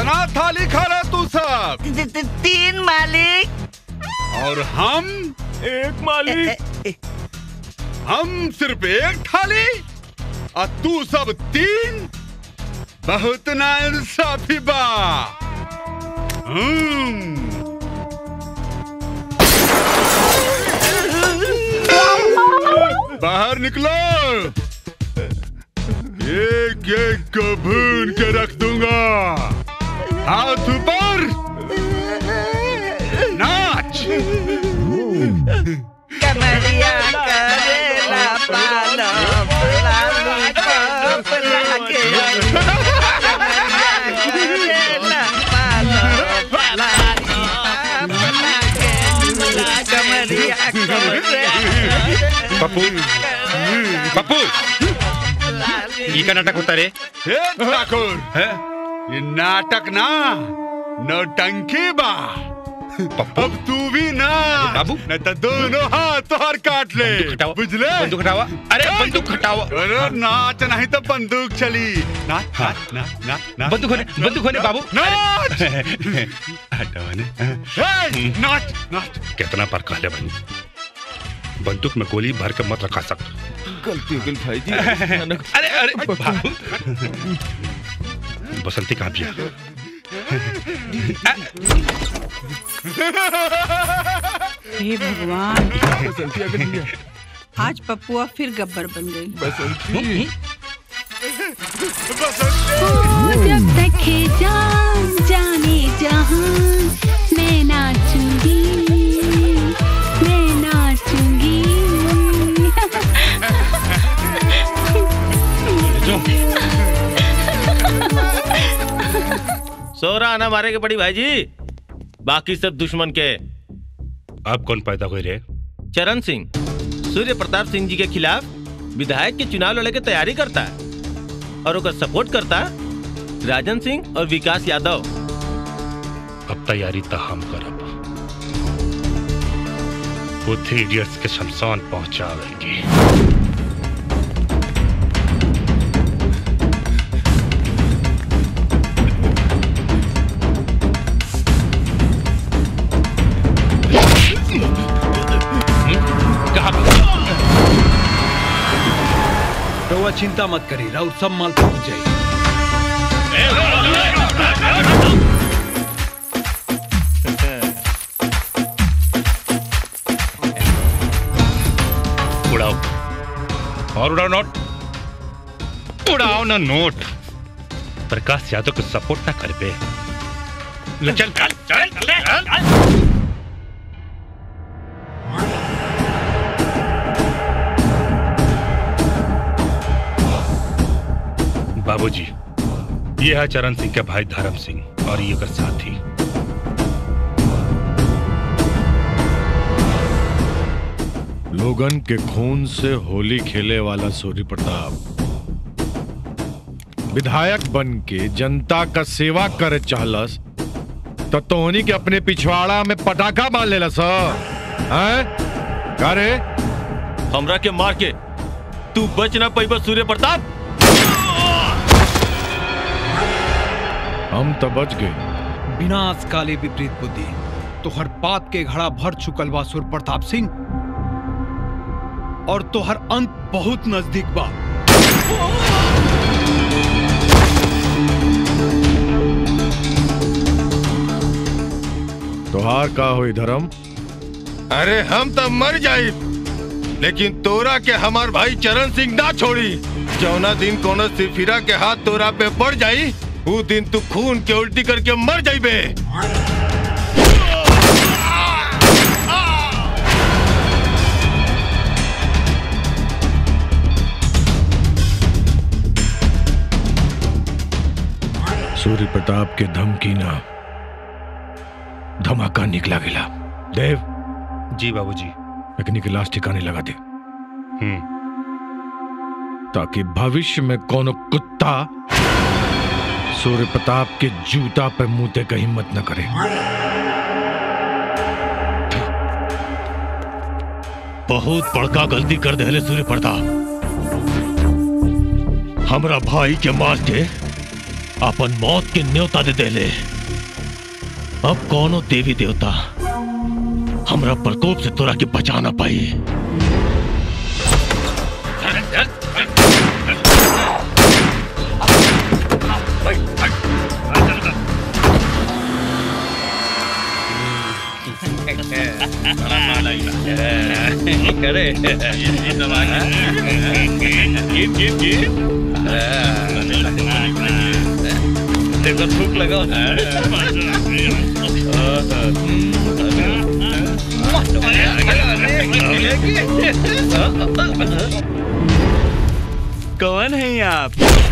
कितना थाली खा रहा तू सब ती- ती- तीन मालिक और हम एक मालिक हम सिर्फ एक थाली और तू सब तीन बहुत ना इंसाफी बा हम्म। बाहर निकलो एक एक को भून के रख दूंगा हाथ ऊपर नाच कमरिया करेला पालो लाली पाप लागे कमरिया करेला पालो लाली पाप लागे कमरिया करेला पप्पू पप्पू ये का नाटक होता रे हे ठाकुर है ये नाटक ना नौटंकी बा पप्पू अब तू भी ना बाबू। न तो दोनों हाथ तोहर काट ले बंदूक हटाओ बुझले बंदूक हटाओ अरे बंदूक हटाओ अरे नाच नहीं तो बंदूक चली नाच नाच नाच नाच नाच बंदूक होने बंदूक होने बाबू नाच हटाओ ने हे, नाच नाच कितना पर कहले बनी बंदूक में गोली भर के मत रखा सक गलती हो गई भाई जी अरे अरे बाबू बसंती कहाँ पिया हे भगवान बसंती आ गई है। आज पप्पुआ फिर गब्बर बन गई बसंती जब तक है जान जाने जहान मैं नाचूंगी मैं नाचूंगी सोरा आना मारे के पड़ी भाई जी बाकी सब दुश्मन के अब कौन पैदा हुए रे चरण सिंह सूर्य प्रताप सिंह जी के खिलाफ विधायक के चुनाव लड़े के तैयारी करता है और ओकर सपोर्ट करता है राजन सिंह और विकास यादव अब तैयारी तो हम करब बुद्धि इडियट्स के शमशान पहुंचावेंगे कहाँ रउआ चिंता मत करी राउर सब माल पहुंच जाई उड़ाओ और उड़ाओ नोट उड़ाओ ना नोट प्रकाश यादव को सपोर्ट ना कर पे ले चल चल चल चल बाबूजी ये है चरण सिंह के भाई धर्म सिंह और ये का साथी लोगन के खून से होली खेले वाला सूर्य प्रताप विधायक बन के जनता का सेवा करे चाहलस तो तोहनी के अपने पिछवाड़ा में पटाखा बांध लेला सर हैं का रे हमरा के मार के तू बच ना पैबा सूर्य प्रताप हम तो बच गए विनाश काले विपरीत बुद्धि तो हर बात के घड़ा भर चुकल बा सुर प्रताप सिंह और तो हर अंत बहुत नजदीक बा तोहार का होई धर्म अरे हम तो मर जाई लेकिन तोरा के हमार भाई चरण सिंह ना छोड़ी जौना दिन कोनो सिफिरा के हाथ तोरा पे पड़ जाई ऊ दिन तू खून के उल्टी करके मर जाइबे सूर्य प्रताप के धमकी ना धमाका निकला गिला देव जी बाबूजी अग्नि के लाश ठिकाने लगा दे हम्म ताकि भविष्य में कोनो कुत्ता सूर्य प्रताप के जूता पे मुंहते का हिम्मत न करे बहुत बड़का गलती कर दे सूर्य प्रताप हमरा भाई के मार के अपन मौत के न्योता दे देले अब कौनो देवी देवता हमरा प्रकोप से तोरा के बचा ना पाई देखो थूक लगाओ कौन है आप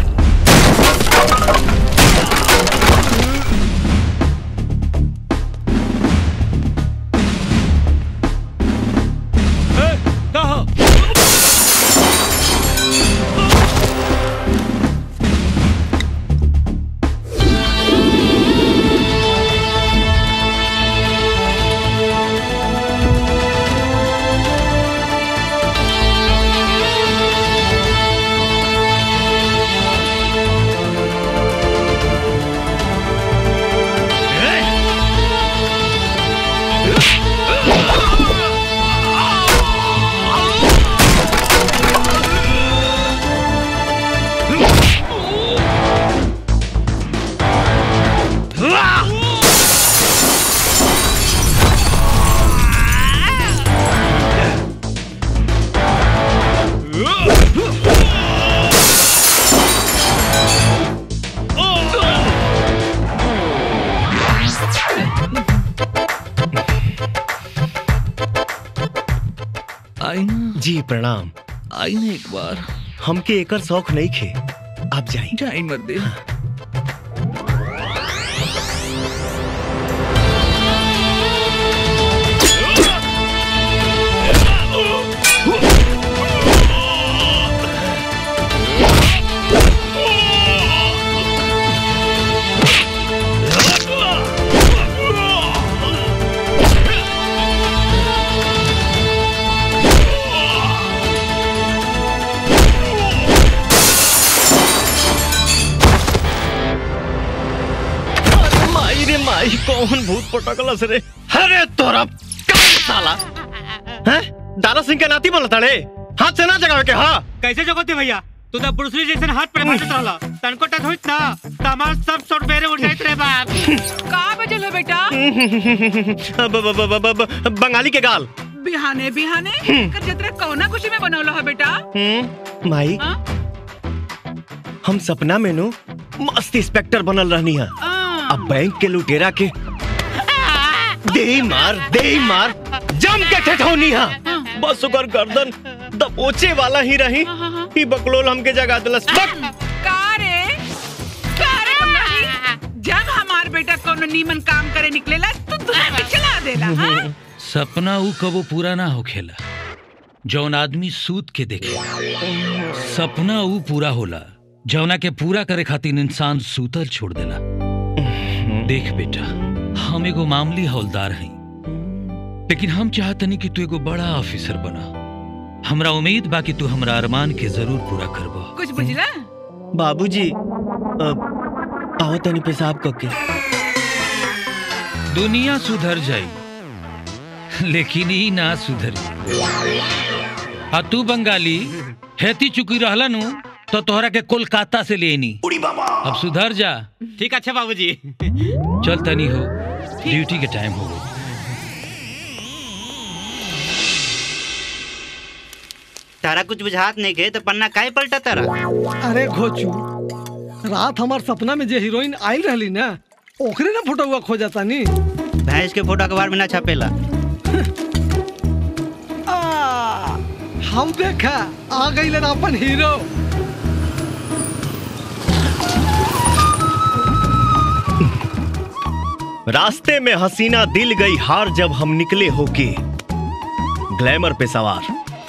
आई ना जी प्रणाम आई ना एक बार हमके एकर शौक नहीं खे आप जाई जाई मर्दे माई रे माई कौन भूत पटकलस रे अरे तोरा कौन साला हैं दारा सिंह के नाती बोलता रे हाथ से ना जगावे के हाँ कैसे जगोते भैया तू तो ब्रूसली जैसे हाथ पे मारत रहला तनको टच होइत ना तमार सब सोट बेरे उठ जाइत रे बाप का बजल है बेटा ब- ब- ब- ब- ब- बंगाली के गाल बिहाने बिहाने कर जतरा कौना खुशी में बनौलो है बेटा हम्म, माई हाँ? हम सपना में नु मस्त इंस्पेक्टर बनल रहनी है अब बैंक के लुटेरा के दे मार दे मार जम के ठेठौनी है बस ओकर गर्दन दबोचे वाला ही रही ही बकलोल हमके जगा दिलस बक का रे का रे बंगाली? जब हमार बेटा कोनो नीमन काम करे निकलेला तो दुनिया में चला देला हाँ? सपना ऊ कबो पूरा ना होखेला जौन आदमी सूत के देखे सपना ऊ पूरा होला जौना के पूरा करे खातिर इंसान सूतल छोड़ देला देख बेटा हम एगो मामूली हौलदार हई लेकिन हम चाहतनी कि तू एगो बड़ा ऑफिसर बना हमरा उम्मीद बा कि तू हमरा अरमान के जरूर पूरा करबा कुछ बुझला बाबूजी अब आओ तनी पेशाब करके दुनिया सुधर जाई लेकिन ई ना सुधरी आ तू बंगाली हेती चुकी रहला नु तो तोहरा के कोलकाता से लेनी अब सुधर जा ठीक अच्छा बाबूजी चल तनी हो ड्यूटी के टाइम हो गई तारा कुछ बुझात नहीं के तो पन्ना काहे पलटा तारा अरे घोचू रात हमार सपना में जे हीरोइन आयल रहली ना ओकरे ना फोटो हुआ खो जाता नी भैंस के फोटो अखबार में ना छापेला आ, हम देखा आ गई ना अपन हीरो रास्ते में हसीना दिल गई हार जब हम निकले होके ग्लैमर पे सवार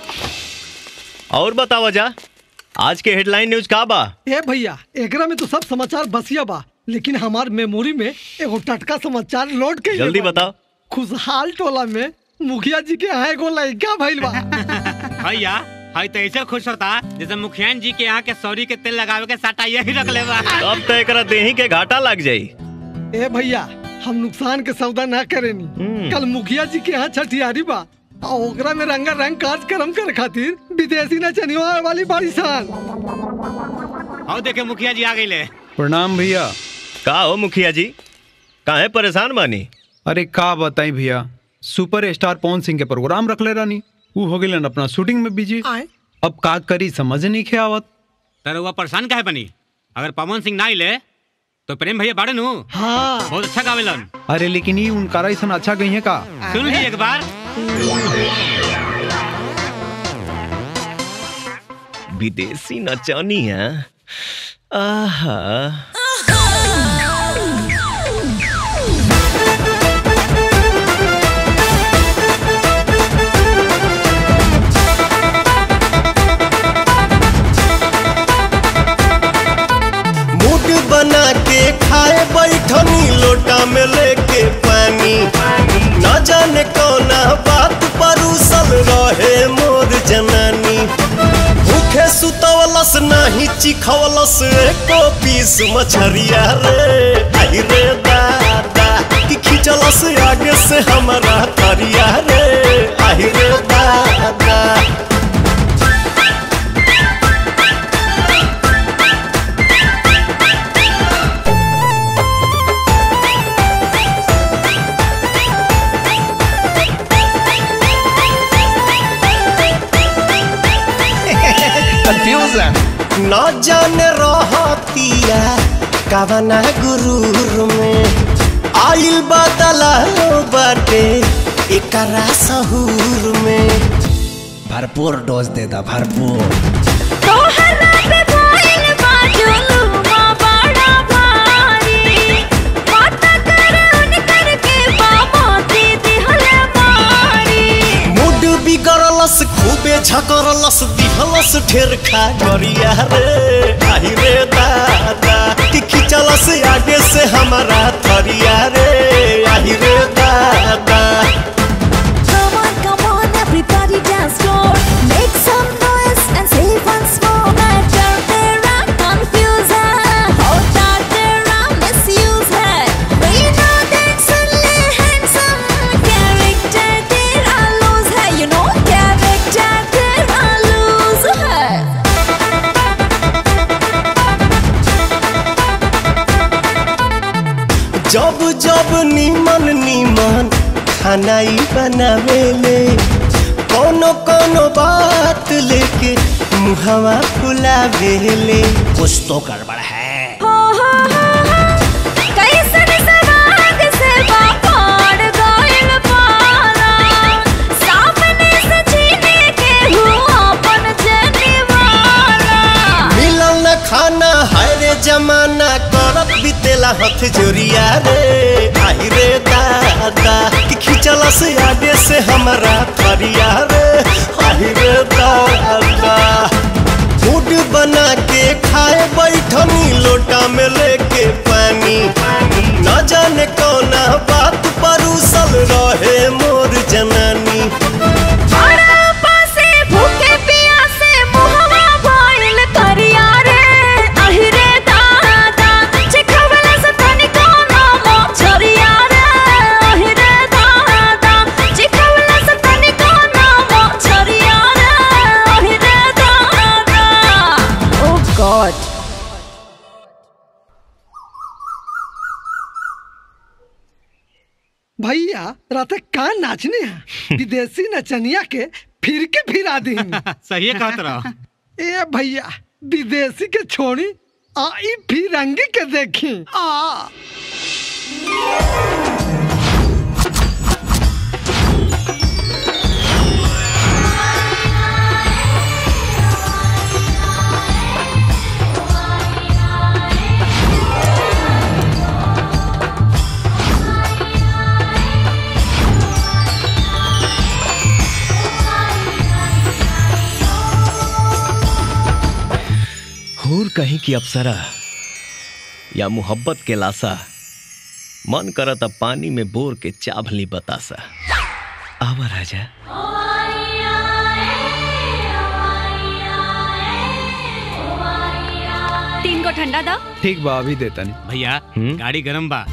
और बताओ जा आज के हेडलाइन न्यूज का बा ए भैया एकरा में तो सब समाचार बसिया बा लेकिन हमार मेमोरी में एगो टटका समाचार लोड के जल्दी बताओ खुशहाल टोला में मुखिया जी के यहाँ एगो लड़का भइल बा भैया हाई तो ऐसे खुश होता जैसे मुखियान जी के यहाँ के सौरी के तेल लगावे के साटा यही रख ले बा अब तो एकरा देही के घाटा लग जाई ए भैया हम नुकसान के सौदा ना करेनी कल मुखिया जी के यहाँ छठियारी बा आ ओकरा में रंगा रंग काज करम करे खातिर विदेशी नचनिया वाली बाड़ी सान आओ देखे मुखिया जी आ गई ले प्रणाम भैया का हो मुखिया जी काहे परेशान बानी अरे का बताई भैया सुपर स्टार पवन सिंह के प्रोग्राम रख ले रानी वो हो गए अपना शूटिंग में बिजी अब का करी समझ नहीं खे आवत तर वो परेशान काहे बनी अगर पवन सिंह ना आइले तो प्रेम भैया बाड़े नु हाँ बहुत अच्छा गावेलन अरे लेकिन ये उनका ऐसा अच्छा कही है का सुन ली एक बार विदेशी नचानी है आहा मूड बना के खाए बैठनी लोटा में लेके पानी न जाने कौना बात पर उसल रहे मोर जनानी भूखे सुतवलस नाही चिखवलस एको पीस मछरिया रे आई रे दादा कि खिंचलस आगे से हमारा तरिया रे आई रे दादा कंफ्यूजन न जाने रहतिया कवना गुरूर में आइल बदला बाटे एकरा सहूर में भरपूर डोज दे दा भरपूर मूड बिगड़लस खूबे झकरलस दिहलस ढेर खा गरिया रे आई रे दादा कि खिंचलस आगे से हमारा थरिया रे आई रे दादा Everybody dance floor, make some noise and say once more that you're there and confused है, होता तेरा misuse है, we know that's only handsome, character तेरा lose है, you know character तेरा lose है. जब जब नीमन नीमन खाना ही बनावेले कोनो कोनो बात लेके मुहवा फुलावेले कुछ तो गड़बड़ है हो हो हो हो, कैसन सवाद से बापाड़ गइल पारा, सामने से छीने के हुआ अपन जनिवारा। मिलल न खाना है रे जमाना करत बितेला हथ जोरिया रे आई रे दादा कि खिंचला से आगे से हमारा थरिया रे आई रे दादा मूड बना के खाए बैठनी लोटा में लेके पानी न जाने कौना बात पर उसल रहे मोर जनानी हरा पासे भूखे प्यासे मुहवा भइल करिया रे, अहि रे दादा, चिखवला से तनिको नामो छरिया रे, अहि रे दादा, चिखवला से तनिको नामो छरिया रे, अहि रे दादा। Oh God. भैया रात का नाचने हैं विदेशी नचनिया के फिर के फिरा दी सही है कहत रहा ए भैया विदेशी के छोड़ी आई फिरंगी के देखी आ हूर कहीं की अप्सरा या मोहब्बत के लासा मन करत अब पानी में बोर के चाभली बतासा आवा राजा ठंडा दा ठीक बा अभी देता नहीं भैया गाड़ी गरम बा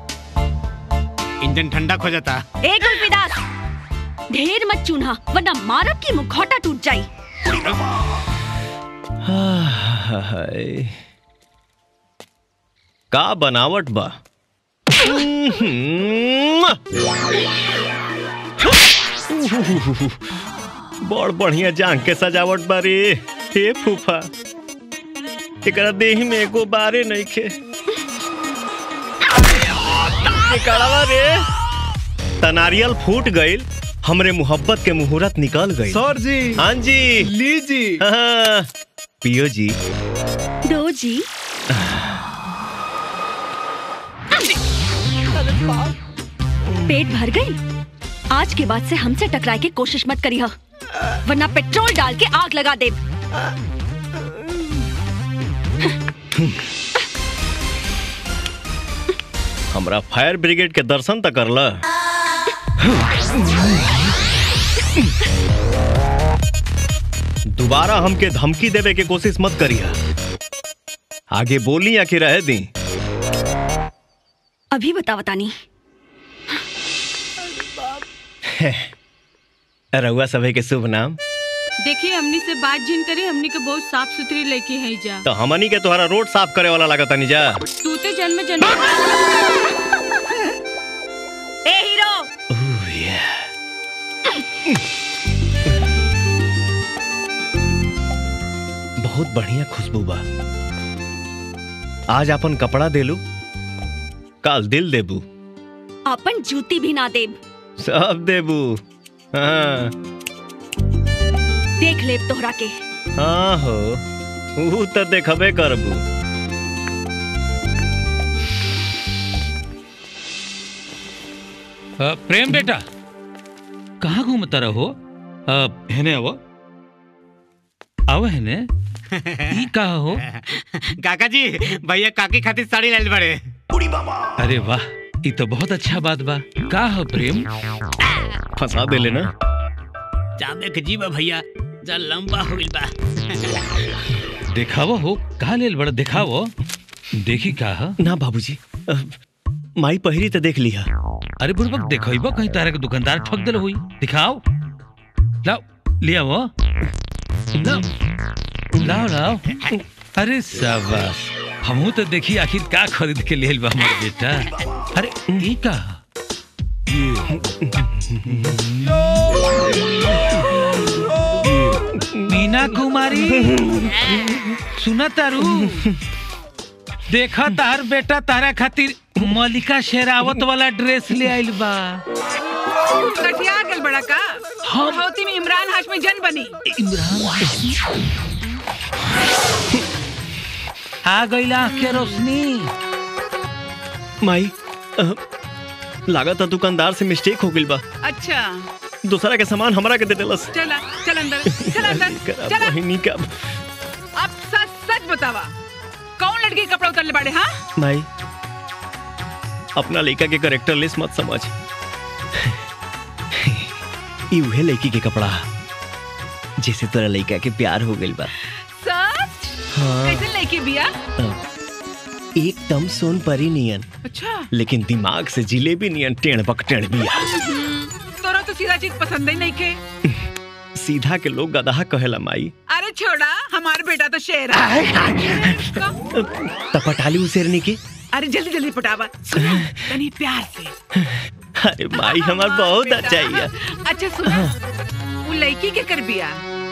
इंजन ठंडा खो जाता ए गुलपीदास ढेर मत चून्हा वरना मारब की मुखौटा टूट जाई हाय। का बनावट बा बड़ बढ़िया जांग के सजावट बारे हे फूफा एकरा देही में एगो बारे नहीं खे निकलवा रे तनारियल फूट गईल हमरे मोहब्बत के मुहूर्त निकल गई सर जी हाँ जी लीजी हाँ, पियो जी दो जी पेट भर गई आज के बाद से हमसे टकराए के कोशिश मत करी वरना पेट्रोल डाल के आग लगा दे हमरा फायर ब्रिगेड के दर्शन तक करला दोबारा हमके धमकी देवे के कोशिश मत करिया आगे बोली या कि रह दी अभी बता बतानी रउआ सभे के शुभ नाम देखिए हमनी से बात जिन करे हमनी के बहुत साफ सुथरी लड़की है जा तो हमनी के तोहरा रोड साफ करे वाला लागत नहीं जा तू ते जन्म जन्म ए हीरो बहुत बढ़िया खुशबू बा आज अपन कपड़ा देलू काल दिल देबू अपन जूती भी ना देब सब देबू हाँ देख लेब तोहरा के हाँ हो ऊ तो देखबे करबू अ, प्रेम बेटा कहाँ घूमता रहो अ, हेने आवो आओ हेने ई कहा हो काका जी भैया काकी खातिर साड़ी लाइल बड़े अरे वाह ई तो बहुत अच्छा बात बा का हो प्रेम फंसा दे लेना चांदे के जीवा भैया जा लंबा हो गइल बा दिखावो हो कहा लेल बड़ा दिखावो देखी का ह? ना बाबूजी अ, माई पहिरी तो देख लिया अरे बुड़बक देखो कहीं तारा के दुकानदार ठग दिल हुई दिखाओ लाओ ले आओ लाओ लाओ लाओ अरे शाबाश हमहू तो देखी आखिर का खरीद के लेल बा हमार बेटा अरे ई का मीना कुमारी सुना तारू देखा तार बेटा तारा खातिर मलिका शेरावत वाला ड्रेस ले आइल बा कटिया गल बड़ा का हम- हौती में इमरान हाशमी जन बनी आ गई आँख के रोशनी माई अ, लागत है दुकानदार से मिस्टेक हो गइल बा अच्छा दूसरा के सामान हमरा के दे देलस चला चल अंदर चल अंदर करा चला बहिनी का अब सच सच बतावा कौन लड़की के कपड़ा उतरले बाड़े हाँ माई अपना लड़का के करेक्टर लिस्ट मत समझ ई उहे लड़की के कपड़ा जैसे तोरा लड़का के प्यार हो गइल बा सच हाँ। कैसे लड़की बिया एकदम सोन परी नियन अच्छा लेकिन दिमाग से जिलेबी नियन टेढ़ बक टेढ़ बिया तोरा तो सीधा चीज पसंद ही नहीं के सीधा के लोग गधा कहेला माई अरे छोड़ा हमारा बेटा तो शेर है तपटाली उसेरने की अरे जल्दी जल्दी पटावा सुनो तनी प्यार से अरे माई हमार बहुत बेटा। अच्छा है अच्छा सुनो वो लड़की के कर बिया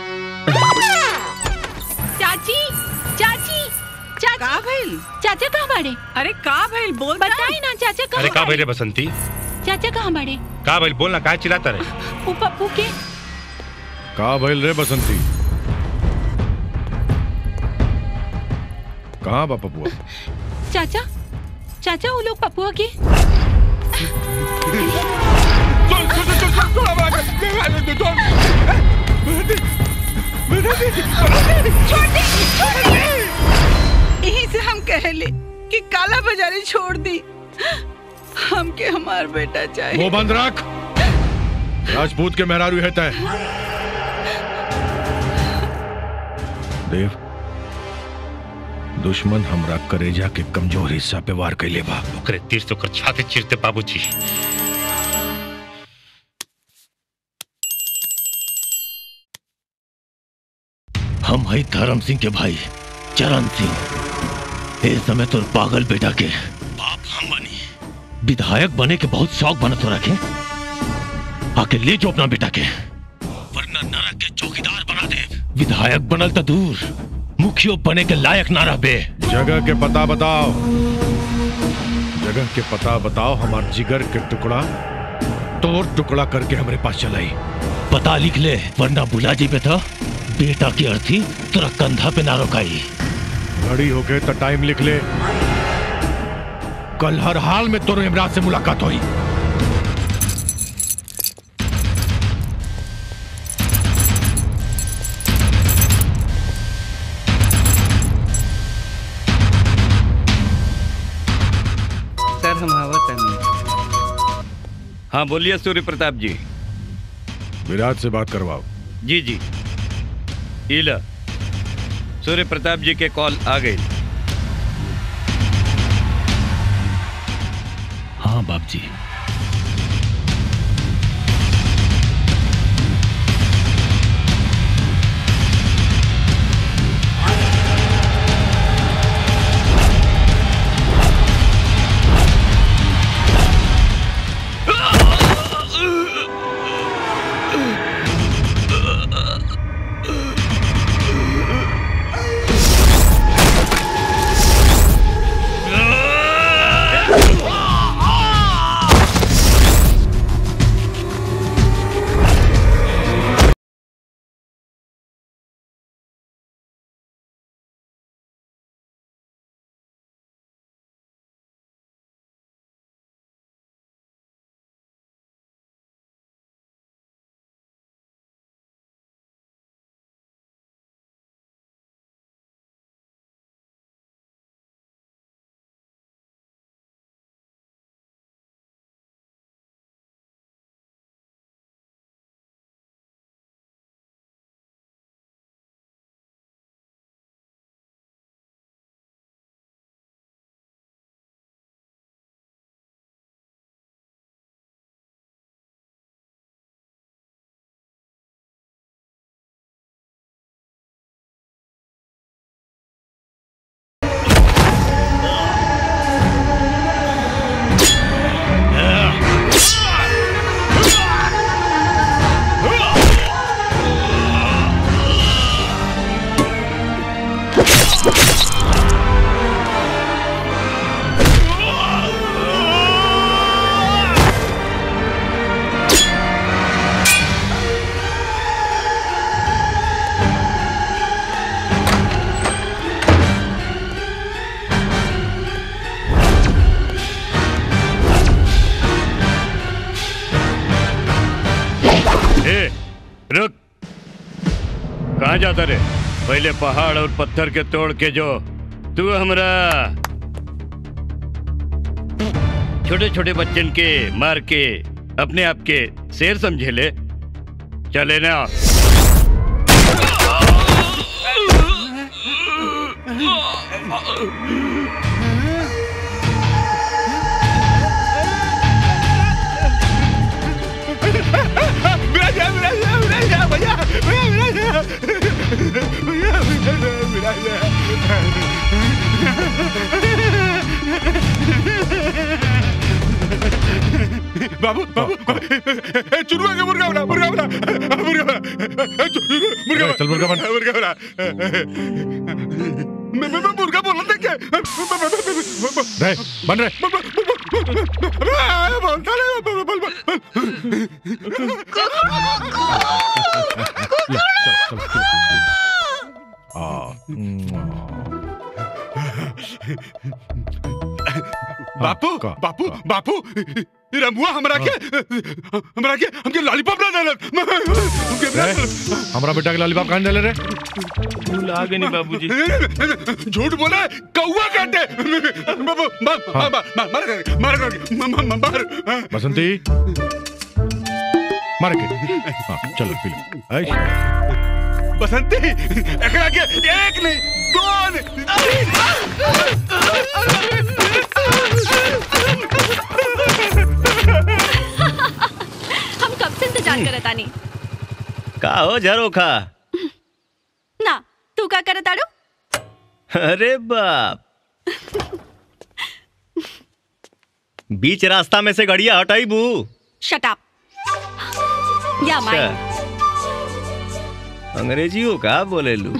चाची चाची चाची का भइल चाचा कहाँ बाड़े अरे का भइल बोल बताई ना चाचा अरे कहाँ का बाड़े भइले बसंती चाचा कहाँ बाड़े का भइल बोल ना काहे चिल्लाता रहे ऊ पप्पू के का भइल रे बसंती कहाँ बा पपुआ चाचा चाचा वो लोग पप्पुआ के यहीं से हम कहले कि काला बाजारी छोड़ दी हमके हमार बेटा चाहिए मुंह बंद रख राजपूत के मेहरारू है तय देव दुश्मन हमरा करेजा के कमजोर हिस्सा पे वार कैले बा ओकरे तीर से ओकर छाती चीरते बाबूजी हम हई धर्म सिंह के भाई चरण सिंह ए समय तोर पागल बेटा के बाप हम बनी विधायक बने के बहुत शौक बना तो रखे आके ले जो अपना बेटा के वरना नरक के चौकीदार बना दे विधायक बनल तो दूर मुखियो बने के लायक ना रहबे जगह के पता बताओ जगह के पता बताओ हमार जिगर के टुकड़ा तोड़ टुकड़ा करके हमारे पास चलाई पता लिख ले वरना बुला जी पे था बेटा की अर्थी तेरा कंधा पे ना रोकाई घड़ी हो गए तो टाइम लिख ले कल हर हाल में तोरो इमरान से मुलाकात हुई सर हम हवा तनी हाँ बोलिए सूर्य प्रताप जी विराट से बात करवाओ जी जी इला सूर्य प्रताप जी के कॉल आ गई हाँ बाप जी ए रुक कहाँ जाता रे पहले पहाड़ और पत्थर के तोड़ के जो तू हमरा छोटे छोटे बच्चन के मार के अपने आप के शेर समझे ले चले ना विराजा विराजा विराजा भैया भैया विराजा भैया विराजा बाबू बाबू ए, चुरुआ के मुर्गा बना मुर्गा बना मुर्गा बना ए, चु- मुर्गा चल, मुर्गा बन। मुर्गा बना मैं मैं मैं मुर्गा बोल रहा था क्या रहे बन रहे बोलता नहीं बोल बोल बोल बापू बापू बापू रमुआ हमरा के हमरा के हमके लॉलीपॉप ना देलन हमके रहे, हमारा बेटा के लालीबाप कहाँ डाले रे भूला गए नहीं बाबूजी झूठ बोला कौआ काटे बाबू मार मार मार मार कर मार कर मार मार बसंती मार के हाँ चलो पी लो ऐश। बसंती एकरा के एक नहीं दो नहीं हम कब से इंतजार करत आनी का हो झरोखा ना तू का करत आड़ू अरे बाप बीच रास्ता में से गड़िया हटाई बू शट अप या माई अंग्रेजियो का बोले लू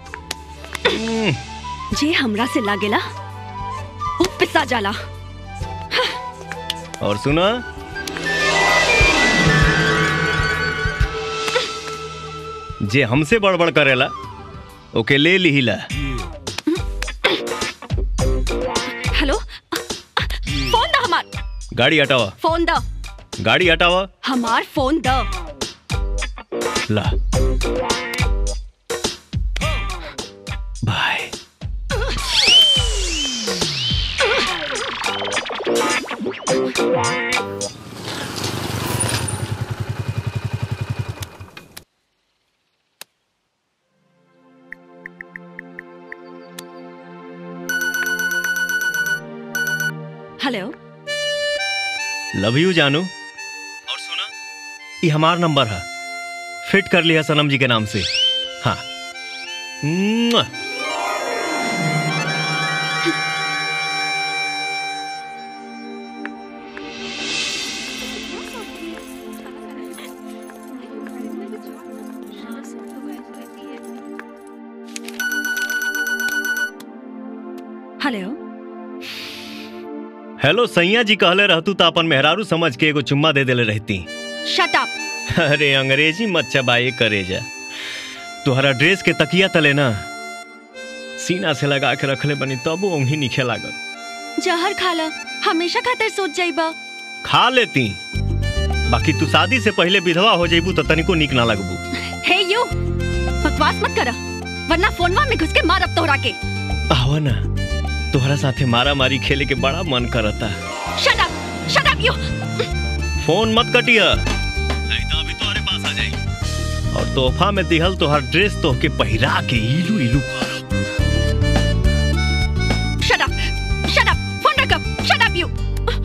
जे हमरा से लागेला वो पिसा जाला और सुना जे हमसे बड़बड़ करेला ओके ले लिहिला हेलो फोन द हमार गाड़ी हटावा फोन द गाड़ी हटावा हमार फोन द ला बाय हेलो लव यू जानू और सुना ये हमार नंबर है फिट कर लिया सनम जी के नाम से हाँ मुआ। हेलो हेलो सैया जी कहले रहतू तो अपन मेहरारू समझ के एगो चुम्मा दे देले रहती शट अप अरे अंग्रेजी मत चबाए करे जा तुहरा ड्रेस के तकिया तले ना सीना से लगा के रखले बनी तब ओंघी निखे लागल जहर खा ल हमेशा खातिर सोच जाइबा खा लेती बाकी तू शादी से पहले विधवा हो जाइबू तो तनिको निक ना लगबू हे यू बकवास मत करा वरना फोनवा में घुस के मारब तोहरा के आवा ना तोहरा साथे मारा मारी खेले के बड़ा मन करता shut up shut up you phone मत कटिया नहीं तो अभी तोहरे पास आ जाई और तोहफा में दिहल तोहर ड्रेस तोहके पहिरा के इलू इलू shut up shut up phone रख शट अप यू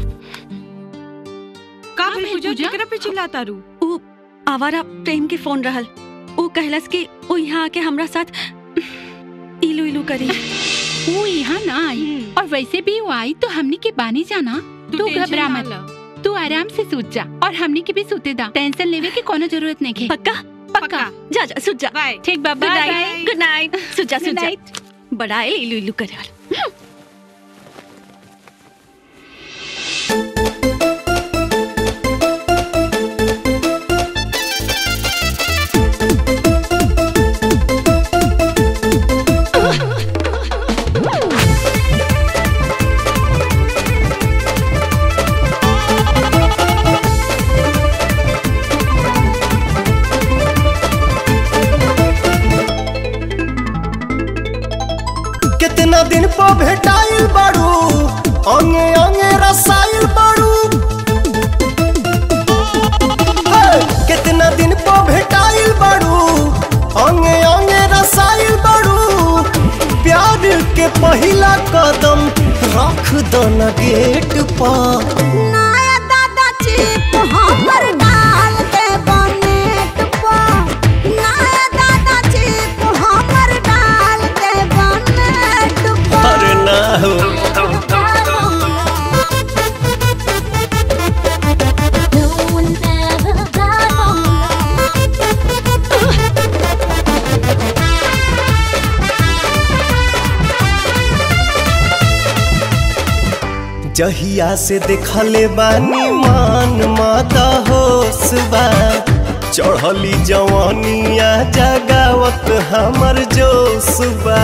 का भइल पूजा केकरा पे चिल्लाता रू ऊ आवारा प्रेम के फोन रहल ऊ कहलस कि ऊ यहाँ आके हमरा साथ इलू इलू करी वो यहाँ ना आई और वैसे भी वो आई तो हमनी के बानी जाना तू तू टेंशन घबरा ना मत तू आराम से सूत जा और हमनी के भी सूते दा टेंशन लेवे की कोनो जरूरत नहीं है पक्का पक्का जा जा सुत जा ठीक बा good bye night good night सुत जा Good सुत जा night. बड़ा इलू इलू करे वाला कितना दिन पर भेटाइल बाड़ू अंगे अंगे रसाइल बाड़ू हे, कितना दिन पर भेटाइल बाड़ू अंगे अंगे रसाइल बाड़ू प्यार के पहिला कदम रख दो न गेट पर नया दादा चिप हमर डाल दे बनेट पर नया दादा चिप हमर डाल दे बनेट पर अरे ना हो No one ever got जहिया से देखले बानी मान माता होश बा चढ़ली जवानिया जगावत हमर जोश बा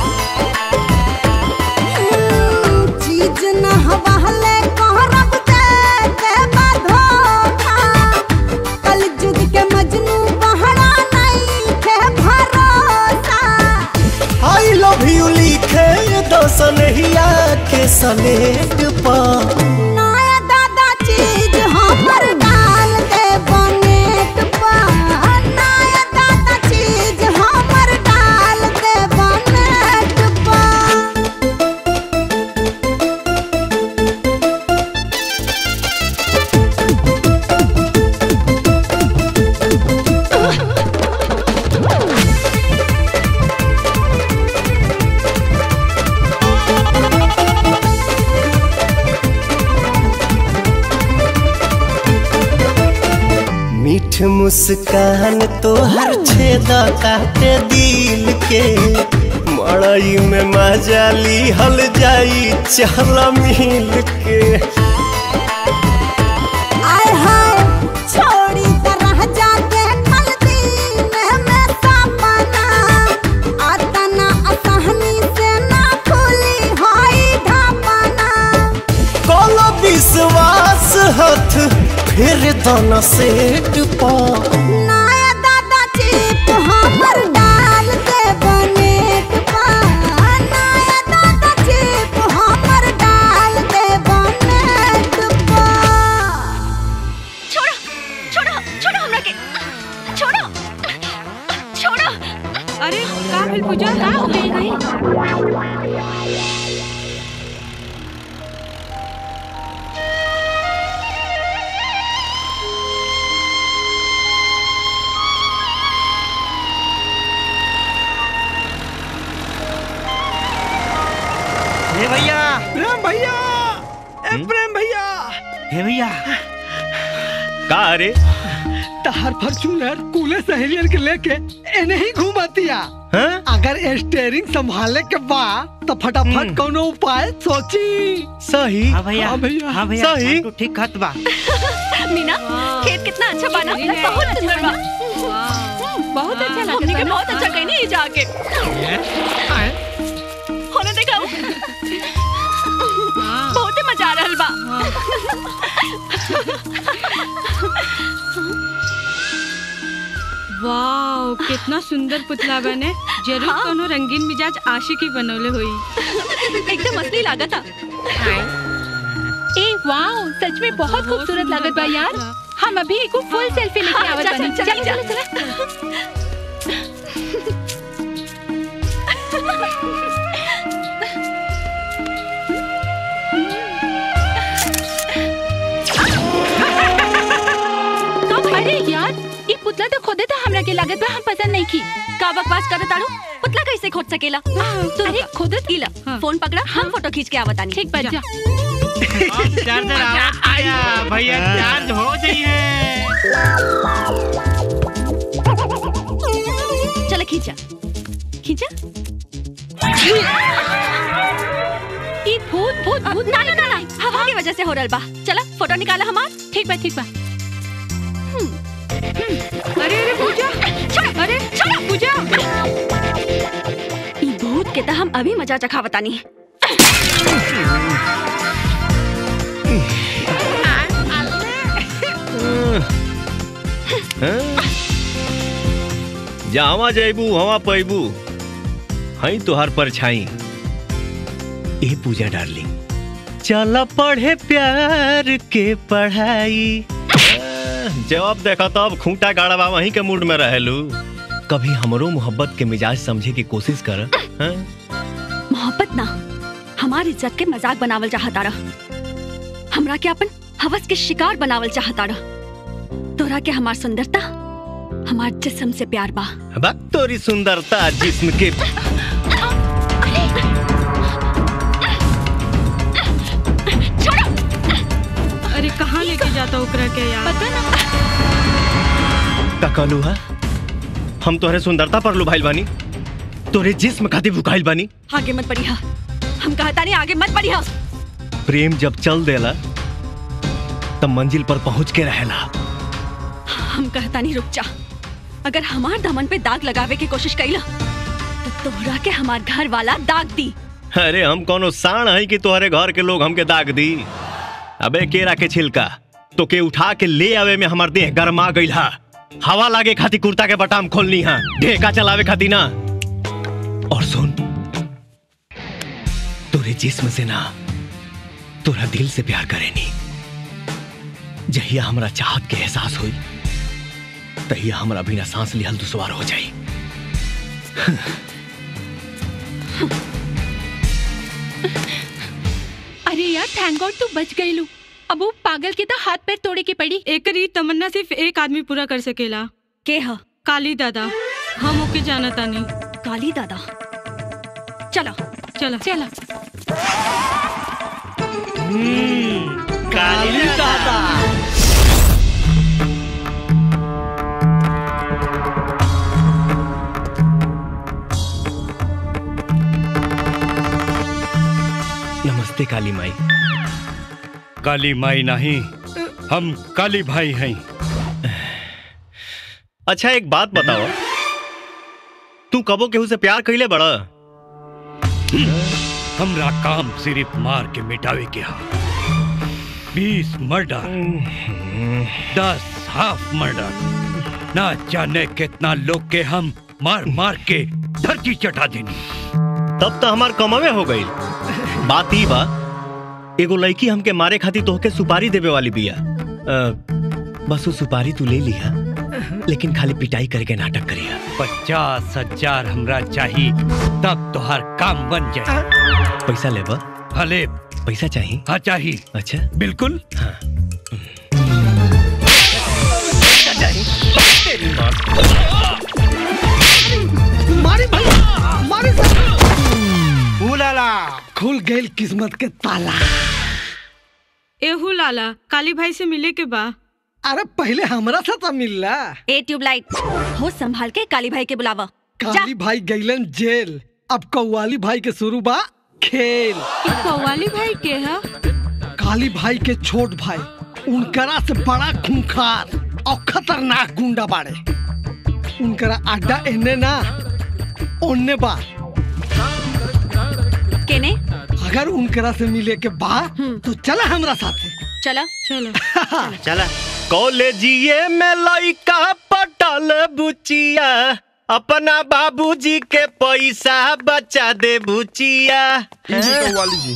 चीज न हवाले कहरब दे के बाधोखा कल जुग के मजनू बहरा नहीं के भरोसा आई लव यू लिखे दसनहिया के सलेट पर नया दादा चीज हमर डाल दे बनेट पर नया दादा चीज हमर मुस्कान तो हर छेदा काटे दिल के मड़ई में मजाली हल जाई चल मिल के आय हाय छोड़ी तरह जाके कल दिन में सपना आतना असहनी से ना खुली होई ढापना कोनो विश्वास हथ फिर दोनों सेट पा नया दादा चिप हमर डाल दे बनेट पा नया दादा चिप हमर डाल दे बनेट पा छोड़ो छोड़ो छोड़ो हमरा के छोड़ो छोड़ो अरे का भेल पूजा का हो गई हे भैया प्रेम भैया ए प्रेम भैया हे भैया का अरे तहार फॉर्च्यूनर कूले सहेलियन के लेके एने ही घूमतिया अगर स्टेयरिंग संभाले के बा तो फटाफट कोनो उपाय सोची सही हाँ भैया हाँ भैया हाँ भैया सही। तू ठीक खत बा मीना खेत कितना अच्छा बना बहुत सुंदर बा बहुत अच्छा लगा हमने के बहुत अच्छा कहनी है जाके होने देखा बहुत ही मजा आ रहल बा वाओ कितना सुंदर पुतला बने जरूर कोनो रंगीन मिजाज आशिकी बनौले होई एकदम असली लागत था ए वाओ सच में बहुत खूबसूरत लागत बा यार हम अभी एक फुल सेल्फी लेके हाँ, आवत चल, बानी चल, चल चल, चल चल अरे यार ये पुतला तो खुदे था हमरा के लागत बा हम पसंद नहीं की का बकवास करत ताड़ू पुतला कैसे खोद सकेला तू अरे खुद गीला फोन पकड़ा हम फोटो खींच के आवतानी ठीक बा जा चार्जर आ गया भैया चार्ज हो जाइए चल खींचा खींचा ई भूत भूत भूत ना ना ना ना हवा की वजह से हो रहल बा चला फोटो निकाला हमार ठीक बा ठीक बा अरे अरे पूजा अरे छोड़ो पूजा ई भूत के तो हम अभी मजा चखावतानी जावा जैबू हवा पैबू हई तोहार परछाई ए पूजा डार्लिंग चल पढ़े प्यार के पढ़ाई जवाब देखा तब खूंटा गाड़वा वहीं के मूड में रहेलू कभी हमरो मोहब्बत के मिजाज समझे की कोशिश कर हाँ? मोहब्बत ना हमार इज्जत के मजाक बनावल चाहता रह हमरा के अपन हवस के शिकार बनावल चाहता रह तोरा के हमार सुंदरता हमार जिस्म से प्यार बा बा तोरी सुंदरता जिस्म के अरे कहाँ लेके जाता ओकरा के यार पता ना का कहलू है हम तोहरे सुंदरता पर लुभाइल बानी तोरे जिस्म खातिर भुकाइल बानी आगे मत बढ़िया हम कहता नहीं आगे मत बढ़िया प्रेम जब चल देला तब मंजिल पर पहुंच के रहेला हम कहता नहीं रुक जा अगर हमार दामन पे दाग लगावे की कोशिश कैला तो तोहरा के हमार घर वाला दाग दी अरे हम कोनो साण है कि तोहरे घर के लोग हमके दाग दी अबे केरा के छिलका तो के उठा के ले आवे में हमार देह गरमा गइल हा हवा लागे खातिर कुर्ता के बटाम खोलनी हा ढेका चलावे खातिर ना और सुन तोरे जिस्म से ना तोरा दिल से प्यार करेनी जहिया हमरा चाहत के एहसास हुई तहिया हमरा बिना सांस लिहल दुश्वार हो जाई अरे यार थैंक गॉड तू बच गई लू अब वो पागल के तो हाथ पैर तोड़े के पड़ी एकर ई तमन्ना सिर्फ एक आदमी पूरा कर सकेला के ह काली दादा हम ओके जाना तानी काली दादा चलो चलो चलो काली दादा नमस्ते काली माई काली माई नहीं हम काली भाई हैं अच्छा एक बात बताओ तू कबो केहू से प्यार कैले बड़ा हमरा काम सिर्फ मार के मिटावे के हा बीस मर्डर दस हाफ मर्डर ना जाने कितना लोग के हम मार मार के धरती चटा देनी तब तो हमार कमवे हो गई बात ई बा एगो लड़की हमके मारे खातिर तोहके सुपारी देवे वाली बिया अ, बस वो सुपारी तू ले लिया लेकिन खाली पिटाई करके नाटक करिया पचास हजार हमरा चाहिए तब तोहार काम बन जाए पैसा लेबा भले पैसा चाहिए हाँ चाहिए अच्छा बिल्कुल हाँ मारी भाई मारी उलाला खुल गई किस्मत के ताला एहू लाला काली भाई से मिले के बा अरे पहले हमरा से तो मिलला ए ट्यूबलाइट हो संभाल के काली भाई के बुलावा काली भाई गईलन जेल अब कौवाली भाई के शुरू बा खेल कव्वाली भाई के है काली भाई के छोट भाई उनकरा से बड़ा खूंखार और खतरनाक गुंडा बाड़े उनकरा अड्डा एने ना ओने बा केने अगर उनकरा से मिले के बा तो चला हमरा साथे चला चलो चला कॉलेजिए में लइका पटल बुचिया अपना बाबूजी के पैसा बचा दे बुचिया वाली जी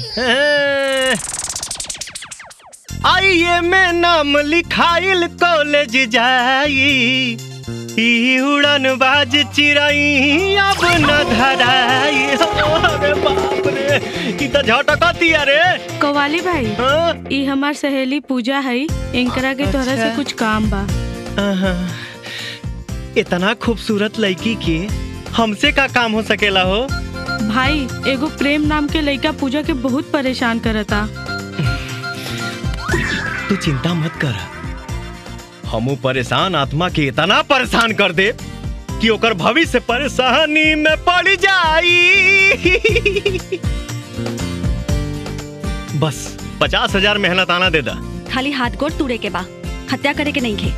आइए में नाम लिखाइल कॉलेज जाई ई उड़न बाज चिरई अब न धराई अरे बाप रे ई त झटकती अरे कव्वाली भाई ई हमार सहेली पूजा है इनकरा के तोहरा से अच्छा। कुछ काम बा आहा, इतना खूबसूरत लड़की के हमसे का काम हो सकेला हो भाई एगो प्रेम नाम के लड़का पूजा के बहुत परेशान करता तू चिंता मत कर हमू परेशान आत्मा के इतना परेशान कर दे कि ओकर भविष्य परेशानी में पड़ जाई बस पचास हजार मेहनत आना दे दा खाली हाथ गोड़ तूड़े के बा हत्या करे के नहीं खे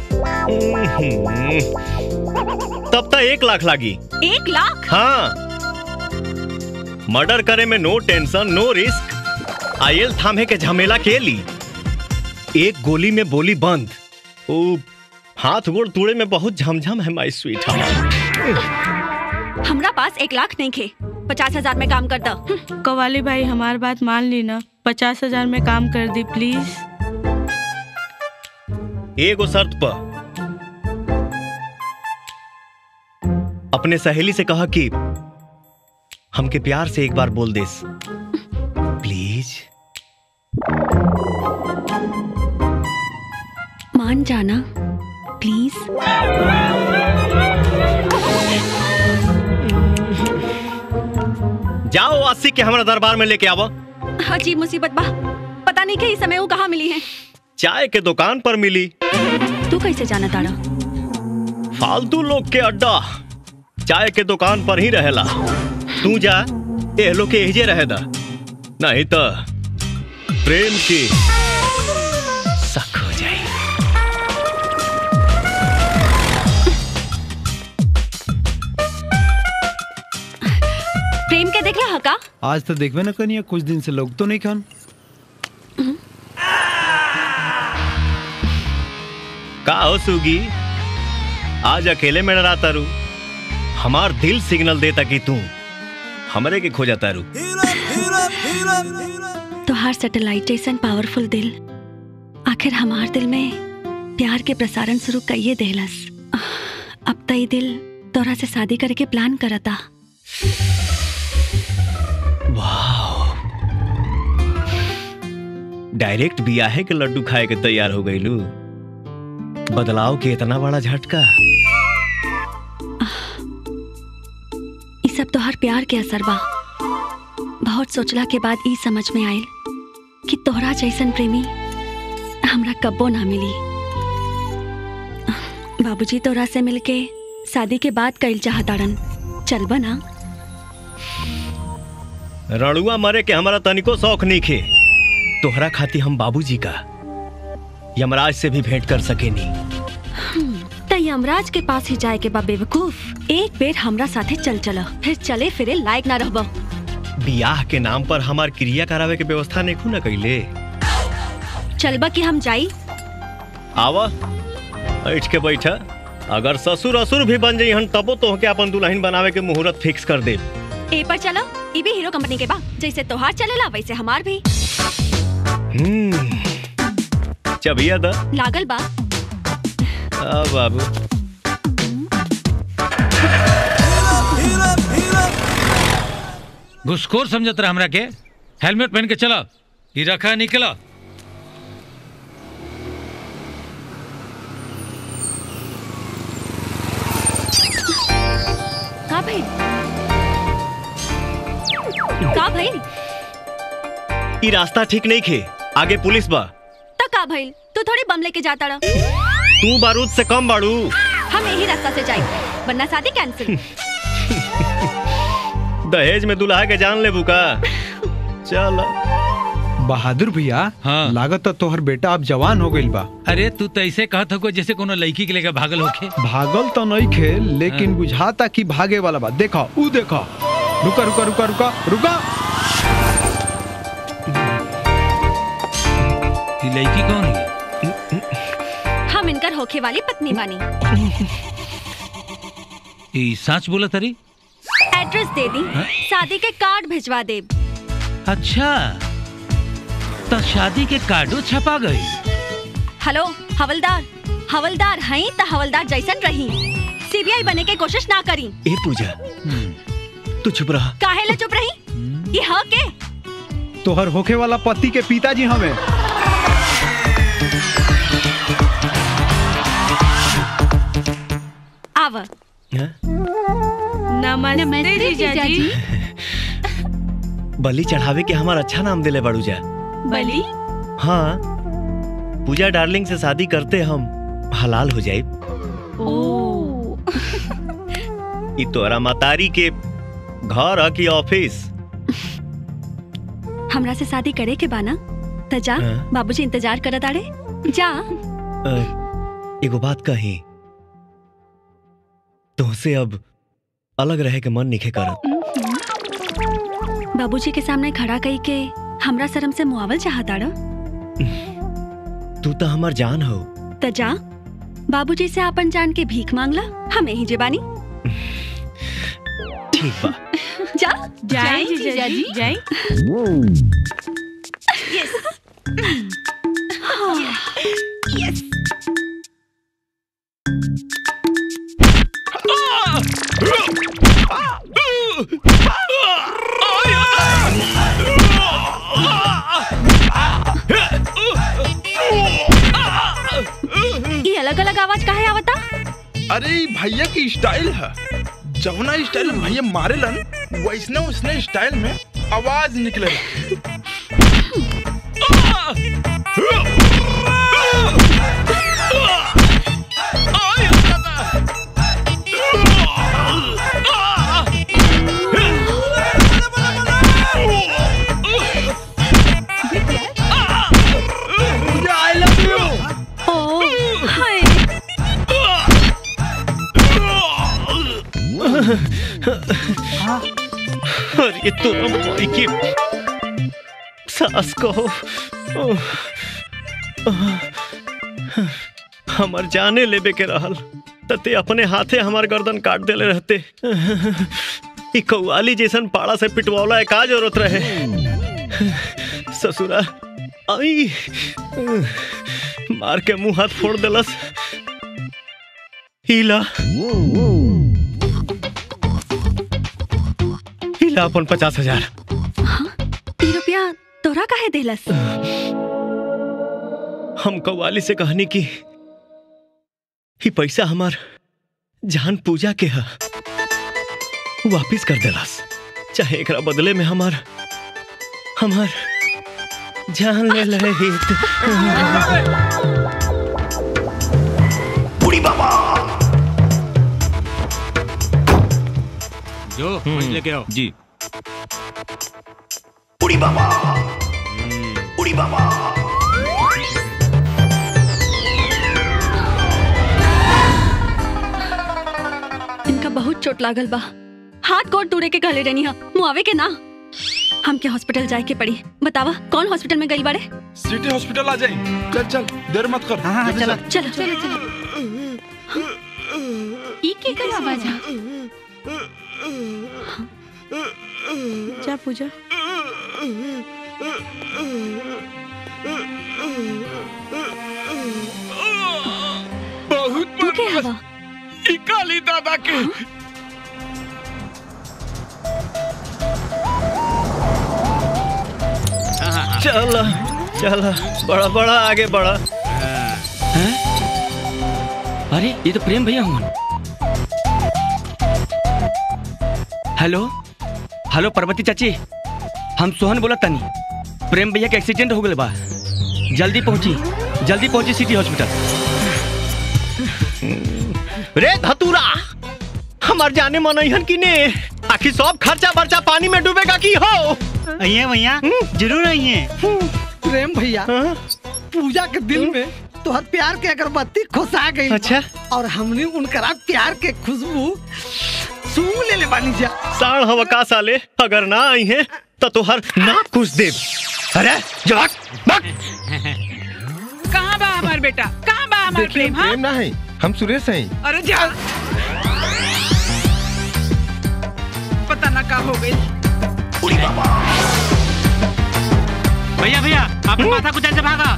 तब तक एक लाख लागी एक लाख हाँ मर्डर करे में नो टेंशन नो रिस्क आयल थामे के झमेला के ली एक गोली में बोली बंद ओ हाथ गोड़ तोड़े में बहुत झमझम है माई स्वीट हमरा पास एक लाख नहीं खे पचास हजार में काम कर दो कव्वाली भाई हमार बात मान ली ना पचास हजार में काम कर दी प्लीज एगो शर्त पर अपने सहेली से कहा कि हमके प्यार से एक बार बोल देस प्लीज मान जाना प्लीज जाओ आसिक के हमारा दरबार में लेके आवो अजीब मुसीबत बा पता नहीं कि इस समय वो कहाँ मिली है चाय के दुकान पर मिली तू कैसे जाना तारा फालतू लोग के अड्डा चाय के दुकान पर ही रहेला तू जा एह लोग के एहजे रहे दा नहीं तो प्रेम की सख हो जाए प्रेम के देखला हका आज तो देखबे ना कनिया कुछ दिन से लोग तो नहीं खान का हो सुगी आज अकेले में डरा तारू हमार दिल सिग्नल देता कि तू हमरे के खोजा तारू तोहार सैटेलाइट जैसन पावरफुल दिल आखिर हमार दिल में प्यार के प्रसारण शुरू कइये देहलस अब तई दिल तोरा से शादी करे के प्लान करता डायरेक्ट बियाहे के लड्डू खाए के तैयार हो गईलू बदलाव के इतना बड़ा झटका ई सब तोहार प्यार के असर बा बहुत सोचला के बाद ई समझ में आयल कि तोहरा जैसन प्रेमी हमरा कब्बो ना मिली बाबूजी तोरा से मिलके शादी के बाद कइल चाहताड़न चलबा ना रणुआ मरे के हमारा तनिको शौक नहीं खे तोहरा खाती हम बाबूजी का यमराज से भी भेंट कर सके नी त यमराज के पास ही जाए के बा बेवकूफ एक बेर हमरा साथे चल चला फिर चले फिरे लायक ना रहबो बियाह के नाम पर हमार क्रिया करावे के व्यवस्था नहीं खूना कैले चलबा कि हम जाई आवा बैठ के बैठा अगर ससुर असुर भी बन जाई हन तबो तो के अपन दुल्हन बनावे के मुहूर्त फिक्स कर दे ए पर चलो ई भी हीरो कंपनी के बा जैसे तोहार चलेला वैसे हमार भी हम्म चबिया दा लागल बा आ बाबू घुसखोर समझत रहा हमरा के हेलमेट पहन के चला ई रखा निकला का भाई का भाई ई रास्ता ठीक नहीं खे आगे पुलिस बा त का भाई तू थोड़ी बम लेके जाता रह तू बारूद से कम बाड़ू हम यही रास्ता से जाए वरना शादी कैंसिल दहेज में दुल्हा के जान ले बुका चल बहादुर भैया हाँ। लागत तो तोहर बेटा अब जवान हो गइल बा अरे तू तो ऐसे कहत हो जैसे कोनो लड़की के लेकर भागल होखे भागल तो नहीं खे लेकिन बुझाता कि भागे वाला बा देखा ऊ देखा रुका रुका रुका रुका रुका ई लड़की कौन है हम इनकर होखे वाली पत्नी बानी ई सच बोला तरी एड्रेस दे दी शादी के कार्ड भिजवा दे अच्छा तो शादी के कार्डो छपा गई हेलो हवलदार हवलदार हई त हवलदार जैसन रही सीबीआई बने के कोशिश ना करी ए पूजा तू चुप रहा काहे ले चुप रही ये ह के तोहर होखे वाला पति के पिताजी हमें आव नमस्ते जीजाजी बलि चढ़ावे के हमार अच्छा नाम दिले बाड़ू जा बली हाँ पूजा डार्लिंग से शादी करते हम हलाल हो जाए ओ ई तोरा मतारी के घर ह कि ऑफिस हमरा से शादी करे के बाना त जा हाँ। बाबूजी इंतजार करत आड़े जा अ, एगो बात कही तुमसे अब अलग रहे के मन निखे करत बाबूजी के सामने खड़ा कई के हमरा शर्म से मुआवल चाहता आड़ तू तो हमार जान हो त जा बाबूजी से अपन जान के भीख मांगला हम यही जेबानी ठीक बा जा जाए जीजाजी जाए यस यस ये अलग अलग आवाज काहे आवता अरे ई भैया की स्टाइल है जवना स्टाइल में भैया मारेलन वैसने उसने स्टाइल में आवाज निकले आई लव यू ओ हाय अरे तो भाई की सास को हमार जाने लेबे के रहल तते अपने हाथे हमार गर्दन काट देले रहते ई कौआली जैसन पाड़ा से पिटवाला का जरूरत रहे ससुरा आई मार के मुंह हाथ फोड़ देलस हीला हीला अपन पचास हजार ई रुपया तोरा काहे देलस हम कव्वाली से कहनी की ही पैसा हमार जान पूजा के है वापिस कर देलस चाहे एकरा बदले में हमार हमार जान ले ले बुढ़ी बाबा जो कुछ लेके आओ जी बुढ़ी बाबा उड़ी बाबा इनका बहुत चोट लागल बा हाथ गोड़ तोड़े के कहले रहनी हा मुआवे के ना हमके हॉस्पिटल जाए के पड़ी बतावा कौन हॉस्पिटल में गई बाड़े सिटी हॉस्पिटल आ जाए चल चल देर मत कर जल्दी चलो चल। चलो चलो ई के कर आवाज आ जा पूजा बहुत तू के हवा ई काली दादा के चल चल बड़ा बड़ा आगे बढ़ा अरे ये तो प्रेम भैया हूँ हेलो हेलो पार्वती चाची हम सोहन बोला तनी प्रेम भैया के एक्सीडेंट हो गए बा जल्दी पहुंची जल्दी पहुंची सिटी हॉस्पिटल रे धतूरा हमार जाने मन अहन की ने आखिर सब खर्चा बर्चा पानी में डूबेगा की हो अइए भैया जरूर अइए प्रेम भैया पूजा के दिल में तोहर प्यार के अगरबत्ती खुशा गई अच्छा और हमने उनकरा प्यार के खुशबू सूंघ ले ले बानी जा साढ़ हवा का साले अगर ना आई है तो तुहर ना कुछ दे अरे जवाक कहाँ बा हमार बेटा कहाँ बा हमार प्रेम हाँ प्रेम ना है हम सुरेश हैं अरे जा पता ना का हो गई भैया भैया आपने माथा कुचल से भागा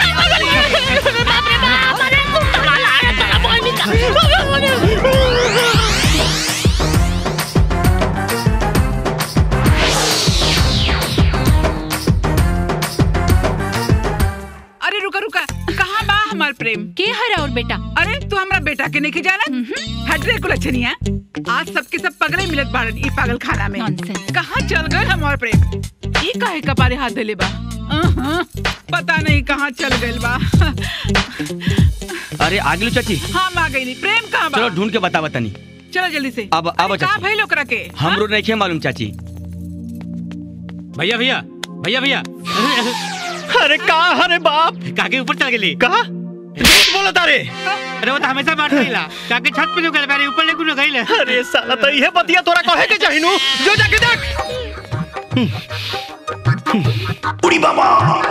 अरे रुका रुका कहाँ बा हमार प्रेम के हरा और बेटा अरे तू हमरा बेटा के नहीं जाना हटरे को लक्षणिया आज सबके सब पगले मिलत बाड़न ई पागल खाना में कहाँ चल गए हमार प्रेम ई काहे कपारे हाथ देले बा अहं, पता नहीं कहाँ चल गइल बा अरे आगे लो चाची हम आ गई प्रेम कहाँ बा चलो ढूंढ के बतावा तनी चलो जल्दी से अब अब कहाँ चाची भइल ओकरा के हमरो नहीं खे मालूम चाची भैया भैया भैया भैया अरे का अरे बाप काके ऊपर चल गेली कहा झूठ बोला तारे अरे वो तो हमेशा मार गईला काके छत पे जो गइल बारे ऊपर लेकु न गइल अरे साला तो यह बतिया तोरा कहे के चाहिनु जो जाके देख उड़ी बाबा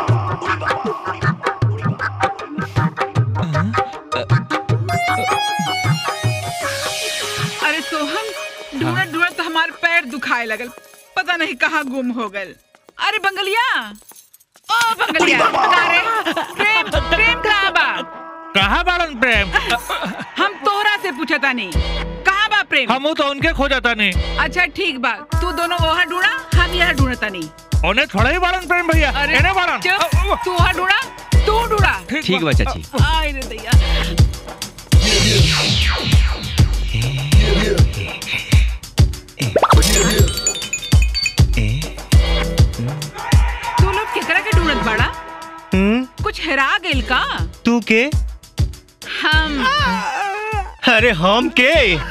अरे सोहन ढूंढत ढूंढत हमार पैर दुखाए लगल पता नहीं कहाँ गुम हो गए अरे बंगलिया ओ बंगलिया अरे प्रेम प्रेम कहाँ बा कहाँ बाड़न प्रेम हम तोहरा से पूछता नहीं कहाँ बा प्रेम हम तो उनके खो जाता नहीं अच्छा ठीक बा तू दोनों वहाँ ढूंढा हम यहाँ ढूंढता नहीं उन्हें थोड़ा ही बाड़न प्रेम भैया अरे इन्हें बाड़न चुप, तू वहाँ ढूंढा तू ढूंढा ठीक बा चाची आय रे दैया तू लोग केकरा के ढूंढत बाड़ा हम्म कुछ हेरा गइल का तू के हम अरे हम के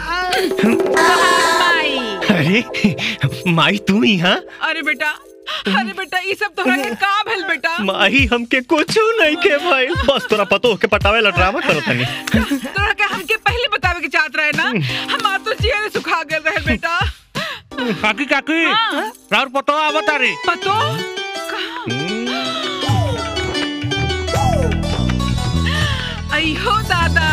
माई अरे माई तू ही हाँ अरे बेटा अरे बेटा ये सब तोहरा के का भेल बेटा माही हमके कुछ नहीं के भाई बस तोरा पतो के पटावे ला ड्रामा करो तनी तोरा के हमके पहले बतावे के चाहत रहे ना हमार तो जिया सुखा गए रहे बेटा काकी काकी राउर पतो आवत तारी पतो अयो दादा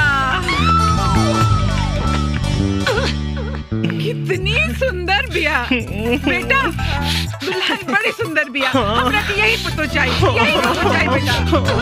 कितनी सुंदर बिया बेटा दुल्हन बड़ी सुंदर बिया हमरा के यही पतो चाहिए यही पतो चाहिए बेटा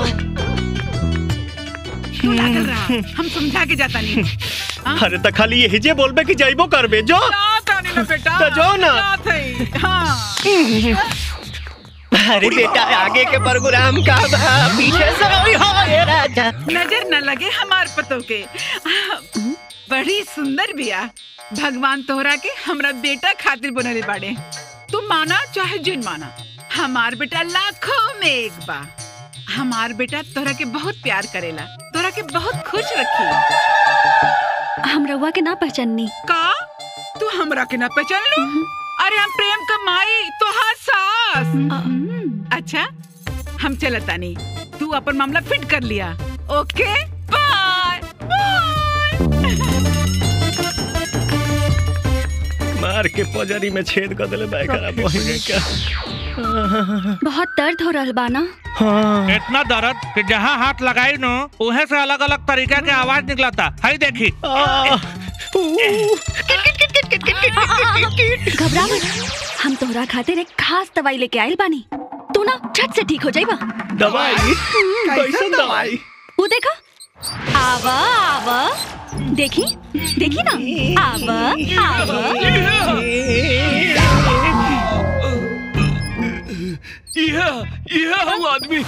तू लागल रहा हम समझा के जाता नहीं अरे त खाली यही जे बोलबे कि जाइबो करबे जो जाता नहीं ना बेटा तो जो ना। जात है, हाँ अरे बेटा आगे के प्रोग्राम का बा, पीछे से ओई हो ये राजा नजर न लगे हमार पतो के बड़ी सुंदर बिया भगवान तोहरा के हमरा बेटा खातिर बनले बाड़े तू माना चाहे जिन माना हमार बेटा लाखों में एक बा हमार बेटा तोहरा के बहुत प्यार करेला तोहरा के बहुत खुश रखी हम रउआ के ना पहचाननी का तू हमरा के ना पहचान लू अरे हम प्रेम का माई तोहार सास अच्छा हम चलता नहीं तू अपन मामला फिट कर लिया ओके बाय मार के पजरी में छेद कर दिले बैकरा बहिने का बहुत दर्द हो रहा बाना इतना दर्द कि जहाँ हाथ लगाई नो उहे से अलग अलग तरीका के आवाज निकलता है देखी घबरा मत हम तोहरा खातिर एक खास दवाई लेके आइल बानी तू ना झट से ठीक हो जाइबा दवाई कैसन दवाई वो देखा आवा आवा देखी देखी ना आवा आवा यह यह हम आदमी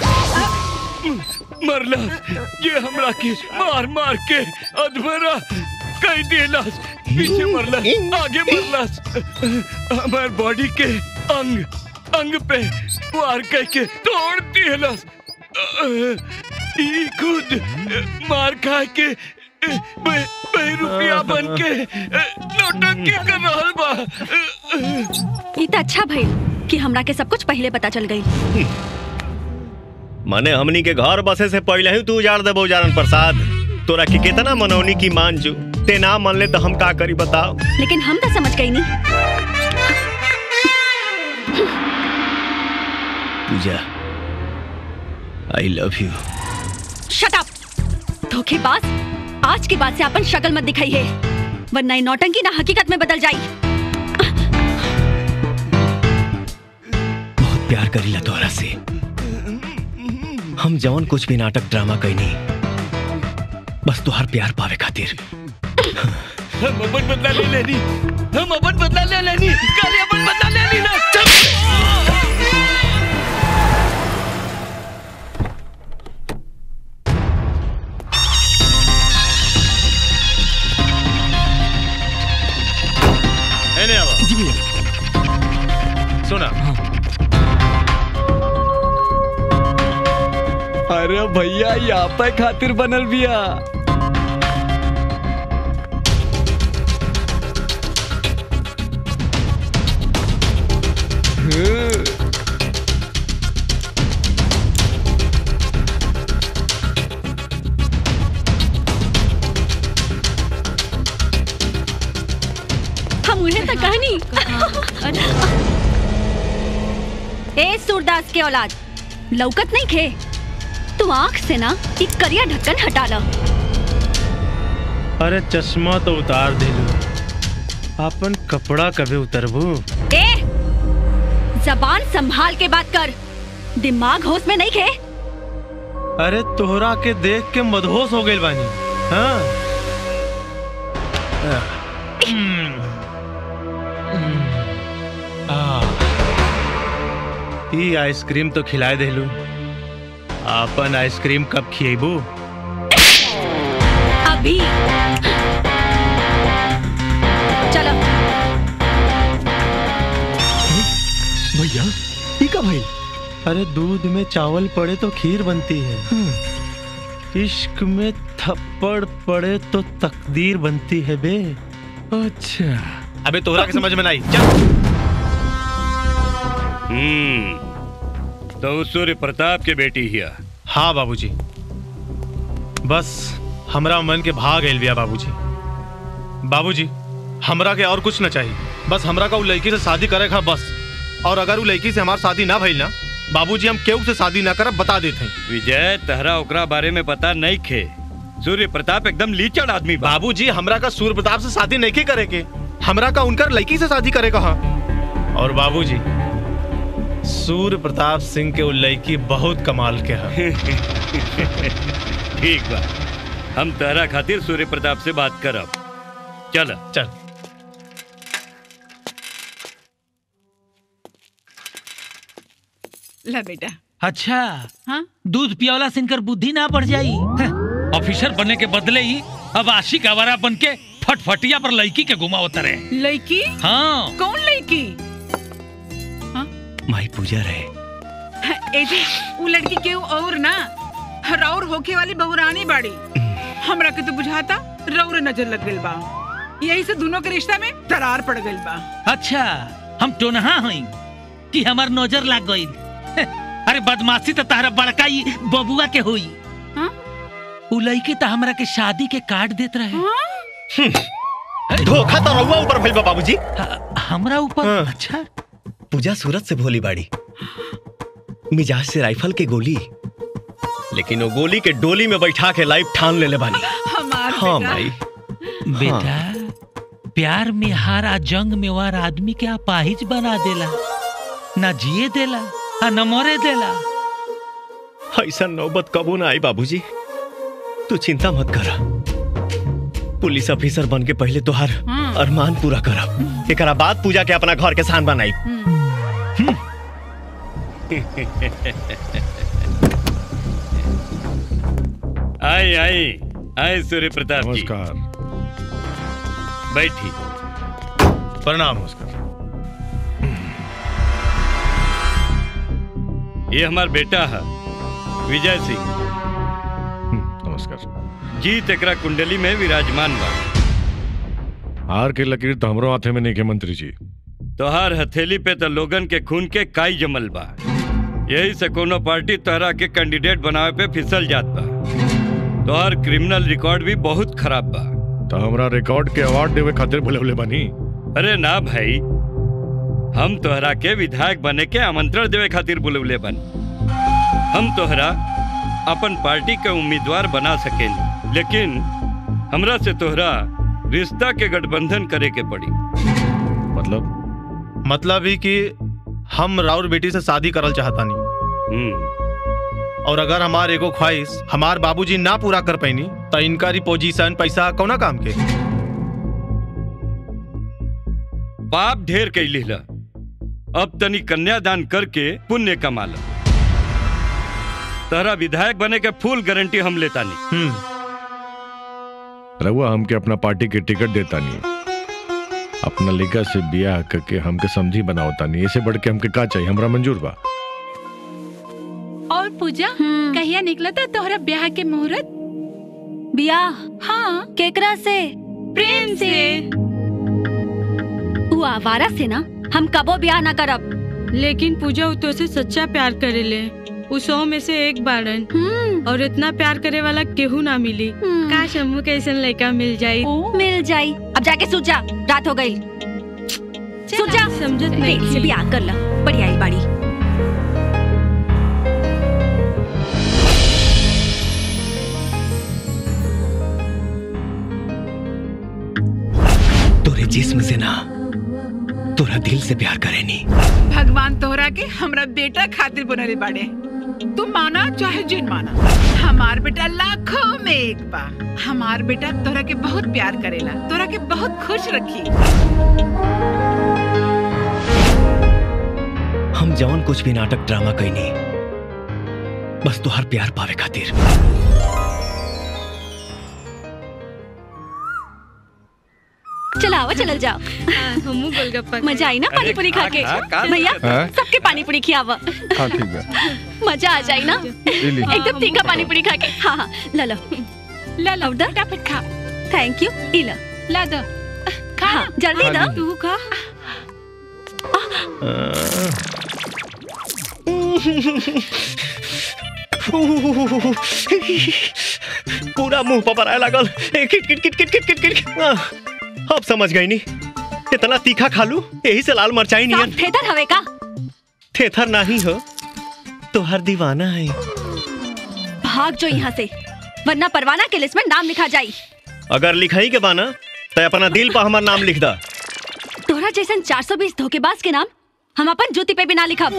मरला ये हमरा के मार मार के अधमरा कई देलस पीछे मरलस आगे मरलस हमार बॉडी के अंग अंग पे वार करके तोड़ दिलस ई खुद मार खा के बे, बे रुपया बन के नौटंकी कर रहल बा ई त अच्छा भइल कि हमरा के सब कुछ पहले पता चल गई माने हमनी के घर बसे से पहले ही तू उजाड़ देबो उजारन प्रसाद तोरा के कितना मनौनी की मान जू ते ना मान ले तो हम का करी बताओ लेकिन हम तो समझ गई नहीं Pooja I love you shut up धोखेबाज आज के बाद से अपन शक्ल मत दिखाई है वरना ये नौटंकी ना हकीकत में बदल जाई बहुत प्यार करीला तोरा से हम जवन कुछ भी नाटक ड्रामा कैनी बस तुहार प्यार पावे खातिर हम अपन बदला ले लेनी हम अपन बदला ले लेनी काली अपन बदला ले ली ना एने आवा जी भैया सुना अरे भैया यहाँ पे खातिर बनल बिया हम उन्हें तक कहानी ए सूरदास के औलाद लौकत नहीं खे तू आंख से ना एक करिया ढक्कन हटा लो अरे चश्मा तो उतार दिलू अपन कपड़ा कभी उतरबू ए जबान संभाल के बात कर दिमाग होश में नहीं खे अरे तोहरा के देख के मदहोश हो गइल बानी हाँ ई आइसक्रीम तो खिलाए देलू अपन आइसक्रीम कब खिएबू अभी चलो भैया ई का भाई अरे दूध में चावल पड़े तो खीर बनती है इश्क में थप्पड़ पड़े तो तकदीर बनती है बे अच्छा अबे तोहरा के समझ में नहीं हम्म तो सूर्य प्रताप के बेटी हिया हाँ बाबूजी बस हमरा मन के भाग गइल बिया बाबूजी बाबूजी हमरा के और कुछ न चाहिए बस हमरा का उ लड़की से शादी करे खा बस और अगर उ लड़की से हमार शादी ना भइल ना बाबूजी हम केहू से शादी ना करब बता देते हैं विजय तहरा ओकरा बारे में पता नहीं खे सूर्य प्रताप एकदम लीचड़ आदमी बा बाबूजी हमरा का सूर्य प्रताप से शादी नहीं करे के हमरा का उनकर लड़की से शादी करे कहा और बाबूजी सूर्य प्रताप सिंह के उ लड़की बहुत कमाल के है ठीक बा हम तहरा खातिर सूर्य प्रताप से बात करब चल चल ला बेटा अच्छा हाँ दूध पियावला से इनकर बुद्धि ना बढ़ जाई हैं, ऑफिसर बनने के बदले ही अब आशिक आवारा बन के फटफटिया पर लड़की के घुमावत रहे लड़की हाँ कौन लड़की माई पूजा रहे ए जी वो लड़की के और ना राउर होके वाली बहुरानी बाड़ी हमरा के तो बुझाता रौर नजर लग गइल बा यही से दोनों के रिश्ता में दरार पड़ गइल बा अच्छा हम टोनहा हई कि हमार नजर लाग गई अरे बदमाशी तो तारा बड़का ही बबुआ के हुई उ लड़की तो हमरा के शादी के कार्ड देत रहे धोखा तो रहुआ ऊपर भइल बा बाबूजी हमरा ऊपर अच्छा पूजा सूरत से भोली बाड़ी मिजाज से राइफल के गोली लेकिन वो गोली के डोली में बैठा के लाइफ ठान ले ले बानी हमार हाँ बेटा। भाई बेटा प्यार में हारा जंग में वार आदमी के अपाहिज बना देला ना जिए देला आ न मरे देला ऐसा नौबत कबो ना आई बाबूजी तू चिंता मत कर पुलिस ऑफिसर बन के पहले तोहार अरमान पूरा करब एकरा बाद पूजा के अपना घर के शान बनाई आई आई आई सूर्य प्रताप नमस्कार बैठी प्रणाम नमस्कार ये हमार बेटा है विजय सिंह नमस्कार जीत एकरा कुंडली में विराजमान बा हार के लकीर तो हमरो हाथे में नहीं के मंत्री जी तोहार हथेली पे तो लोगन के खून के काई जमल बा यही से कोनो पार्टी तोहरा के कैंडिडेट बनावे पे फिसल जात बा तोहार क्रिमिनल रिकॉर्ड भी बहुत खराब बा तो हमरा रिकॉर्ड के अवार्ड देवे खातिर भले भले बनी अरे ना भाई हम तोहरा के विधायक बने के आमंत्रण देवे खातिर बुलवले बन हम तोहरा अपन पार्टी के उम्मीदवार बना सकेनी लेकिन हमरा से तोहरा रिश्ता के गठबंधन करे के पड़ी मतलब मतलब ही कि हम राउर बेटी से शादी करल चाहता नहीं और अगर हमार एगो ख्वाहिश हमार बाबूजी ना पूरा कर पैनी तो इनका पोजीशन पैसा कौना काम के पाप ढेर कैली ला अब तनी कन्यादान करके पुण्य कमा ला तोहरा विधायक बने के फुल गारंटी हम लेता नहीं रहुआ हमके अपना पार्टी के टिकट देता नहीं अपना लिगा से बियाह करके हमके समझी बनावता नहीं ऐसे बढ़ के हमके का चाहिए हमरा मंजूर बा और पूजा कहिया निकला था तोहरा ब्याह के मुहूर्त बियाह हाँ केकरा से प्रेम से तू आवारा से ना हम कबो ब्याह ना करब लेकिन पूजा उ तो से सच्चा प्यार करेले उ सौ में से एक बारन और इतना प्यार करे वाला केहू ना मिली काश हमू के ऐसा लड़का मिल जाई मिल जाई अब जाके सूत जा रात हो गई सूत जा समझत नहीं देख से ब्याह कर ला बढ़िया आई बाड़ी तोरे जिस्म से ना तोरा दिल से प्यार करेनी भगवान तोहरा के हमरा बेटा खातिर बनले बाड़े तू माना चाहे जिन माना हमार बेटा लाखों में एक बा हमार बेटा तोहरा के बहुत प्यार करेला तोहरा के बहुत खुश रखी हम जवन कुछ भी नाटक ड्रामा कैनी बस तुहार प्यार पावे खातिर चला आओ चलल जाओ हमू गोलगप्पा मजा आई ना पानी पूरी खा के खा, खा, भैया हाँ? सबके पानी पूरी खियावा हाँ ठीक है मजा आ जाए ना ली। एकदम तीखा पानी पूरी खा के हाँ हाँ ला लो ला लो फटाफट खा थैंक यू इला ला दो खा हाँ, जल्दी हाँ, ना ली। तू खा पूरा मुंह पर आए लागल ए, किट किट किट किट किट किट किट आह, अब समझ गई नी इतना तीखा खा लू यही से लाल मरचाई नियन सब थेतर हवे का थेथर नहीं हो तो हर दीवाना है भाग जो यहाँ से वरना परवाना के लिस्ट में नाम लिखा जाई अगर लिखाई के बाना तो अपना दिल पर हमार नाम लिख दा तोहरा जैसन 420 धोखेबाज के नाम हम अपन जूती पे भी ना लिखब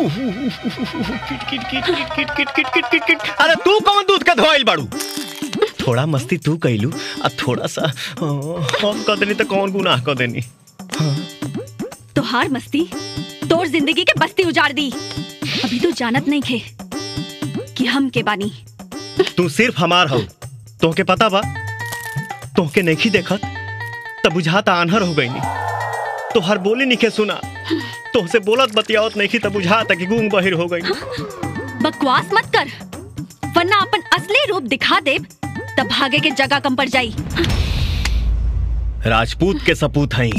अरे तू कौन दूध का धोइल बाड़ू थोड़ा मस्ती तू कैलू आ थोड़ा सा आ, हम कह देनी तो कौन गुनाह कह देनी तोहार मस्ती तोर जिंदगी के बस्ती उजाड़ दी अभी तो जानत नहीं खे कि हम के बानी तू सिर्फ हमार हो तोहके पता बा तोहके नहीं देखत तब बुझाता आन्हर हो गई तो हर बोली नहीं के सुना तोहसे बोलत बतियावत नहीं तब बुझाता कि गूंग बहिर हो गई बकवास मत कर वरना अपन असली रूप दिखा दे तब भागे के जगह कम पड़ जाई राजपूत के सपूत हैं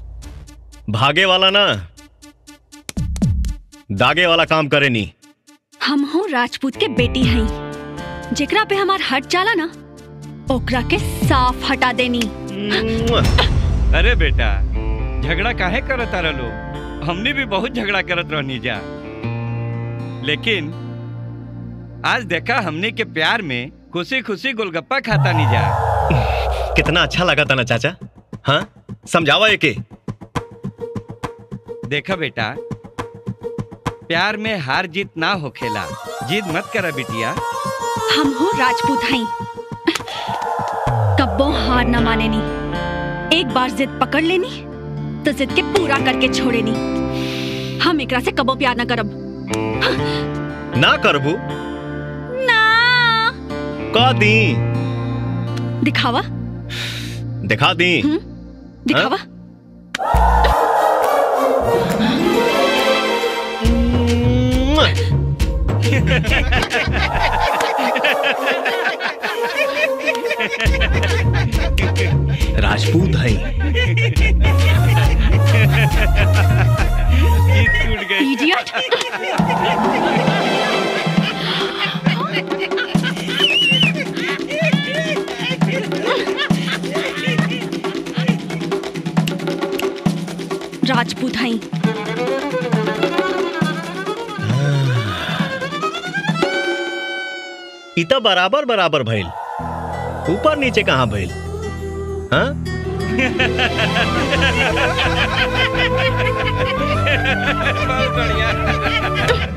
भागे वाला ना दागे वाला काम करे नी हम हो राजपूत के बेटी हई जेकरा पे हमार हट जाला ना ओकरा के साफ हटा देनी अरे बेटा झगड़ा काहे करत तारा लोग हमने भी बहुत झगड़ा करत रहनी जा लेकिन आज देखा हमने के प्यार में खुशी खुशी गोलगप्पा खाता नहीं जा कितना अच्छा लगा था ना चाचा हाँ समझावा एके देखा बेटा प्यार में हार जीत ना होखेला जीत मत करा बिटिया हम हो राजपूत हई कब्बो हार न माने नी एक बार जिद पकड़ लेनी तो जिद के पूरा करके छोड़े नी हम एकरा से कबो प्यार न करब ना करबू ना का दी दिखावा दिखा दी दिखावा राजपूत है इडियट राजपूत हई इता बराबर बराबर भइल ऊपर नीचे कहाँ भइल हाँ बहुत बढ़िया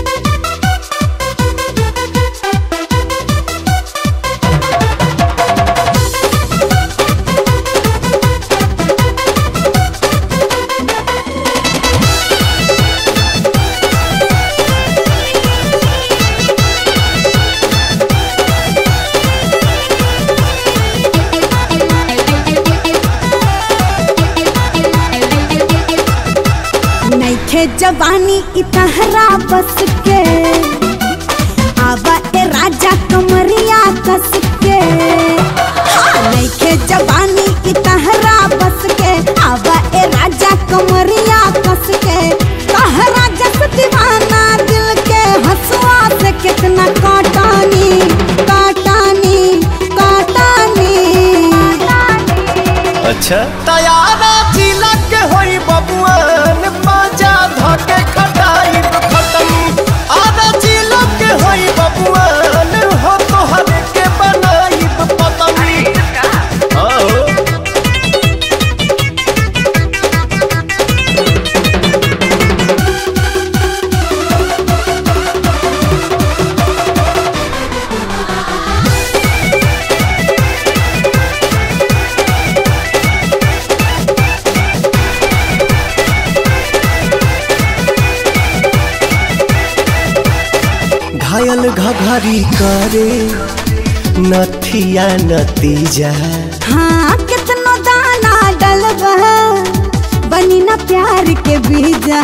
नैखे जवानी इतहरा बस के आवा ए राजा कमरिया कस के हाँ, नैखे जवानी इतहरा बस के आवा ए राजा कमरिया कस के कहरा जस दीवाना दिल के हंसुआ से कितना काटानी काटानी काटानी अच्छा तैयारा तिलक होई बबुआन पाजा धके खटाई खटम आधा तिलक होई बबुआन हो तोहर के बनाई पतम आओ घायल घघरी करे नथिया नतीजा हाँ कितना दाना डलबा बनी ना प्यार के बीजा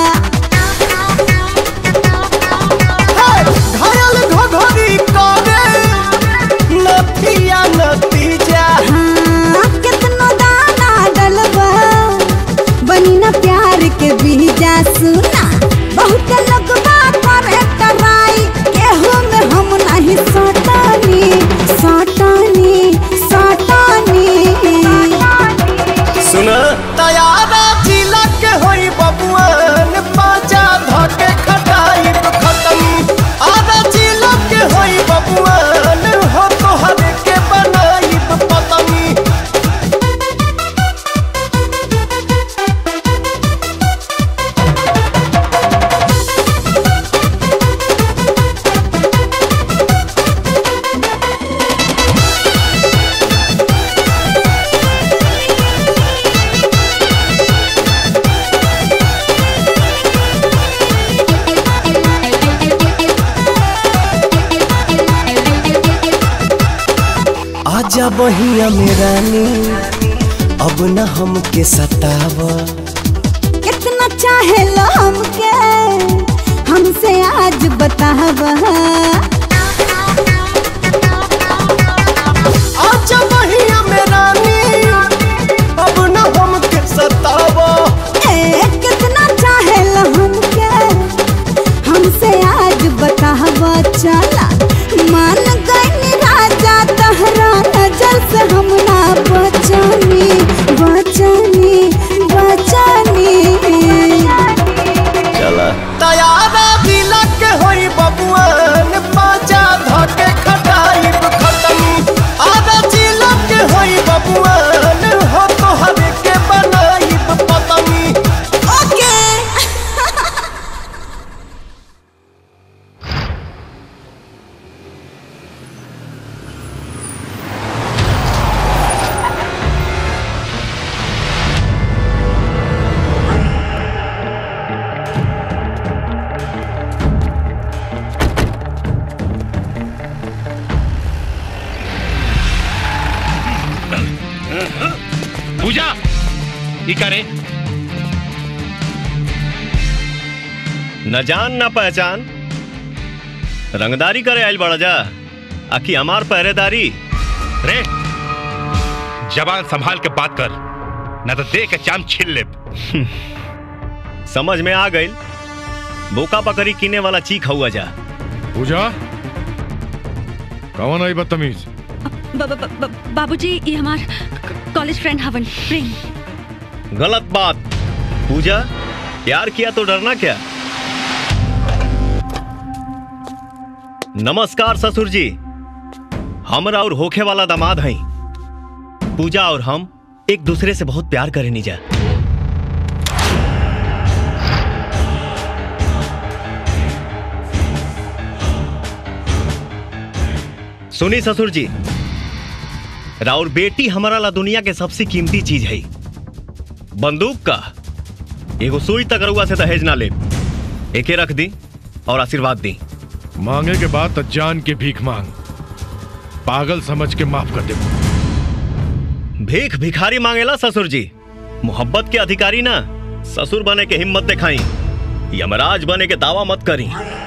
घायल घघरी करे नथिया नतीजा हाँ कितना दाना डलबा बनी ना प्यार के बीजा सुना बहुत लगवा करे कराई केहू में हम नहीं सटानी सटानी सटानी सुना तैयारा तिलक होई बबुआन पाजा धके खटाई खत्म आधा तिलक होई बबुआन हो तोहर के बनाई पतंग आजा बहिया में रानी अब न हमके सताव कितना चाहे लो हमके हमसे आज बतावा आजा बहिया में रानी अब न हमके सताव ए कितना चाहे लो हमके हमसे आज बता ई का रे न जान न पहचान रंगदारी करे आइल बड़ा जा आखी हमार पहरेदारी रे जबान संभाल के बात कर न तो देख के चाम छील ले समझ में आ गई बोका पकड़ी किने वाला चीख हुआ जा पूजा कौन आई बदतमीज ब- ब- ब- बाबूजी ये हमार कॉलेज फ्रेंड हवन प्रेम गलत बात पूजा प्यार किया तो डरना क्या नमस्कार ससुर जी हमरा और होखे वाला दामाद हैं पूजा और हम एक दूसरे से बहुत प्यार करें जा सुनी ससुर जी राउर बेटी हमारा ला दुनिया के सबसे कीमती चीज है बंदूक का एगो सुई तक रुआ से दहेज ना ले एके रख दी और आशीर्वाद दी मांगे के बाद तो जान के भीख मांग पागल समझ के माफ कर दे भीख भिखारी मांगेला ससुर जी मोहब्बत के अधिकारी ना ससुर बने के हिम्मत दिखाई यमराज बने के दावा मत करी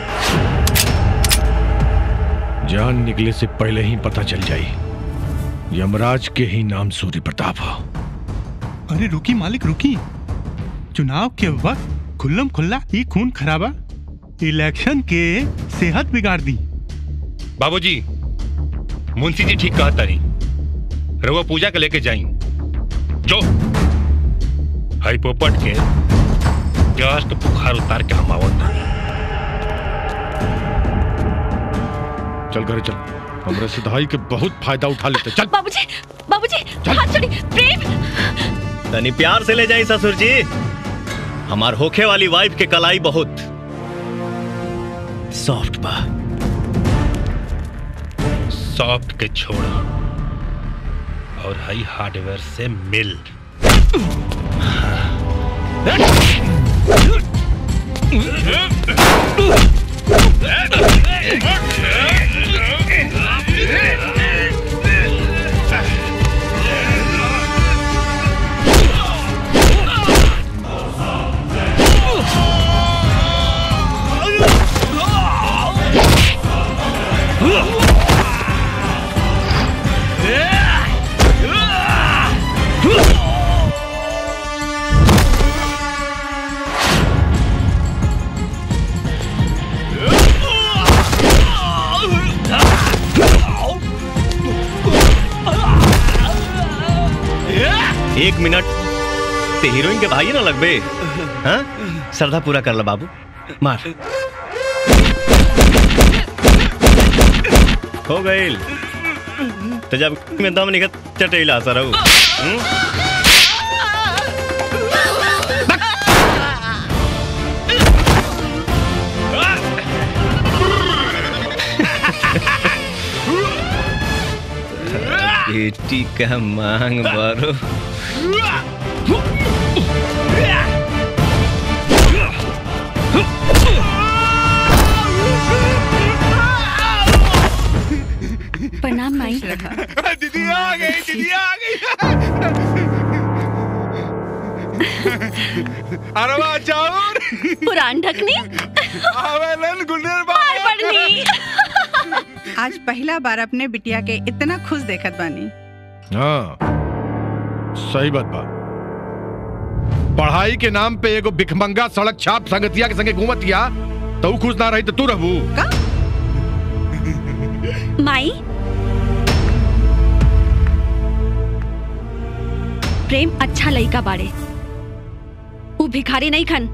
जान निकले से पहले ही पता चल जाई यमराज के ही नाम सूर्य प्रताप हो अरे रुकी मालिक रुकी चुनाव के वक्त खुल्लम खुल्ला ई खून खराबा इलेक्शन के सेहत बिगाड़ दी बाबूजी मुंशी जी ठीक कहता नहीं रवा पूजा के लेके जाई जो हई पोपट के जस्ट बुखार उतार के हम आवत तानी। चल घरे चल हमरे सिधाई के बहुत फायदा उठा लेते चल बाबूजी बाबूजी हाथ छोड़ी प्रेम तनी प्यार से ले जाई ससुर जी हमार होखे वाली वाइफ के कलाई बहुत सॉफ्ट बा सॉफ्ट के छोड़ा और हई हार्डवेयर से मिल एक मिनट ते हीरोइन के भाई ना लगबे हाँ श्रद्धा पूरा कर ला बाबू मार हो गईल तो जब में दम निकत चटेला सरऊ बेटी का मांग बारो प्रणाम माई दीदी आ गई दीदी आ गई अरवा चाउर पुरान ढकनी आवेलन गुलनेर हाय पढ़नी आज पहला बार अपने बिटिया के इतना खुश देखत बानी हाँ सही बात बा पढ़ाई के नाम पे एगो भिखमंगा सड़क छाप संगतिया के संगे घूमतिया तो ऊ खुश ना रही तो तू रहबू माई प्रेम अच्छा लड़का बाड़े ऊ भिखारी नहीं खन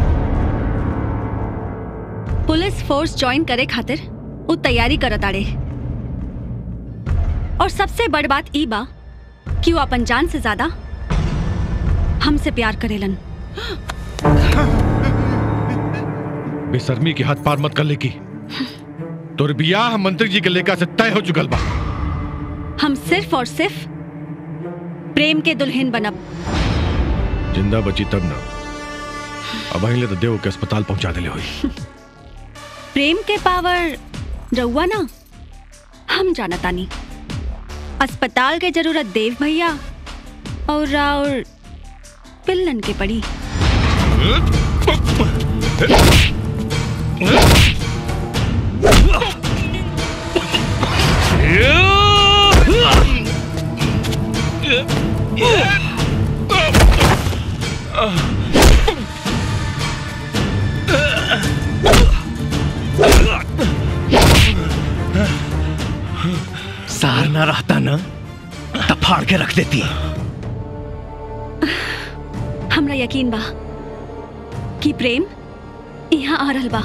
पुलिस फोर्स ज्वाइन करे खातिर ऊ तैयारी करत आड़े और सबसे बड़ बात ई बा कि वो अपन जान से ज्यादा हमसे प्यार करेलन बेशर्मी के हाथ पार मत कर लेकी तोर बियाह मंत्री जी के लेका से तय हो चुकल बा हम सिर्फ और सिर्फ प्रेम के दुल्हन बनब जिंदा बची तब ना अब अहिले तो देव के अस्पताल पहुंचा दिले हुई प्रेम के पावर रउआ ना हम जानतानी अस्पताल के जरूरत देव भैया और और पिल्लन के पड़ी सार ना रहता ना तब फाड़ के रख देती हमरा यकीन बा कि प्रेम यहाँ आ रहल बा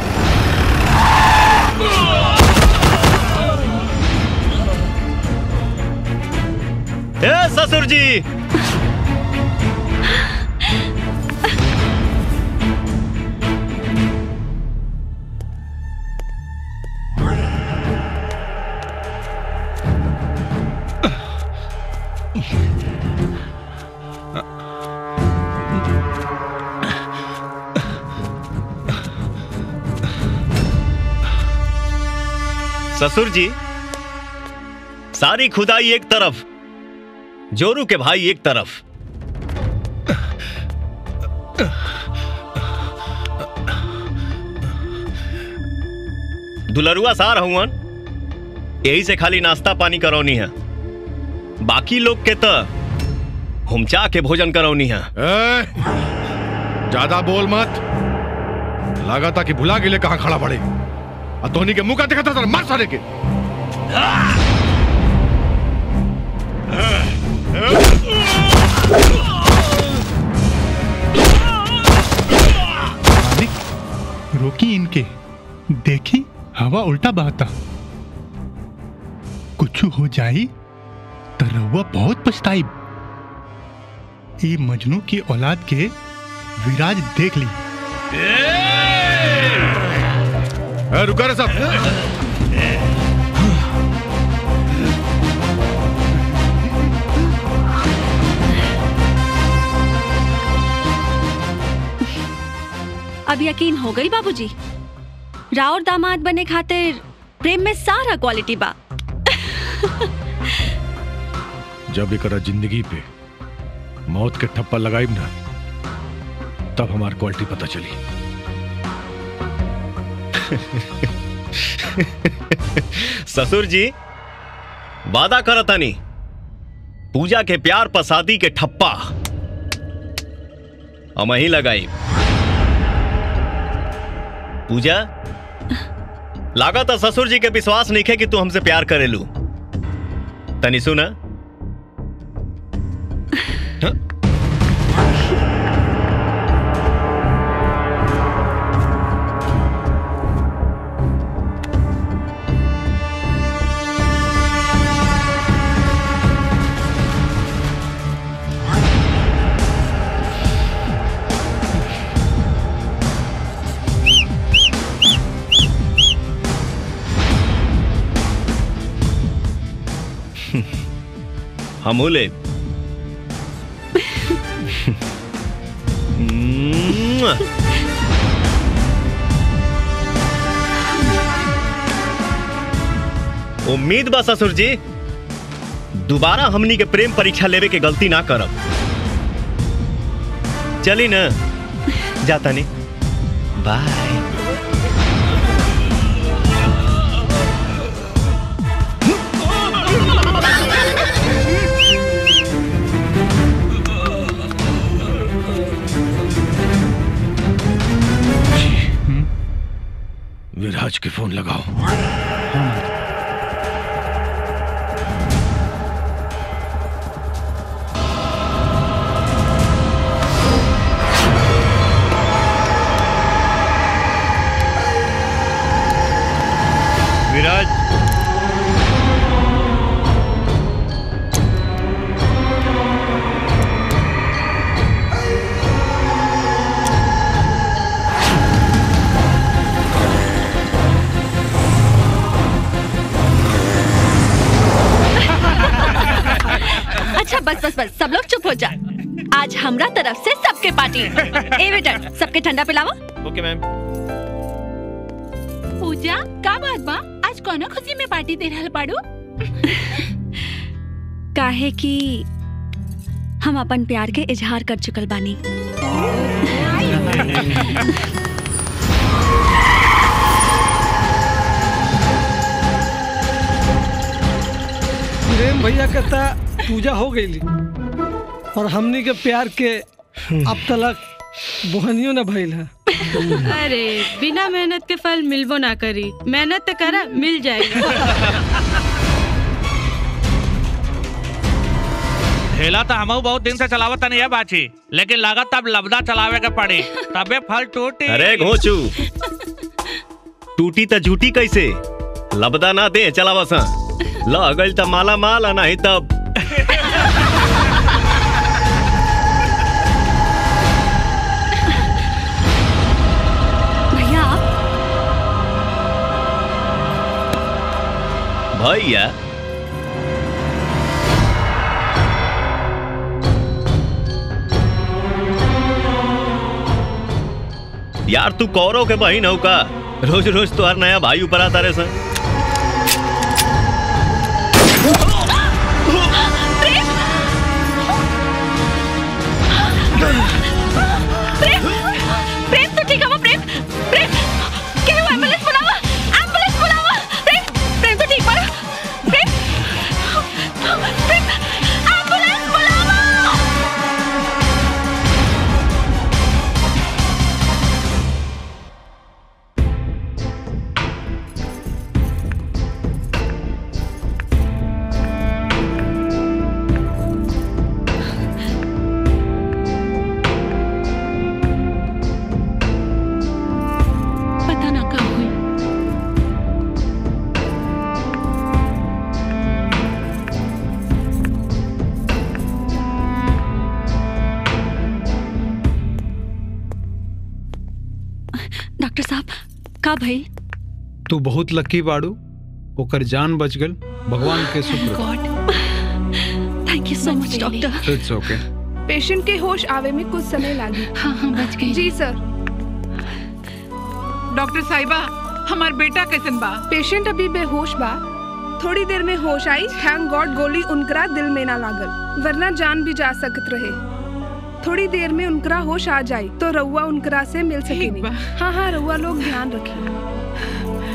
ए ससुर जी ससुर जी सारी खुदाई एक तरफ जोरू के भाई एक तरफ दुलरुआ सार हुवन यही से खाली नाश्ता पानी करौनी है बाकी लोग के तो हुमचा के भोजन करौनी है ए, ज्यादा बोल मत लगा था कि भुला गिले कहाँ खड़ा पड़े और धोनी के मुंह का देखा था मार सारे के रोकी इनके देखी हवा उल्टा बहता कुछ हो जाई तो रउआ बहुत पछताई ई मजनू की औलाद के विराज देख ली ए, रुका रे सब अब यकीन हो गई बाबूजी राउर दामाद बने खातिर प्रेम में सारा क्वालिटी बा जब एक जिंदगी पे मौत के ठप्पा लगाई ना तब हमार क्वालिटी पता चली ससुर जी वादा करतानी पूजा के प्यार पर शादी के ठप्पा हम ही लगाई पूजा लागत ससुर जी के विश्वास नहीं है कि तू हमसे प्यार करेलू तनी सुना हम ले उम्मीद बा ससुर जी दोबारा हमनी के प्रेम परीक्षा लेवे के गलती ना करब चली न जाता नहीं बाय विराज के फोन लगाओ विराज अच्छा बस बस बस सब लोग चुप हो जा आज हमरा तरफ से सबके पार्टी ए वेटर सबके ठंडा पिलावा ओके मैम पूजा का बात बा आज कोनो खुशी में पार्टी दे रहल बाड़ू काहे कि हम अपन प्यार के इजहार कर चुकल बानी प्रेम भैया कहता पूजा हो गई और हमनी के प्यार के अब तलक बोहनियो न भइल है अरे बिना मेहनत के फल मिलबो ना करी मेहनत तो करा मिल जाएगा ठेला तो हमहू बहुत दिन से चलावत नहीं है बाची लेकिन लागत अब लबदा चलावे के पड़ी तबे फल टूटी अरे घोचू टूटी त झूठी कैसे लबदा ना दे चला बसा लगल त माला माल आ नहीं तब भैया आप भैया यार तू कौरव के बहिन हो का रोज रोज तो हर नया भाई ऊपर आता रहे सन प्रेम प्रेम तो ठीक है वो प्रेम प्रेम क्या हुआ एम्बुलेंस बुलावा एम्बुलेंस बुलावा प्रेम प्रेम तो ठीक पड़ा प्रेम प्रेम एम्बुलेंस बुलावा पता ना कब हुई डॉक्टर साहब का भइल तू बहुत लकी बाड़ू ओकर जान बच गल भगवान के शुक्र God thank you so much doctor it's okay patient के होश आवे में कुछ समय लागी हाँ हाँ बच गई जी सर डॉक्टर साहिबा हमार बेटा कैसन बा पेशेंट अभी बेहोश बा थोड़ी देर में होश आई थैंक गॉड गोली उनकरा दिल में ना लागल वरना जान भी जा सकत रहे थोड़ी देर में उनकरा होश आ जाई तो रउआ उनकरा से मिल सकेनी हाँ हाँ रउआ लोग ध्यान रखिए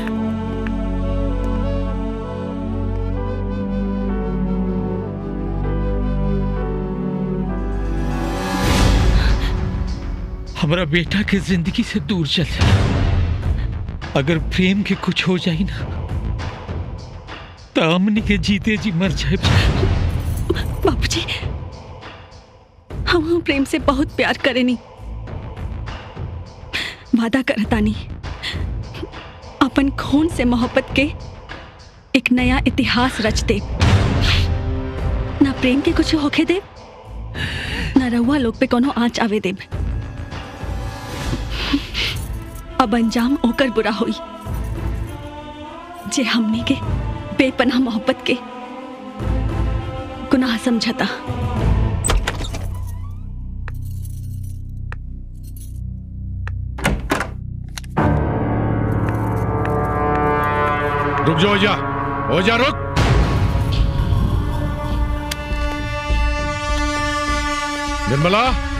हमारा बेटा के जिंदगी से दूर चल जाए अगर प्रेम के कुछ हो जाए ना तो हमने के जीते जी मर जाए बाबूजी हम प्रेम से बहुत प्यार करेनी वादा करतानी अपन खून से मोहब्बत के एक नया इतिहास रच दे ना प्रेम के कुछ होखे दे ना रहुआ लोग पे कोनो आंच आवे दे अब अंजाम ओकर बुरा हुई जे हमने के बेपनाह मोहब्बत के गुनाह समझता रुक जा ओजा ओजा रुक निर्मला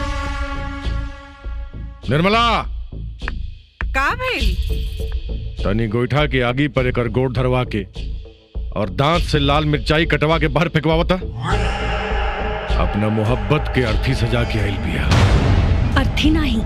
निर्मला का भइल तनी गोईठा के आगी पर एकर गोड़ धरवा के और दांत से लाल मिर्चाई कटवा के बाहर फेंकवावता अपना मोहब्बत के अर्थी सजा के आइल बिया अर्थी नहीं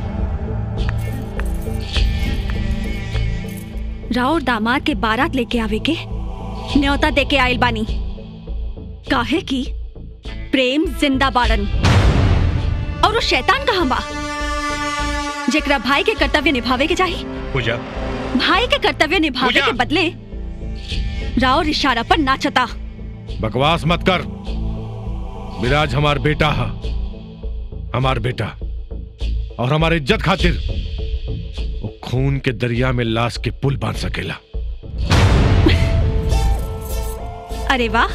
राउर दामाद के बारात लेके आवे के न्योता दे के आइल बानी काहे की प्रेम जिंदा बाड़न और वो शैतान कहाँ बा जेकरा भाई के कर्तव्य निभावे के चाहिए पूजा भाई के कर्तव्य निभावे के बदले राउर इशारा पर नाचता बकवास मत कर विराज हमार बेटा है हमार बेटा और हमारे इज्जत खातिर वो खून के दरिया में लाश के पुल बांध सकेला अरे वाह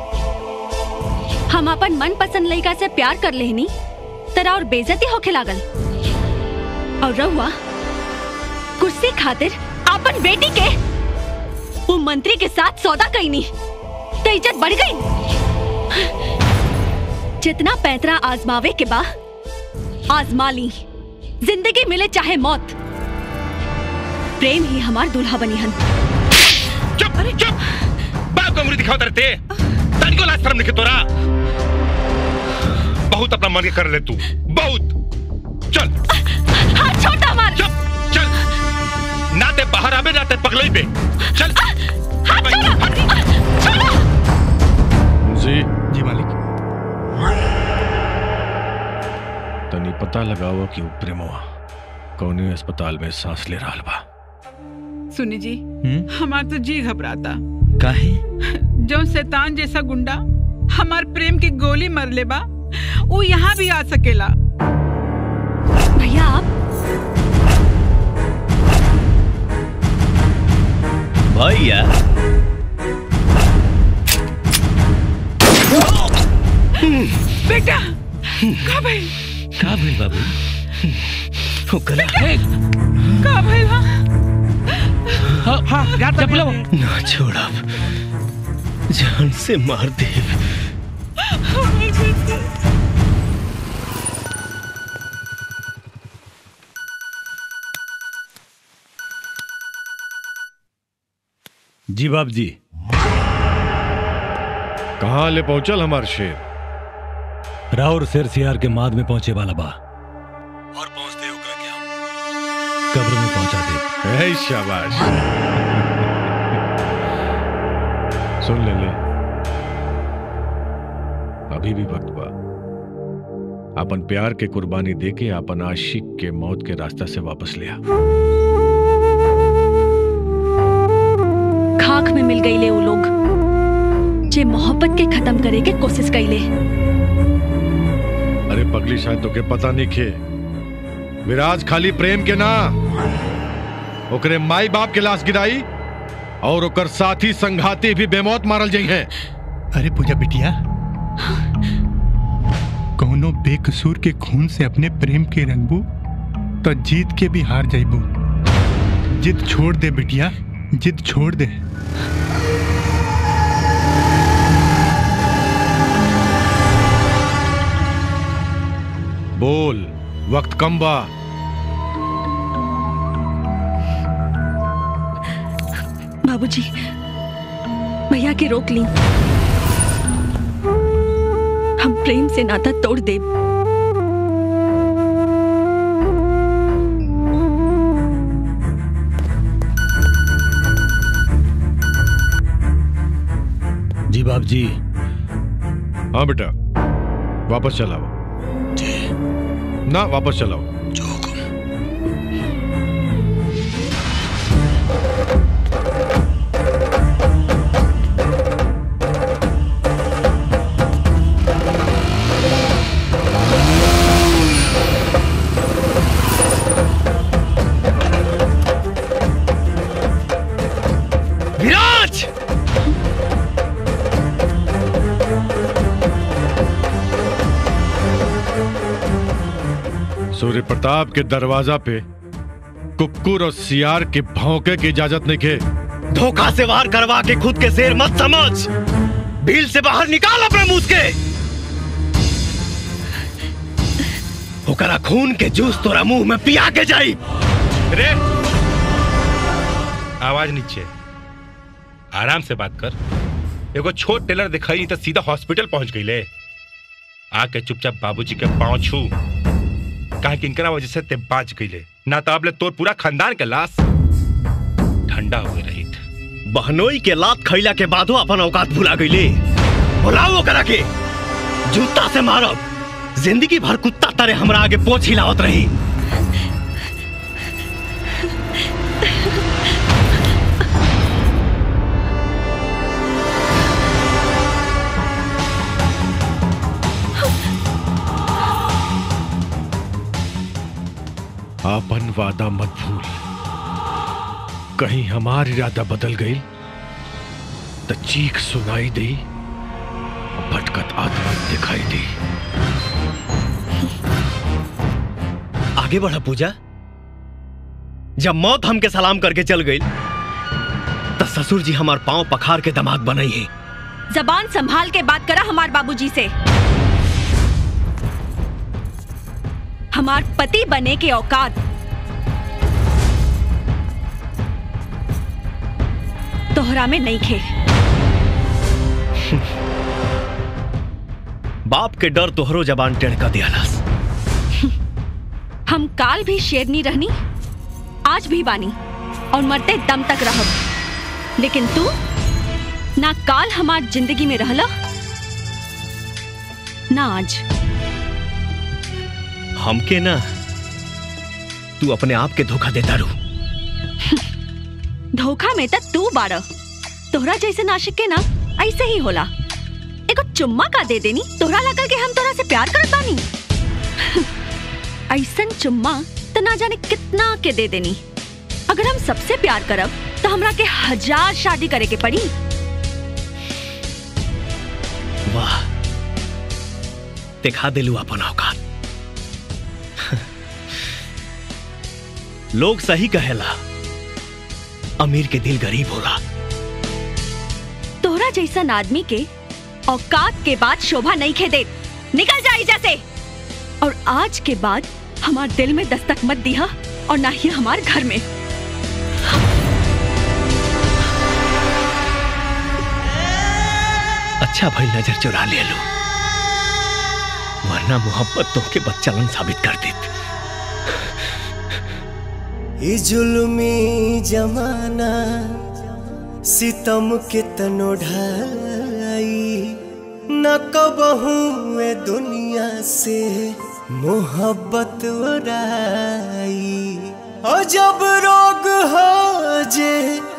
हम अपन मन पसंद लड़का से प्यार कर लेनी तरा और बेजती होके लागल और रहुआ कुर्सी खातिर अपन बेटी के वो मंत्री के साथ सौदा कईनी तो इज्जत बढ़ गई जितना पैतरा आजमावे के बा आजमा ली जिंदगी मिले चाहे मौत प्रेम ही हमार दूल्हा बनी हन चुप चुप बाप को उंगली दिखाओ तरते तन को लाज शर्म नहीं तोरा बहुत अपना मन के कर ले तू बहुत चल हाथ छोटा हमार चुप चल नाते बाहर आवे नाते पगलई पे चल जी जी मालिक तनी पता लगाओ कि उ प्रेमवा कौने अस्पताल में सांस ले रहा बा सुनी जी हमार तो जी घबराता काहे जो शैतान जैसा गुंडा हमार प्रेम की गोली मर ले बा वो यहाँ भी आ सकेला भैया आप भैया बेटा का भाई का भइल बाबू ओकरा का भाई वहाँ हाँ हाँ जा चपलो ना छोड़ब जान से मार दे जी बाप जी कहाँ ले पहुंचल हमार शेर राउर शेर सियार के माद में पहुंचे वाला बा और पहुंचते ओकरा के हम कब्र में पहुंचा दे है शाबाश सुन ले ले अभी भी वक्त बा अपन प्यार के कुर्बानी देके अपन आशिक के मौत के रास्ता से वापस लिया खाक में मिल गईले वो लोग जे मोहब्बत के खत्म करे के कोशिश कईले अरे पगली शायद तो के पता नहीं खे विराज खाली प्रेम के ना ओकरे माई बाप के लाश गिराई और ओकर साथी संघाती भी बेमौत मारल जाइ हैं अरे पूजा बिटिया कौनो बेकसूर के खून से अपने प्रेम के रंगबू तो जीत के भी हार जाइबू जिद छोड़ दे बिटिया जिद छोड़ दे बोल वक्त कम बा बाबूजी भैया के रोक ली हम प्रेम से नाता तोड़ दे जी बाप जी हाँ बेटा वापस चलाओ ना वापस चलाओ विराज सूर्य प्रताप के दरवाजा पे कुकुर और सियार के भौंके की इजाजत नहीं के धोखा से वार करवा के खुद के शेर मत समझ भील से बाहर निकाल अपने मुंह के ओकरा खून के जूस तोरा मुंह में पिया के जाई रे आवाज नीचे आराम से बात कर एगो छोट टेलर दिखाई नहीं तो सीधा हॉस्पिटल पहुंच गई ले आके चुपचाप बाबूजी के पांव छू कहा कि इनकरा वजह से ते बाच गई ले ना तो अब ले तोर पूरा खानदान के लाश ठंडा हुए रही बहनोई के लात खैला के बादो अपन औकात भुला गईले बुलाओ ओकरा के जूता से मारब जिंदगी भर कुत्ता तरह हमरा आगे पोछ हिलावत रही आपन वादा मत भूल कहीं हमार इरादा बदल गई तो चीख सुनाई दी भटकत आत्मा दिखाई दी आगे बढ़ा पूजा जब मौत हमके सलाम करके चल गई तो ससुर जी हमार पांव पखार के दमाद बनाई है जबान संभाल के बात करा हमार बाबूजी से हमार पति बने के औकात तोहरा में नहीं खे बाप के डर तोहरो जबान टेढ़ कर दियालास हम काल भी शेरनी रहनी आज भी बानी और मरते दम तक रहब लेकिन तू ना काल हमार जिंदगी में रहला ना आज हमके ना तू अपने आप के धोखा देता रू धोखा में तक तू बाड़ तोहरा जैसे नाशिक के ना ऐसे ही होला एगो चुम्मा का दे देनी तोहरा लगल के हम तोरा से प्यार करत बानी ऐसन चुम्मा तो ना जाने कितना के दे देनी अगर हम सबसे प्यार करब तो हमरा के हजार शादी करे के पड़ी वाह दिखा दिलू अपन औकात लोग सही कहेला अमीर के दिल गरीब होला तोहरा जैसन आदमी के औकात के बाद शोभा नहीं खे दे निकल जा एहिजा से और आज के बाद हमार दिल में दस्तक मत दिया और ना ही हमार घर में अच्छा भाई नजर चुरा ले लो वरना मोहब्बत तो के बच्चालन साबित कर देत ई जुल्मी जमाना सितम के तनो ढाई न कबहू ए दुनिया से मोहब्बत उड़ाई और जब रोग हो जे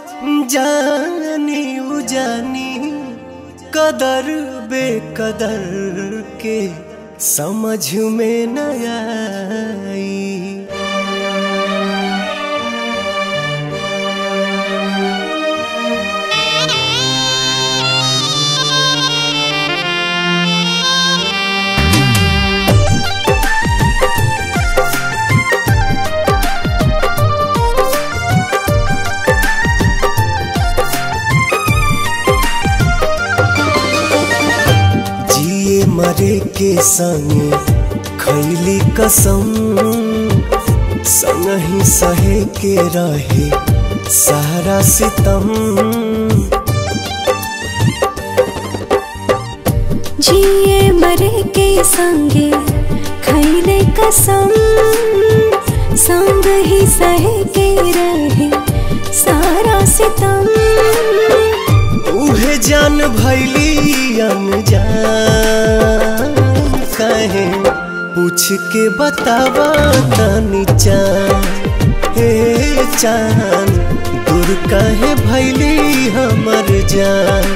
जानी उजानी कदर बेकदर के समझ में न आई जिए मरे के संगे खैली कसम संग ही सहे के रहे सारा सितम जिए मरे के संगे खैले कसम संग ही सहे के रहे सारा सितम उहे जान भैली अनजान कहे पूछ के बतावा तनी चान हे चान दूर कहे भैली हमर जान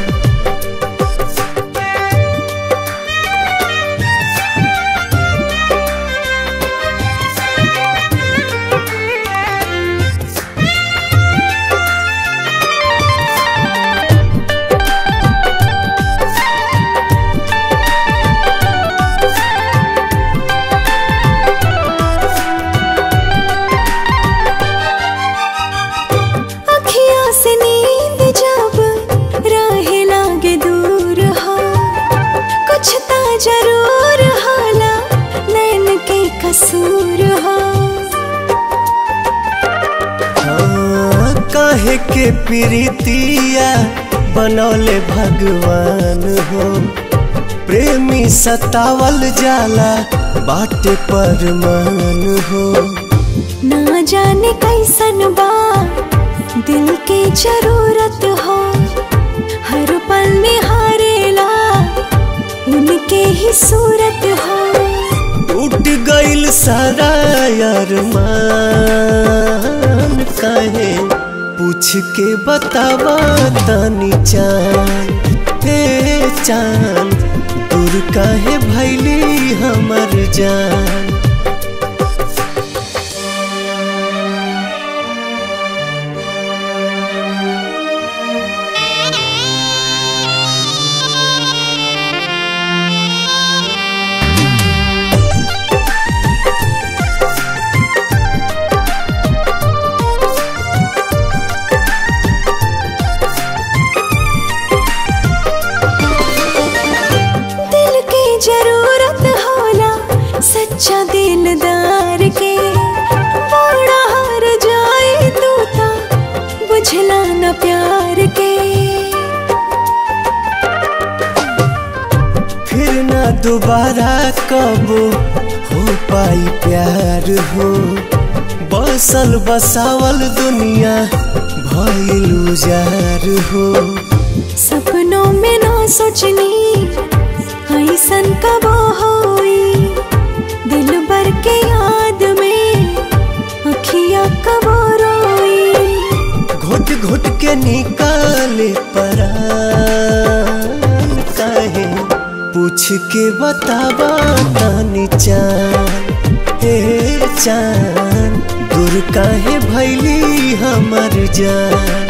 अखियाँ से नींद जब राहे लागे दूर हो कुछ ता जरूर होला नैन के कसूर हो हाँ, काहे के प्रीतिया बनौले भगवान हो प्रेमी सतावल जाला बाटे पर मान हो ना जाने कैसन बा दिल के जरूरत हो हर पल निहारेला उनके ही सूरत हो टूट गइल सारा यार मान काहे पूछ के बतावा तनी चान हे चान दूर काहे भैली हमर जान दिल की जरूरत होला सच्चा दिल दोबारा कब हो पाई प्यार हो बसल बसावल दुनिया भइल उजार हो सपनों में ना सोचनी ऐसन कब होई दिल भर के याद में अखियां कब रोई घुट घुट के निकाले परान काहे पूछ के बतावा तानी चान हे चान दूर काहे भैली हमर जान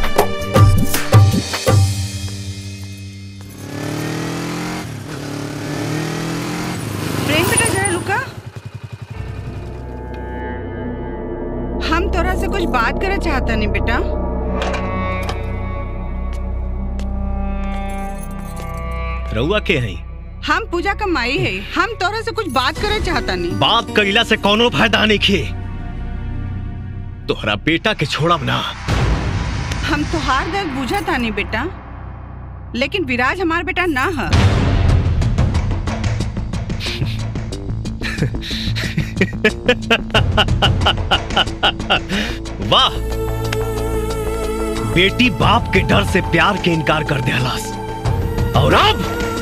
प्रेम बेटा जरा रुका हम तोरा से कुछ बात करे चाहता नहीं बेटा रउआ के हई हम पूजा का माई है हम तोरा से कुछ बात करे चाहता नहीं बात कइला से कोनो फायदा नहीं खे तोहरा बेटा के छोड़ब ना हम तुहार दर्द बुझा था नहीं बेटा लेकिन विराज हमार बेटा ना है वाह बेटी बाप के डर से प्यार के इनकार कर दियालास और अब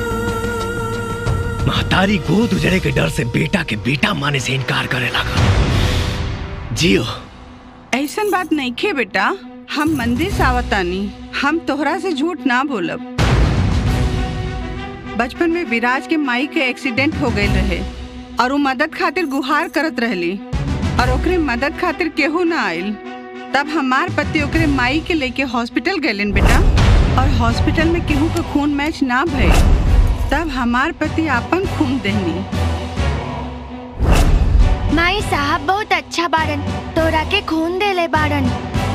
महतारी गोद उजड़े के डर से बेटा के बेटा माने से इनकार करे लगा जियो ऐसन बात नहीं खे बेटा हम मंदिर से आवतानी हम तोहरा से झूठ ना बोलब बचपन में विराज के माई के एक्सीडेंट हो गए रहे और वो मदद खातिर गुहार करत रहली और ओकरे मदद खातिर केहू ना आइल तब हमार पति ओकरे माई के लेके हॉस्पिटल गए बेटा और हॉस्पिटल में केहू का खून मैच ना भइल तब हमार पति आपन खून देहनी माई साहब बहुत अच्छा बारन तोरा के खून देले बारन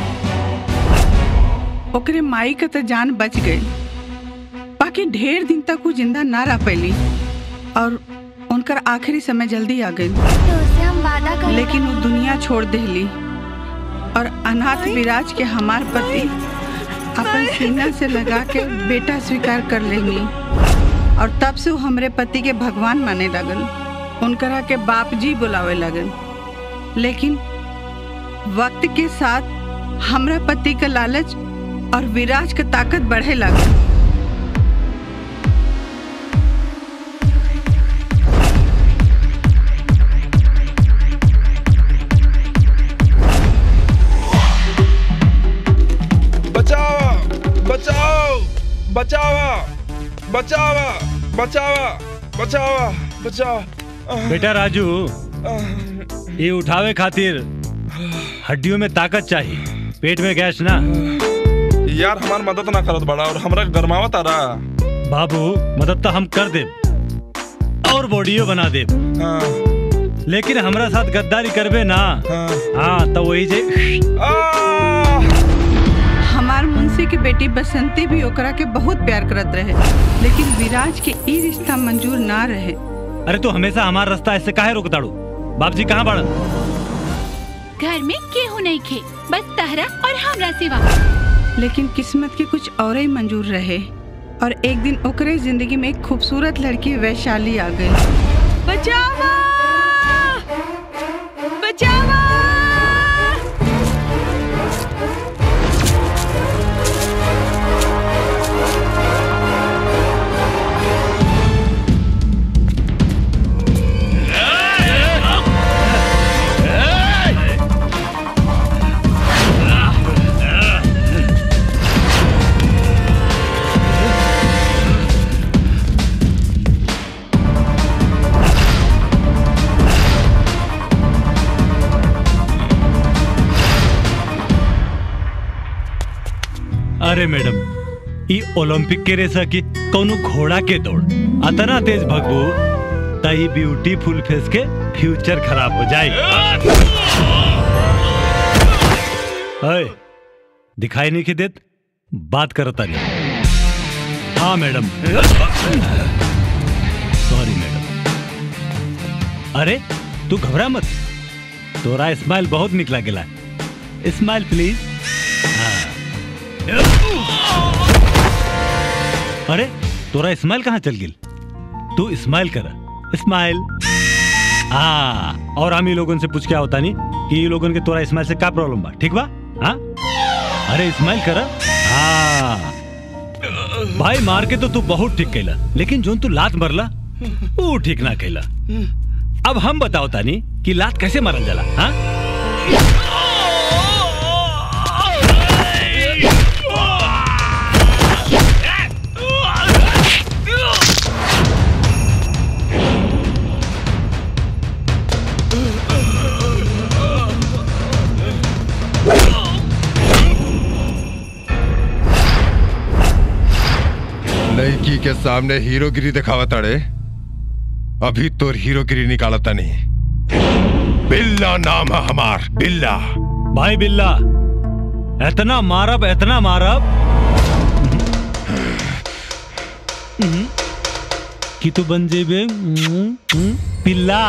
ओकरे माई का तो जान बच गई बाकी ढेर दिन तक वो जिंदा ना रह पैली और उनकर आखिरी समय जल्दी आ गई तो हम वादा कर लेकिन वो दुनिया छोड़ देली और अनाथ विराज के हमार पति अपन सीना से लगा के बेटा स्वीकार कर लेंगी और तब से वो हमरे पति के भगवान माने लगल उनकरा के बाप जी बुलावे लगल लेकिन वक्त के साथ हमरा पति का लालच और विराज का ताकत बढ़े लगल बचाओ बचाओ बचावा बचावा बचावा बचावा बचावा बेटा राजू ये उठावे खातिर हड्डियों में ताकत चाहिए पेट में गैस ना यार हमार मदद ना करत बड़ा और हमरा गरमावत आ रहा बाबू मदद तो हम कर दे और बॉडियो बना दे लेकिन हमरा साथ गद्दारी करबे ना हाँ तो वही जे हमार मुंशी के बेटी बसंती भी ओकरा के बहुत प्यार करत रहे लेकिन विराज के ई रिश्ता मंजूर ना रहे अरे तू हमेशा हमारा रास्ता ऐसे काहे रोक दाड़ू बाप जी कहाँ बाड़न घर में केहू नहीं खे बस तहरा और हमरा सिवा लेकिन किस्मत के कुछ और ही मंजूर रहे और एक दिन ओकरे जिंदगी में एक खूबसूरत लड़की वैशाली आ गई बचावा बचावा अरे मैडम ई ओलंपिक के रेसा की कौनो घोड़ा के दौड़ अतना तेज भगबू तई ब्यूटीफुल फेस के फ्यूचर खराब हो जाए अय, दिखाई नहीं के देत बात करता नहीं हाँ मैडम सॉरी मैडम अरे तू घबरा मत तोरा स्माइल बहुत निक लागेला स्माइल प्लीज अरे तोरा स्माइल कहाँ चल गिल तू स्माइल कर स्माइल हाँ और हम ही लोगन से पूछ क्या होता नहीं कि ये लोगन के तोरा स्माइल से का प्रॉब्लम बा ठीक बा हाँ अरे स्माइल कर हाँ भाई मार के तो तू बहुत ठीक कैला लेकिन जोन तू लात मरला वो ठीक ना कैला अब हम बताओ तानी कि लात कैसे मारल जाला हाँ लड़की के सामने हीरोगिरी दिखावा ताड़े अभी तोर हीरोगिरी निकालता नहीं बिल्ला नाम है हमार बिल्ला भाई बिल्ला इतना मारब इतना मारब कि तू बन जेबे पिल्ला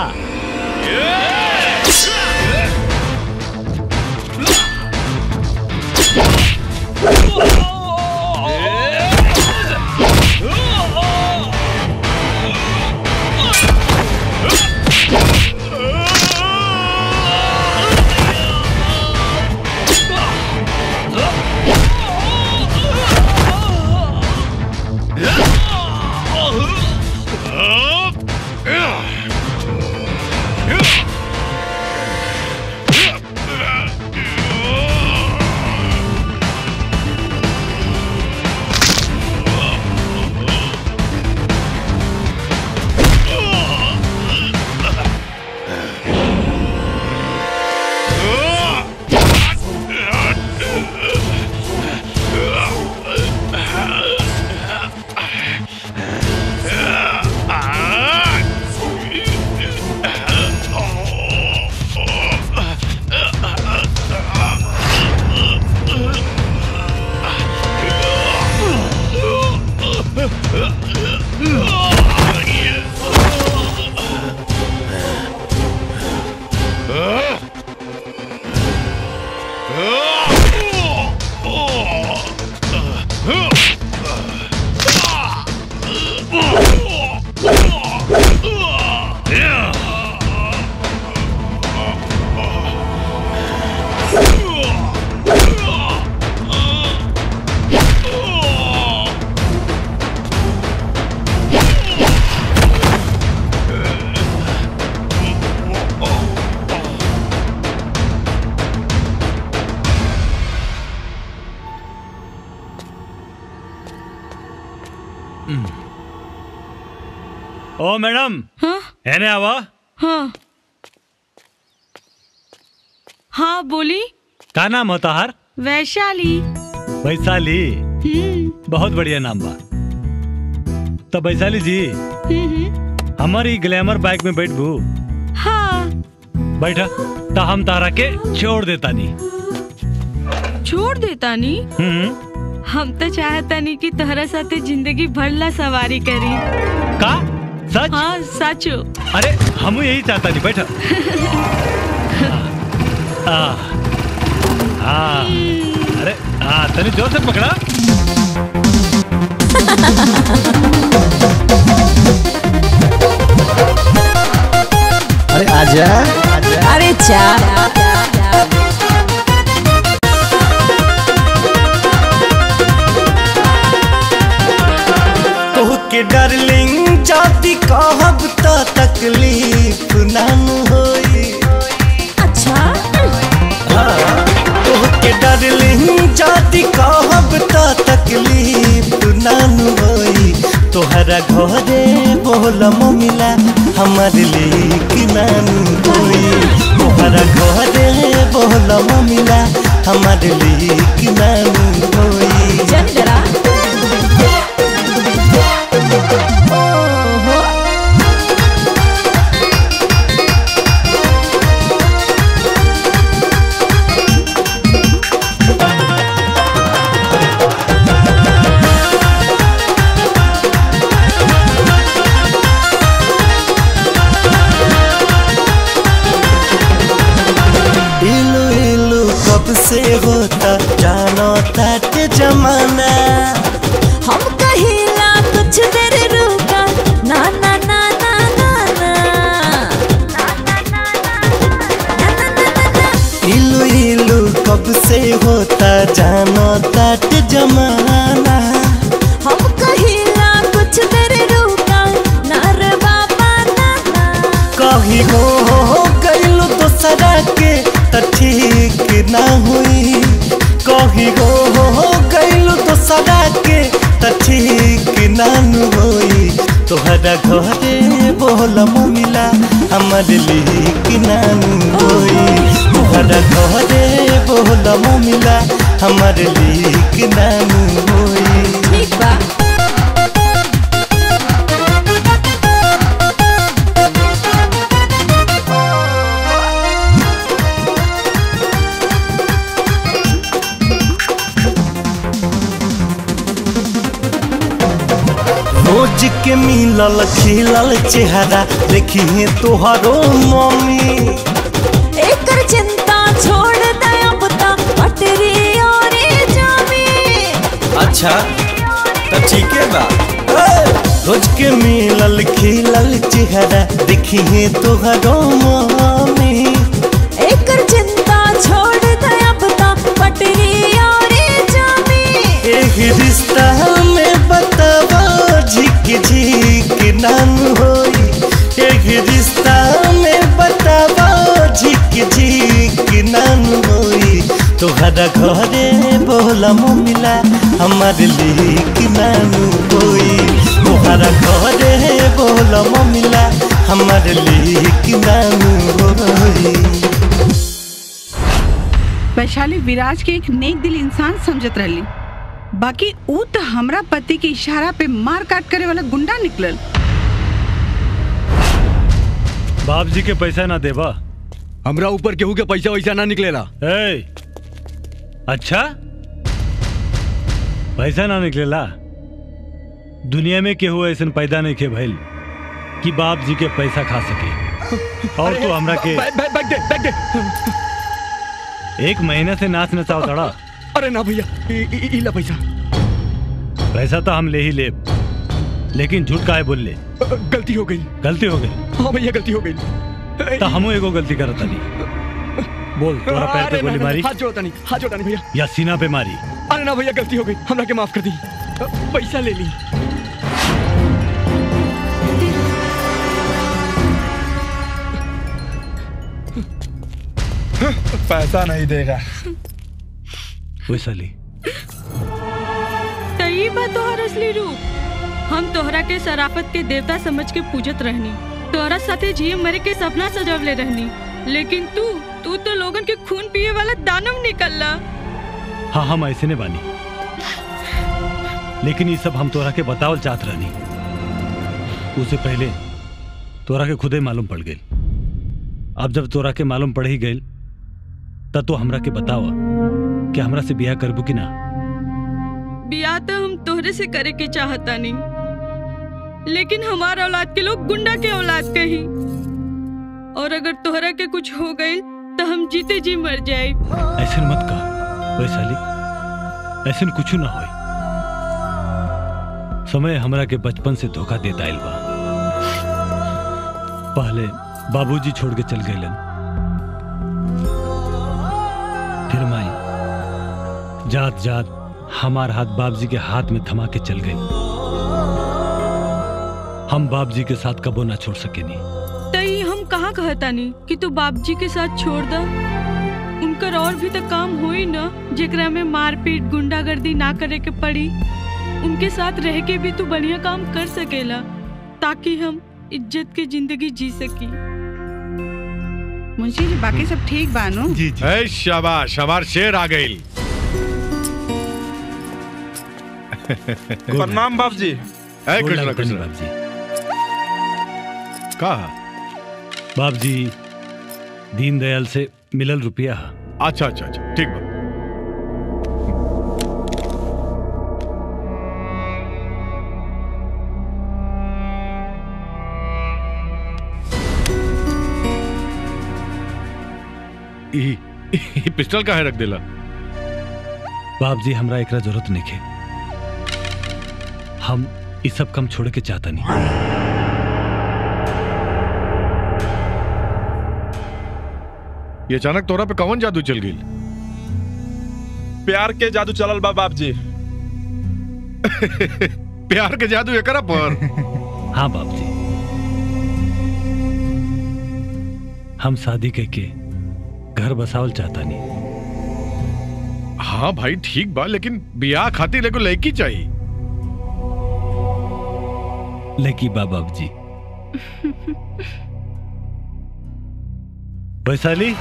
ओ मैडम है ना आवा हाँ हाँ बोली का नाम होता हर वैशाली वैशाली हम्म बहुत बढ़िया नाम बा तो वैशाली जी हम्म हमारी ग्लैमर बाइक में बैठ बू हाँ बैठा तो हम तारा के छोड़ देता नहीं छोड़ देता नी हम्म हम तो चाहता नहीं कि तोहरा साथे जिंदगी भर ला सवारी करी का सच हाँ सचो अरे हम यही चाहता नहीं बैठा आ, आ, अरे हाँ तनी जोर से पकड़ा अरे आजा अरे चा तोहके डार्लिंग जाति कहब त तकलीफ नाम होई अच्छा तोहके डार्लिंग जाति कहब त तकलीफ नाम होई तोहरा घरे बोल मिला हमर लेक नाम होई तोहरा घरे बोल मिला हमर लेक नाम होई जन डरा इलू इलू कब से होता जानो तक जमाना हम कहिला कुछ देर रुका ना ना ना हुई कही हो हो गइलू तो सदा के त ठीक नानु होई तोहरा घरे बोल मिला हमर लीक नानु होई तोहरा घरे बोल मिला हमर लीक नानु होई ठीक बा रोज के मिलल खिलल चेहरा देखिए तोहरो मम्मी एकर चिंता छोड़ दे अब तक पटरी और जामी अच्छा तो ठीक है बा रोज के मिलल खिलल चेहरा देखिए तोहरो मम्मी एकर चिंता छोड़ दे अब तक पटरी और जामी एक रिश्ता में बतावा झिक झिक नाम होई एक रिश्ता में बतावा झिक झिक नाम होई तोहरा घरे बोला मिला हमार लीक नानू होई तोहरा घरे बोला मिला हमार लीक नानू होई वैशाली विराज के एक नेक दिल इंसान समझत रहली बाकी ऊ तो हमरा पति के इशारा पे मार काट करे वाला गुंडा निकलल बाप जी के पैसा ना देबा हमरा ऊपर केहू के पैसा वैसा ना निकलेला ए अच्छा पैसा ना निकलेला दुनिया में केहू ऐसन पैदा नहीं के भइल कि बाप जी के पैसा खा सके और तो हमरा के बैग बैग- बैग दे बैग दे एक महीने से नाच नचाओ तड़ा अरे ना भैया ई- ई- ई ला पैसा पैसा तो हम ले ही ले लेकिन झूठ काहे बोल ले गलती हो गई गलती हो गई हाँ भैया गलती हो गई तो हमू एगो गलती करत नहीं बोल तोरा पैर पे अरे गोली ना, ना, मारी हाथ जोड़ता नहीं हाथ जोड़ता नहीं भैया या सीना पे मारी अरे ना भैया गलती हो गई हमरा के माफ कर दी पैसा ले ली पैसा नहीं देगा वैशाली तई बा तोहर असली रूप हम तोहरा के शराफत के देवता समझ के पूजत रहनी तोहरा साथे जिए मरे के सपना सजवले रहनी लेकिन तू तू तो लोगन के खून पिए वाला दानव निकलला हाँ हम ऐसे ने बानी लेकिन ये सब हम तोरा के बतावल चाहत रहनी उससे पहले तोरा के खुदे मालूम पड़ गई अब जब तोरा के मालूम पड़ ही गई तब तो हमरा के बतावा कि हमरा से बियाह करबू कि ना बियाह तो हम तोहरे से करे के चाहता नहीं लेकिन हमार औलाद के लोग गुंडा के औलाद कही और अगर तोहरा के कुछ हो गई तो हम जीते जी मर जाए ऐसे मत कह वैशाली ऐसे कुछ ना होई समय हमरा के बचपन से धोखा देता आइल बा पहले बाबूजी छोड़ के चल गए फिर माई जात जात हमार हाथ बाबूजी के हाथ में थमा के चल गई हम बाबूजी के साथ कबो ना छोड़ सके नहीं तई हम कहाँ कहता नहीं कि तू बाप जी के साथ छोड़ दा उनकर और भी तो काम होई ना जेकरा में मारपीट गुंडागर्दी ना करे के पड़ी उनके साथ रह के भी तू बढ़िया काम कर सकेला ताकि हम इज्जत की जिंदगी जी सकी मुंशी जी बाकी सब ठीक बानो जी जी ए शाबाश हमार शेर आ गई प्रणाम बाप जी ए कृष्णा कृष्णा का बाप जी दीनदयाल से मिलल रुपया हा। अच्छा अच्छा अच्छा ठीक बा ई ई पिस्टल काहे रख देला बाप जी हमरा एकरा जरूरत नहीं है हम इस सब काम छोड़ के चाहता नहीं ये अचानक तोरा पे कौन जादू चल गई प्यार के जादू चलल बा बाप जी प्यार के जादू एकरा पर हाँ बाप जी हम शादी के के घर बसावल चाहता नहीं हाँ भाई ठीक बा लेकिन बियाह खातिर एगो लड़की चाहिए लकी बाबा जी वैशाली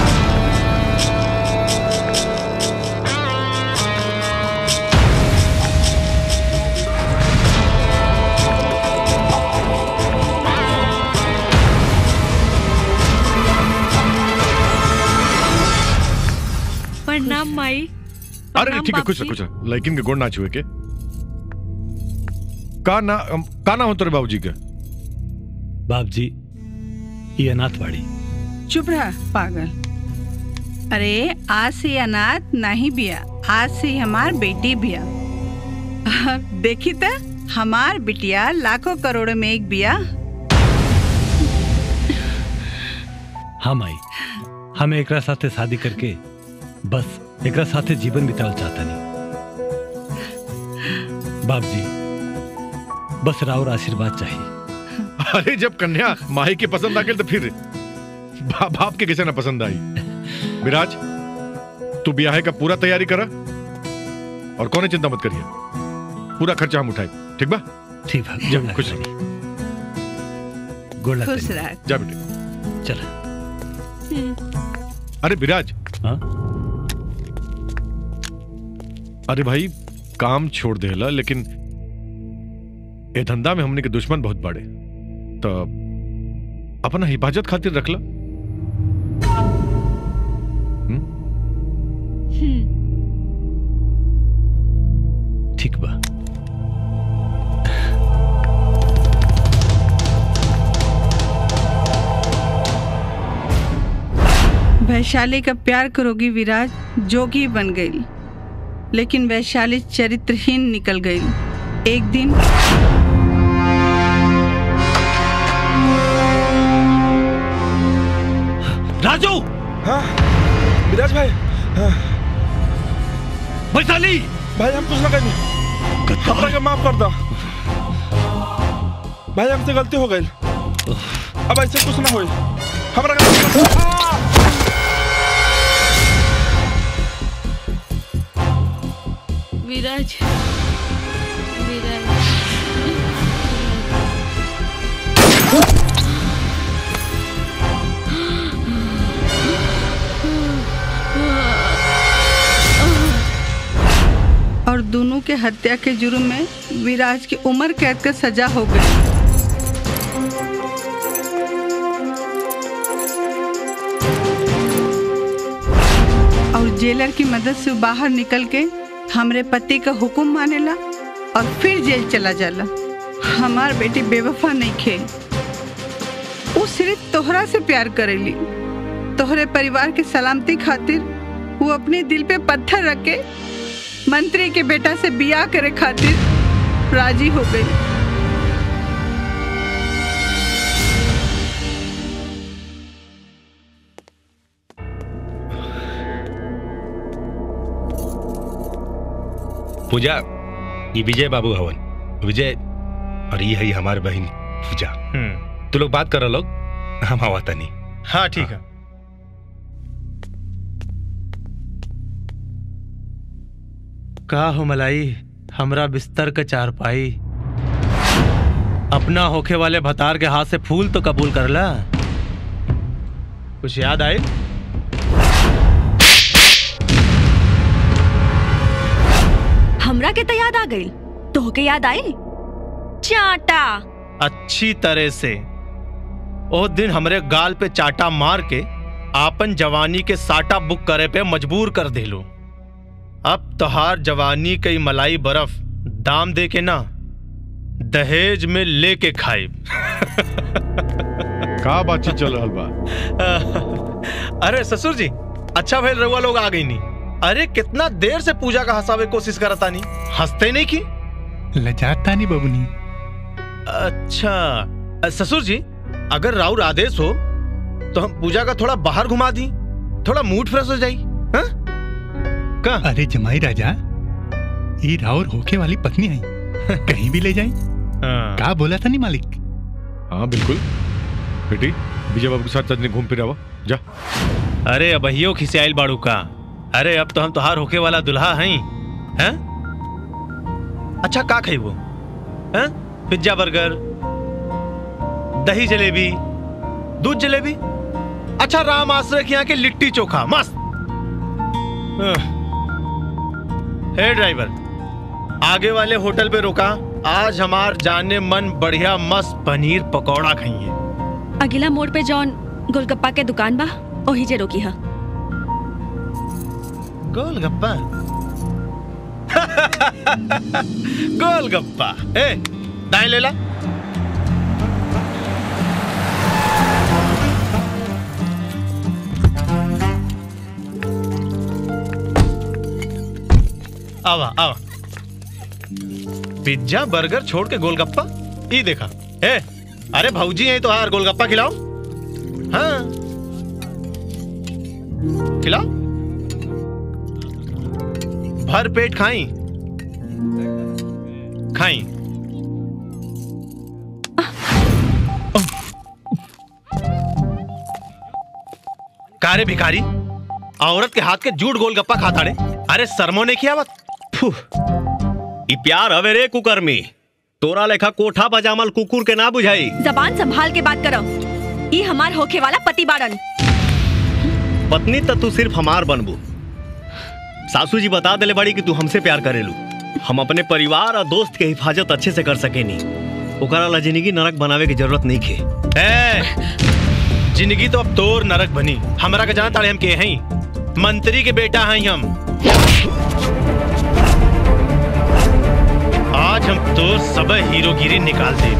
प्रणाम माई अरे ठीक है कुछ ना कुछ ना लेकिन के गोड़ ना छुए के का ना अम, का ना हो तेरे बाबूजी के बाप जी ये अनाथ बाड़ी चुप रहा पागल अरे आज से अनाथ नहीं बिया आज से हमार बेटी बिया देखी त हमार बिटिया लाखों करोड़ों में एक बिया हाँ माई हमें एकरा साथे शादी करके बस एकरा साथे जीवन बितावल चाहता नहीं बाप जी बस राउर आशीर्वाद चाहिए अरे जब कन्या माही के पसंद आ गई तो फिर बा, बाप के किसे ना पसंद आई विराज तू ब्याह का पूरा तैयारी करा और कौन चिंता मत करिए पूरा खर्चा हम उठाए ठीक बा ठीक बा जा खुश रह गोड़ लग खुश रह जा बेटे चल अरे विराज हाँ? अरे भाई काम छोड़ देला लेकिन ए धंधा में हमने के दुश्मन बहुत बड़े तो अपना हिफाजत खातिर रखला ठीक बा वैशाली का प्यार करोगी विराज जोगी बन गई लेकिन वैशाली चरित्रहीन निकल गई एक दिन राजू हाँ विराज भाई हाँ वैशाली भाई हम कुछ ना करें हमरा के माफ कर दो भाई हमसे गलती हो गई अब ऐसे कुछ ना होई हमरा के माफ कर दो। विराज विराज और दोनों के हत्या के जुर्म में विराज की उम्र कैद का सजा हो गई और जेलर की मदद से बाहर निकल के हमरे पति का हुक्म मानेला और फिर जेल चला जाला हमार बेटी बेवफा नहीं खे वो सिर्फ तोहरा से प्यार करेली तोहरे परिवार की सलामती खातिर वो अपने दिल पे पत्थर रख के मंत्री के बेटा से बियाह करे खातिर राजी हो गई पूजा ये विजय बाबू हवन विजय और ये है हमारी बहन पूजा तू लोग बात करो लोग हम आवा तनी हाँ ठीक है का हो मलाई हमरा बिस्तर का चारपाई अपना होखे वाले भतार के हाथ से फूल तो कबूल करला कुछ याद आए हमरा के तो याद आ गई तो के याद आई चाटा अच्छी तरह से ओ दिन हमरे गाल पे चाटा मार के आपन जवानी के साटा बुक करे पे मजबूर कर देलो अब तोहार जवानी कई मलाई बर्फ दाम दे के ना दहेज में लेके खाइब का बातचीत चल रहा बा अरे ससुर जी अच्छा भाई रउआ लोग आ गई नहीं अरे कितना देर से पूजा का हंसावे की कोशिश करता नहीं हंसते नहीं की लजाता नहीं बबुनी अच्छा अ, ससुर जी अगर राउर आदेश हो तो हम पूजा का थोड़ा बाहर घुमा दी थोड़ा मूड फ्रेश हो जाई हाँ? का अरे जमाई राजा ये राउर होके वाली पत्नी आई कहीं भी ले जाई का बोला था नहीं मालिक हाँ बिल्कुल बेटी विजय बाबू के साथ सजने घूम फिर आवा जा अरे अबहियो खिसियाइल बाड़ू का अरे अब तो हम तुहार होके वाला दुल्हा हैं हैं अच्छा का खाइबो हैं पिज्जा बर्गर दही जलेबी दूध जलेबी अच्छा राम आश्रय के यहाँ के लिट्टी चोखा मस्त आह। हे ड्राइवर आगे वाले होटल पे रुका आज हमार जाने मन बढ़िया मस्त पनीर पकौड़ा खाइए अगला मोड़ पे जौन गोलगप्पा के दुकान बा ओही जे रोकी है गोलगप्पा गोलगप्पा ए दाएं ले ला आवा आवा पिज्जा बर्गर छोड़ के गोलगप्पा ये देखा ए अरे भौजी है तो यार गोलगप्पा खिलाओ हाँ खिलाओ भर पेट खाई खाई कारे भिखारी औरत के हाथ के जूट गोलगप्पा खाता रे अरे सरमो ने किया ई प्यार हवे रे कुकर्मी तोरा लेखा कोठा पजामल कुकुर के ना बुझाई जबान संभाल के बात करो ई हमार होखे वाला पति बाड़न पत्नी तो तू सिर्फ हमार बनबू सासू जी बता देले बड़ी कि तू हमसे प्यार करेलू हम अपने परिवार और दोस्त के हिफाजत अच्छे से कर सकेनी ओकरा ला जिंदगी नरक बनावे की जरूरत नहीं खे ए जिंदगी तो अब तोर नरक बनी हमरा के जाना तारे हम के हैं मंत्री के बेटा हैं हम आज हम तोर सब हीरोगिरी निकाल दे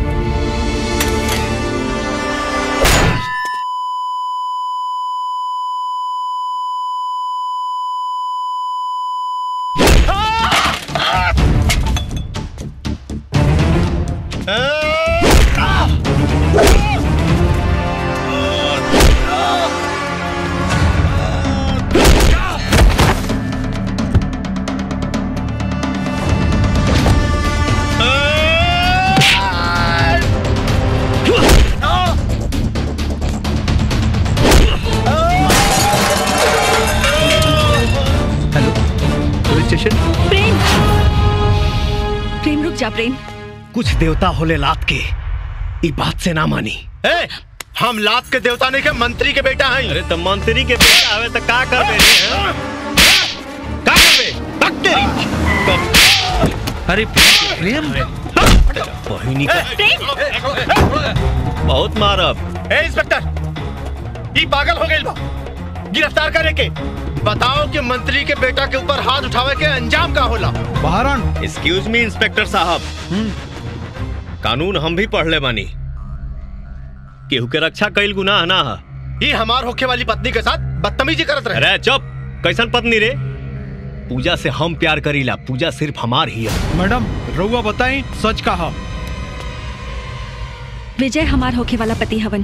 पुलिस स्टेशन प्रेम प्रेम रुक जा प्रेम कुछ देवता होले लात के ई बात से ना मानी ए, हम लात के देवता नहीं के मंत्री के बेटा हैं अरे तो मंत्री के बेटा आवे तो का कर बे का करबे तक तेरी अरे प्रेम बहिनी का बहुत मारब ए इंस्पेक्टर ई पागल हो गइल बा गिरफ्तार करे के बताओ कि मंत्री के बेटा के ऊपर हाथ उठावे के अंजाम का होला बहरान एक्सक्यूज मी इंस्पेक्टर साहब कानून हम भी पढ़ ले बानी केहू के रक्षा कईल गुनाह ना है ये हमार होखे वाली पत्नी के साथ बदतमीजी करत रहे अरे चुप कैसन पत्नी रे पूजा से हम प्यार करीला पूजा सिर्फ हमार ही है मैडम रउआ बताई सच कहा विजय हमार होखे वाला पति हवन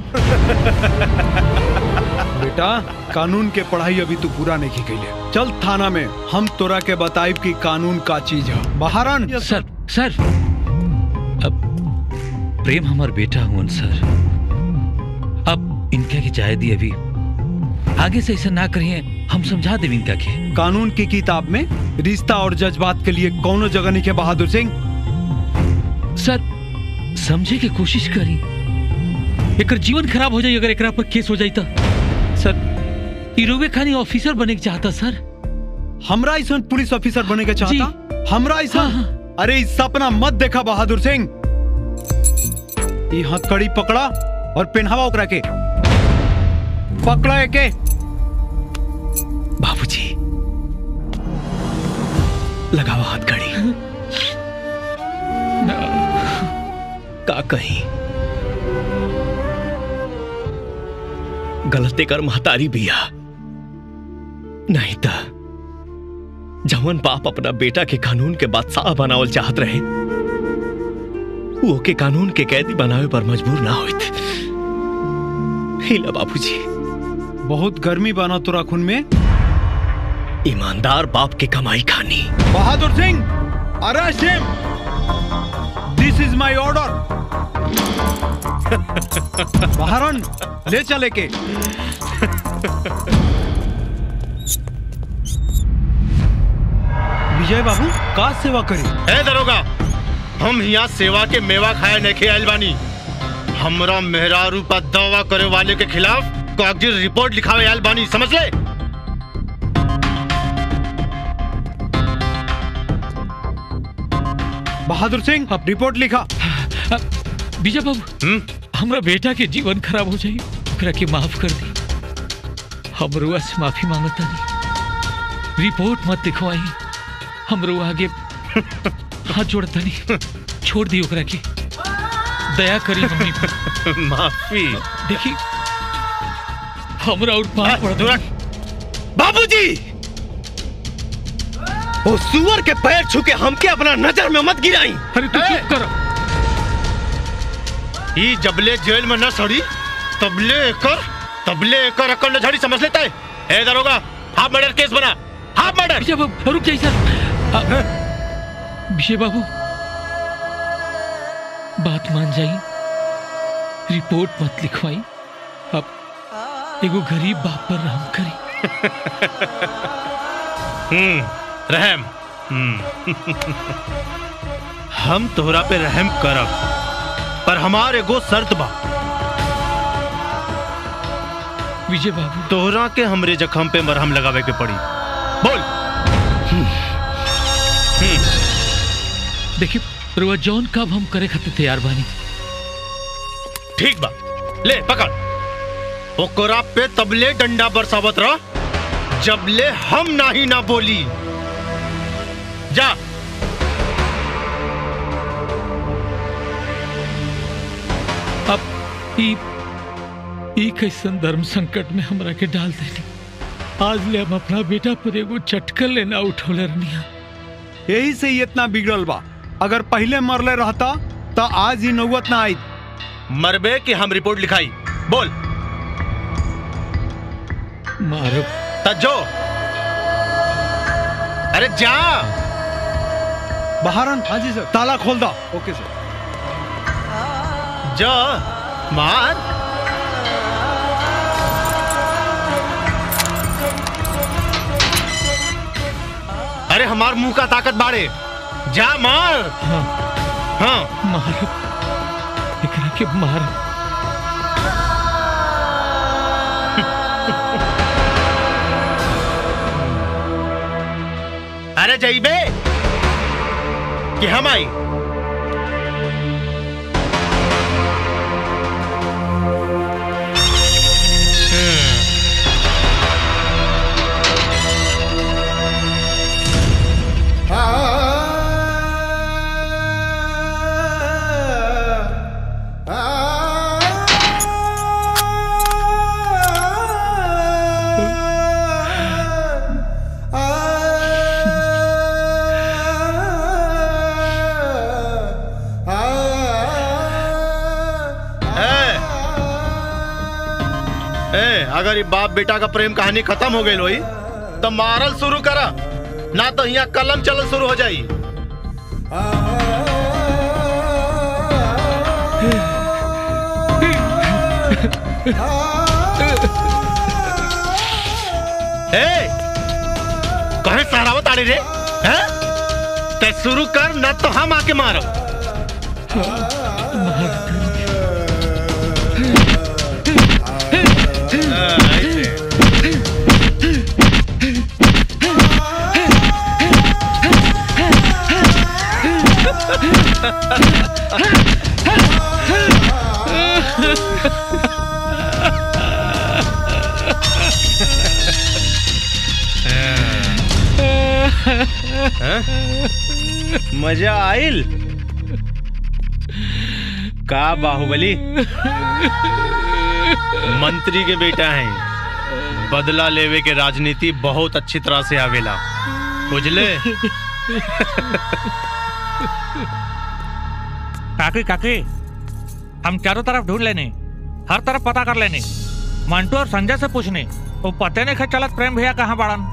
बेटा कानून के पढ़ाई अभी तू पूरा नहीं की कैले चल थाना में हम तोरा के बताइब कि कानून का चीज है बहारन सर सर अब प्रेम हमार बेटा हुन सर अब इनका की जाए दी अभी आगे से ऐसा ना करिए हम समझा देव इनका के कानून की किताब में रिश्ता और जज्बात के लिए कौनो जगह नहीं है बहादुर सिंह सर समझे की कोशिश करी एकर जीवन खराब हो जाई अगर एकरा पर केस हो जाई तो सर इरोवे खानी ऑफिसर बने के चाहता सर हमरा ऐसा पुलिस ऑफिसर बने के चाहता हमरा ऐसा अरे इस सपना मत देखा बहादुर सिंह ये हथकड़ी पकड़ा और पहनावा ओकरा के पकड़ा एके बाबूजी लगावा हाथ घड़ी का कहीं गलती कर महतारी बिया नहीं था जवन बाप अपना बेटा के कानून के बादशाह बनावल चाहत रहे वो के कानून के कैदी बनावे पर मजबूर ना होइत हिला बाबूजी बहुत गर्मी बना तोरा खून में ईमानदार बाप की कमाई खानी Bahadur Singh arrest him this is my order बहारन ले चले के विजय बाबू का सेवा करी ए दरोगा हम यहाँ सेवा के मेवा खाए नहीं आयल बानी हमरा मेहरारू पर दावा करे वाले के खिलाफ कागजी रिपोर्ट लिखावे आयल बानी समझ ले बहादुर सिंह रिपोर्ट लिखा विजय बाबू हमरा बेटा के जीवन खराब हो जाई ओकरा के माफ कर दी हमरो से माफी मांगता नहीं रिपोर्ट मत लिखवाई हमरो आगे हाथ जोड़ता नहीं छोड़ दी ओकरा के दया करी हमनी पर माफी देखी हमरा और पाप पड़ बाबूजी वो सुअर के पैर छू के हमके अपना नजर में मत गिराई अरे तू चुप कर ई जबले जेल में न सड़ी तबले एकर तबले एकर अकल न झड़ी समझ लेता है ए दरोगा हाफ मर्डर केस बना हाफ मर्डर विजय बाबू रुक जाइए सर विजय बाबू बात मान जाई रिपोर्ट मत लिखवाई अब एगो गरीब बाप पर रहम करी हम्म रहम हम्म हम तोहरा पे रहम करब पर हमार एगो शर्त बा विजय बाबू तोहरा के हमरे जख्म पे मरहम लगावे के पड़ी बोल देखिए रुआ जॉन कब हम करे खातिर तैयार बानी ठीक बा ले पकड़ ओकरा पे तबले डंडा बरसावत रह जबले हम नाही ना बोली जा अब ई ई कैसन धर्म संकट में हमरा के डाल देनी आज ले हम अपना बेटा पर एगो चटकल लेना उठौले रहनिया यही से ही इतना बिगड़ल बा अगर पहले मरले रहता तो आज ही नौबत ना आई मरबे कि हम रिपोर्ट लिखाई बोल मारो तज्जो अरे जा बहारन हाँ जी सर ताला खोल दो ओके सर जा मार अरे हमार मुंह का ताकत बाड़े जा मार हाँ मारो एकरा के मारो अरे जईबे कि हम आई ए, अगर ये बाप बेटा का प्रेम कहानी खत्म हो गई लोई तो मारल शुरू करा ना तो यहाँ कलम चलल शुरू हो जाई ए, कहे सहरावत आड़ी रे हैं? ते शुरू कर ना तो हम आके मारो मजा आइल का बाहुबली मंत्री के बेटा हैं बदला लेवे के राजनीति बहुत अच्छी तरह से आवेला बुझले काकी काकी हम चारों तरफ ढूंढ लेने हर तरफ पता कर लेने मंटू और संजय से पूछने वो पते नहीं खा चलत प्रेम भैया कहाँ बाड़न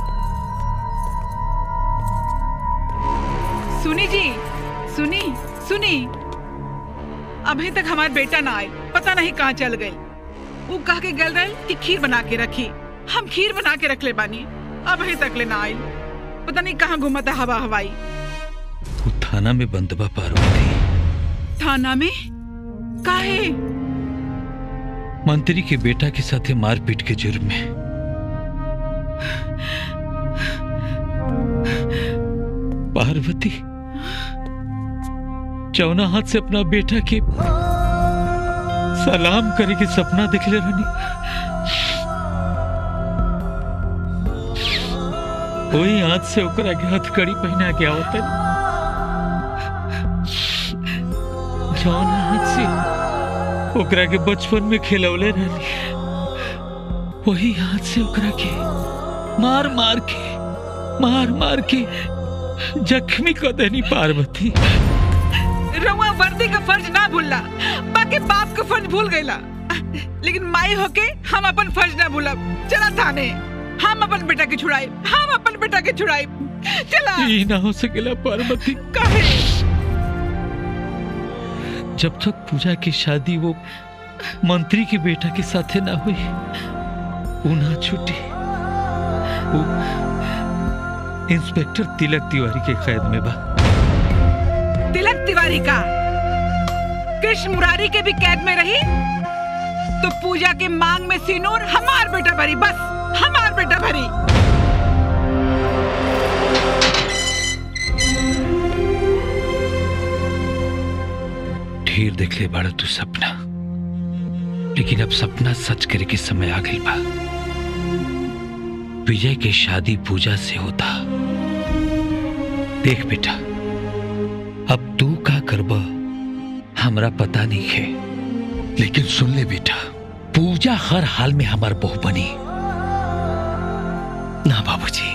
सुनी जी सुनी सुनी अभी तक हमार बेटा ना आए पता नहीं कहाँ चल गए वो कह के गल रहे कि खीर बना के रखी हम खीर बना के रख ले बानी अभी तक ले ना आई पता नहीं कहाँ घुमाता हवा हवाई तू थाना में बंदबा पार्वती थाना में काहे मंत्री के बेटा के साथे मारपीट के जुर्म में पार्वती चौना हाथ से अपना बेटा के सलाम करे के सपना दिखले रहनी वही हाथ से ओकरा के हथकड़ी पहना के आवतन जौना हाथ से ओकरा के बचपन में खिलौले रहनी वही हाथ से ओकरा के मार मार के मार मार के जख्मी कर देनी पार्वती रउआ वर्दी का फर्ज ना भूलला बाकी बाप का फर्ज भूल गईला लेकिन माई होके हम अपन फर्ज ना भूलब चला थाने हम अपन बेटा के छुड़ाई हम अपन बेटा के छुड़ाई चला ये ना हो सकेला पार्वती काहे जब तक पूजा की शादी वो मंत्री के बेटा के साथे ना हुई वो ना छूटी वो इंस्पेक्टर तिलक तिवारी के कैद में बा तिलक तिवारी का कृष्ण मुरारी के भी कैद में रही तो पूजा के मांग में सिनूर हमार बेटा भरी बस हमार बेटा भरी ढेर देख ले बाड़ा तू सपना लेकिन अब सपना सच करे के समय आ गई बा विजय के शादी पूजा से होता देख बेटा अब तू का करब हमरा पता नहीं है लेकिन सुन ले बेटा पूजा हर हाल में हमार बहू बनी ना बाबूजी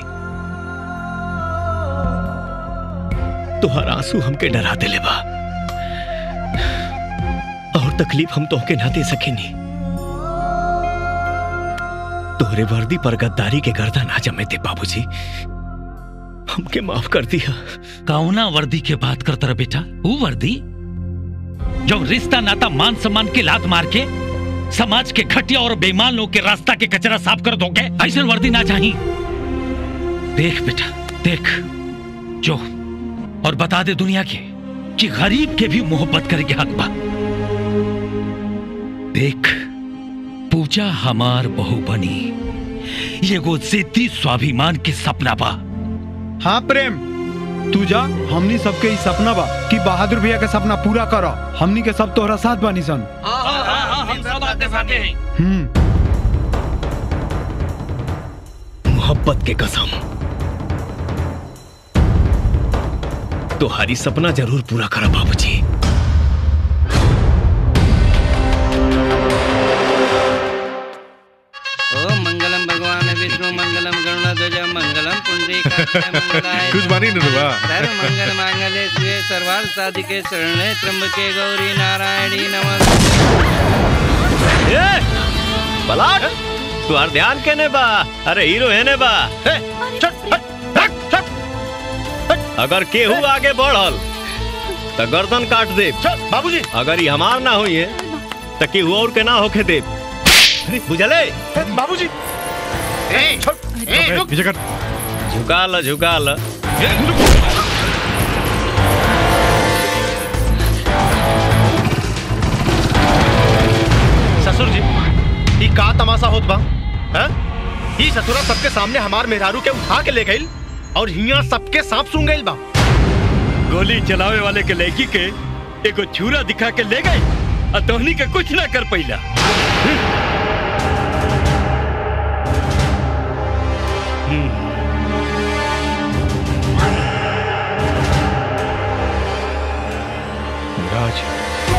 तुहार आंसू हमके डरा दिले बा और तकलीफ हम तोहके ना दे सकेनी तोहरे वर्दी पर गद्दारी के गर्दा ना जमे थे बाबूजी हमके माफ कर दिया कौना वर्दी के बात करता रहा बेटा वो वर्दी जो रिश्ता नाता मान सम्मान के लात मार के समाज के घटिया और बेईमान लोग के रास्ता के कचरा साफ कर दोगे ऐसा वर्दी ना चाहिए देख बेटा देख जो और बता दे दुनिया के कि गरीब के भी मोहब्बत करे के हक बा देख पूजा हमार बहू बनी ये गो जिद्दी स्वाभिमान के सपना बा हाँ प्रेम तू जा हमनी सबके ई सपना बा कि बहादुर भैया के सपना पूरा करो हमनी के सब तोहरा साथ बानी सन हम सब आपके साथे हैं हम्म मोहब्बत के कसम तुम्हारी सपना जरूर पूरा करा बाबूजी ओम मंगलम भगवान विष्णु मंगलम गरुणध्वज मंगलम पुंडरीकाक्षाय मंगलाय कुछ बानी न रुआ सर्व मंगल मांगल्ये शिवे सर्वार्थ साधिके शरणे त्र्यंबके गौरी नारायणी नमस्ते पलाट तुहार ध्यान केने बा अरे हीरो हेने बा हे, छट, हट, हट, हट, हट। अगर केहू आगे बढ़ल तो गर्दन काट दे बाबूजी अगर ये हमार ना हुई है तो केहू और के ना होके दे बुझले बाबूजी पीछे कर झुका ल झुका ल ससुर जी ई का तमाशा होत बा हैं ई ससुरा सबके सामने हमार मेहरारू के उठा के ले गइल और हिया सबके सांप सूंघ गइल बा गोली चलावे वाले के लड़की के एगो छुरा दिखा के ले गई और तोहनी के कुछ ना कर पैला राज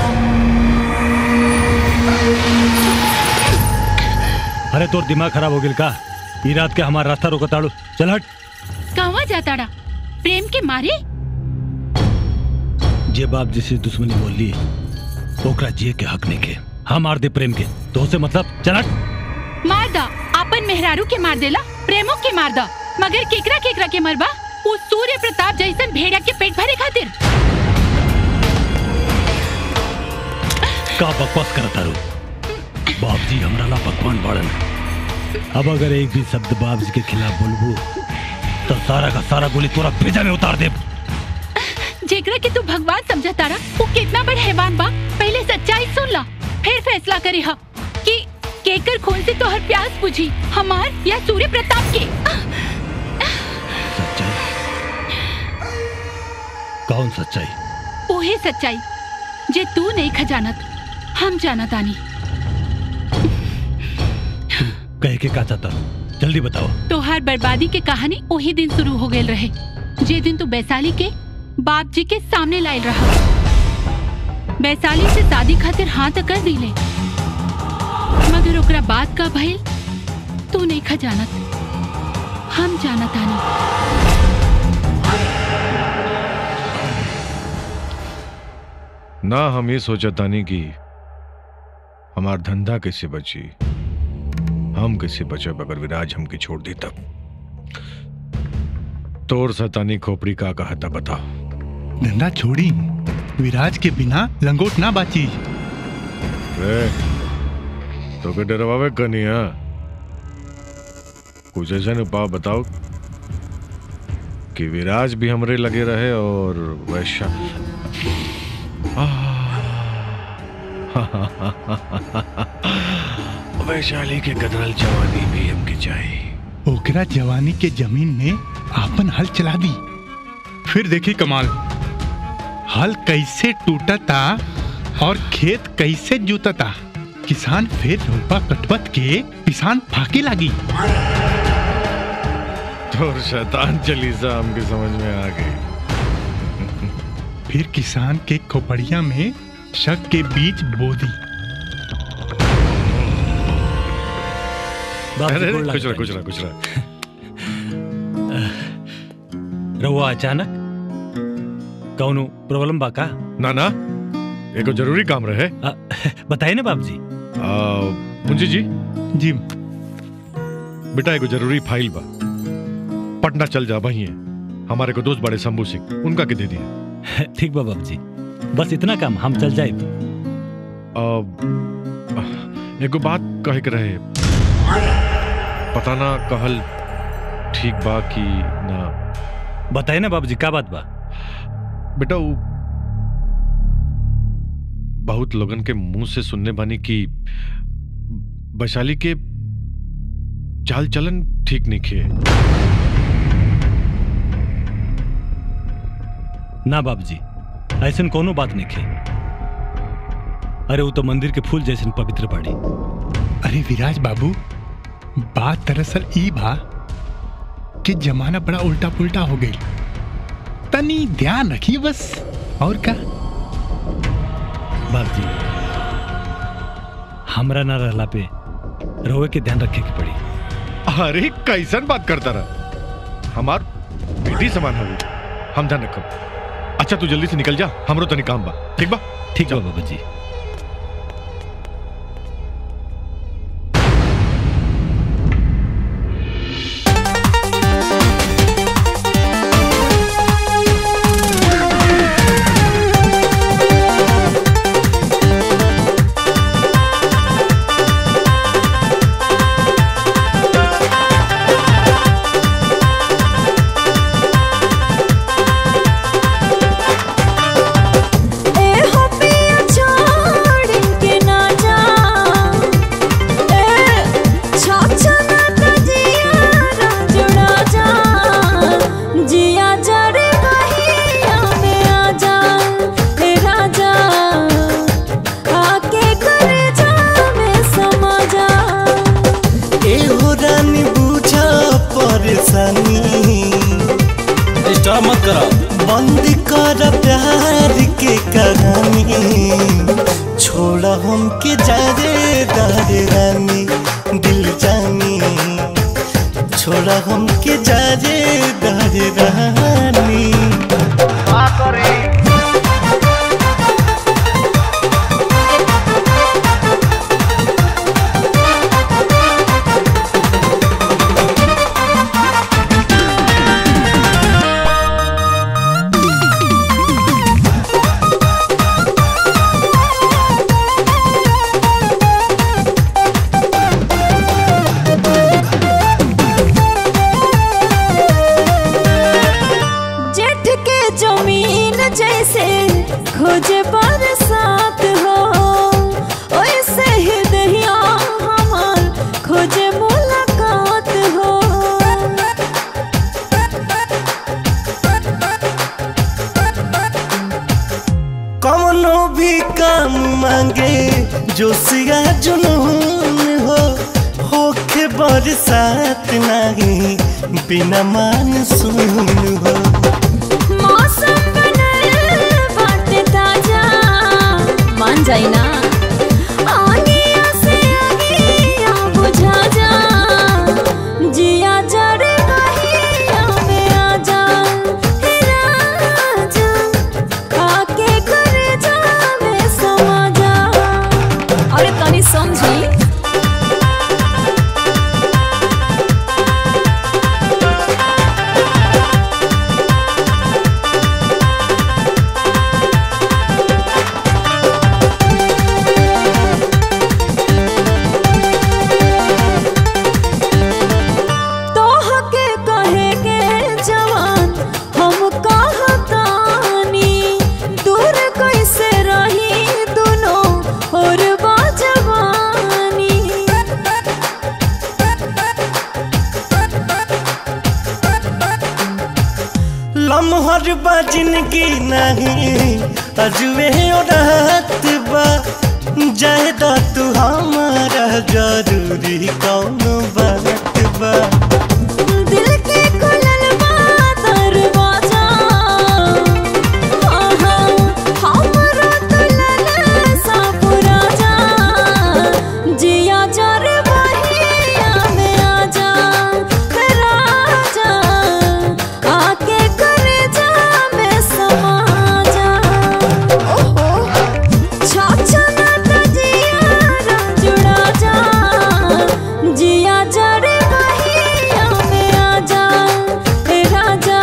अरे तोर दिमाग खराब हो गेल का ई रात के हमार रास्ता रोकताड़ू चल हट कहवा जाताड़ा प्रेम के मारे जे बाप जिसे दुश्मनी बोल ली ओकरा जिए के हक नहीं के हम मार दे प्रेम के तो से मतलब चल हट मार दा अपन मेहरारू के मार देला प्रेमो के मार दा मगर केकरा केकरा के मरबा उस सूर्य प्रताप जैसन भेड़िया के पेट भरे खातिर का बकवास करता रू बाप जी हमरा ला पकवान बाड़न अब अगर एक भी शब्द बाप जी के खिलाफ बोलबू तो सारा का सारा गोली तोरा भेजा में उतार दे जेकरा के तू भगवान समझा तारा वो कितना बड़ हैवान बा पहले सच्चाई सुन ला फिर फैसला करी हा कि केकर खून से तोहर प्यास बुझी हमार या सूर्य प्रताप के कौन सच्चाई ओहे सच्चाई जे तू नहीं खजानत हम जानत आनी कह के का चाहता जल्दी बताओ तोहार बर्बादी के कहानी वही दिन शुरू हो गए रहे जे दिन तू वैशाली के बाप जी के सामने लायल रहा वैशाली से शादी खातिर हाँ तो कर दिले मगर ओकरा बात का भइल तू नहीं खजानत हम जानत आनी ना हम ये सोचतानी कि हमार धंधा कैसे बची हम कैसे बचब अगर विराज हमके छोड़ दी तब तोर सतानी खोपड़ी का कहता बताओ धंधा छोड़ी विराज के बिना लंगोट ना बाची रे तो के डरवावे कनिया कुछ ऐसा उपाय बताओ कि विराज भी हमरे लगे रहे और वैशा वैशाली के गदरल जवानी भी हमके चाहिए ओकरा जवानी के जमीन में आपन हल चला दी फिर देखी कमाल हल कैसे टूटता और खेत कैसे जूतता किसान फिर रोपा कटवत के किसान फाके लागी तोर शैतान चलीसा हमके समझ में आ गई फिर किसान के खोपड़िया में शक के बीज बो दी बाप जी, अरे गोड़ अरे, कुछ लागत रहा कुछ रहा कुछ रहा रहुआ अचानक कौनो प्रॉब्लम बा का ना ना एगो जरूरी काम रहे बताइए ना बाप जी मुंजी जी जी बेटा एगो जरूरी फाइल बा पटना चल जा वही हमारे को दोस्त बड़े शंभू सिंह उनका के दे दिया ठीक बा बाप जी बस इतना काम हम चल जाए एगो बात कहे के रहे पता ना कहल ठीक बा कि ना बताइए ना बाबूजी का बात बा बेटा वो बहुत लोगन के मुंह से सुनने बानी कि वैशाली के चाल चलन ठीक नहीं खे ना बाबूजी ऐसन कोनो बात नहीं खे अरे वो तो मंदिर के फूल जैसन पवित्र बाड़ी अरे विराज बाबू बात दरअसल ई बा कि जमाना बड़ा उल्टा पुल्टा हो गई तनी ध्यान रखिए बस और का बाबूजी हमरा ना रहला पे रोवे के ध्यान रखे के पड़ी अरे कैसन बात करता रहा हमार बेटी समान हो हम ध्यान रखब अच्छा तू जल्दी से निकल जा हमरो तनी काम बा ठीक बा ठीक बा बाबा जी ए हो पिया छोड़ के ना जा ए छाछा ना तो जिया ना जुड़ा जा जिया जड़े बहिया में आ जा ए राजा आके कर जा में समा जा एहो रानी बुझा परेशानी डिस्टर्ब मत करा बंद कर प्यार के कहानी छोड़ा हमके जारे दारे रानी दिल जानी छोड़ा हमके जारे दारे रानी ए खोजे बरसात हो ओइसे ही दहिया हमार खोजे मुलाकात हो कौनो भी काम मांगे जोशिया जुनून हो होखे बरसात नहीं बिना मानसून हो मौसम बनल बाटे ताजा मान जाई ना आगिया से आगिया बुझा जा जिया जरे बहिया में आ जा हे राजा आके घर जा में समा जा अरे तनी समझी तोह के कहे के जवान हम कहतानी दूर कैसे रही दोनों और बाजवानी लम्हर बा जिंदगी नहीं अजुए रात बा जाए दा तू हमारा जरूरी कौन बात बा दिल के खुलल बा दरवाजा हाँ हाँ हमरा दुल्हन सा पुरा जा जिया जर बहिया में आ जा राजा आके कर जा में समा जा ओहो छाछा ना तजिया जुड़ा जा जिया जरे बहिया में आ जा हे राजा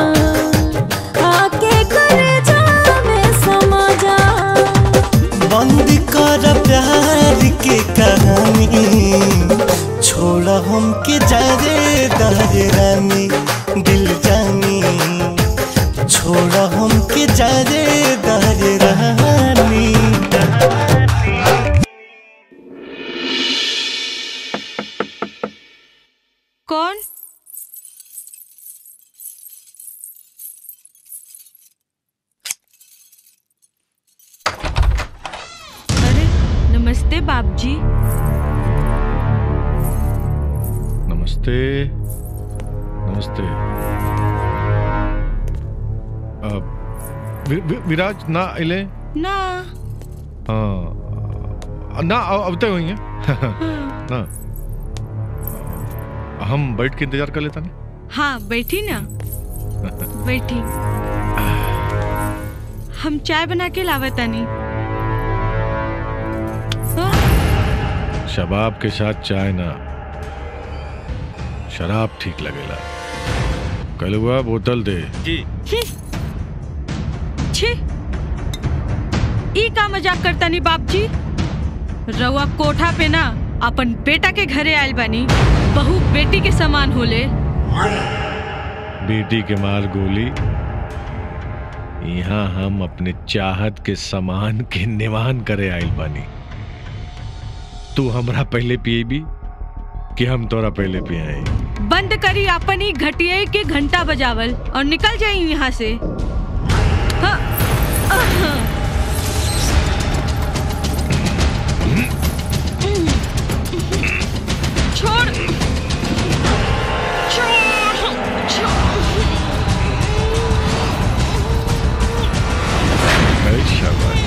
आके कर जा में समा जा बंद कर प्यार के कहानी छोड़ा हम के जारे दारे रानी दिल जानी छोड़ा हम के जारे दारे रानी कौन अरे नमस्ते बाप जी नमस्ते नमस्ते अ, वि- वि- विराज ना इले ना हाँ ना अब अब तक हुई है ना हम बैठ के इंतजार कर लेता नहीं हाँ बैठी ना बैठी हम चाय बना के लावतानी शबाब के साथ चाय ना शराब ठीक लगेला कलुआ बोतल दे जी छी ई का मजाक करता नी बाप जी रउआ कोठा पे ना अपन बेटा के घरे आयल बानी बहू बेटी के समान होले बेटी के मार गोली यहाँ हम अपने चाहत के समान के निवान करे आइल बानी तू हमरा पहले पिएबी कि हम तोरा पहले पियाई बंद करी अपन ही घटिया के घंटा बजावल और निकल जाई यहाँ से हाँ, आह। छोड़ छोड़ अरे शाबाश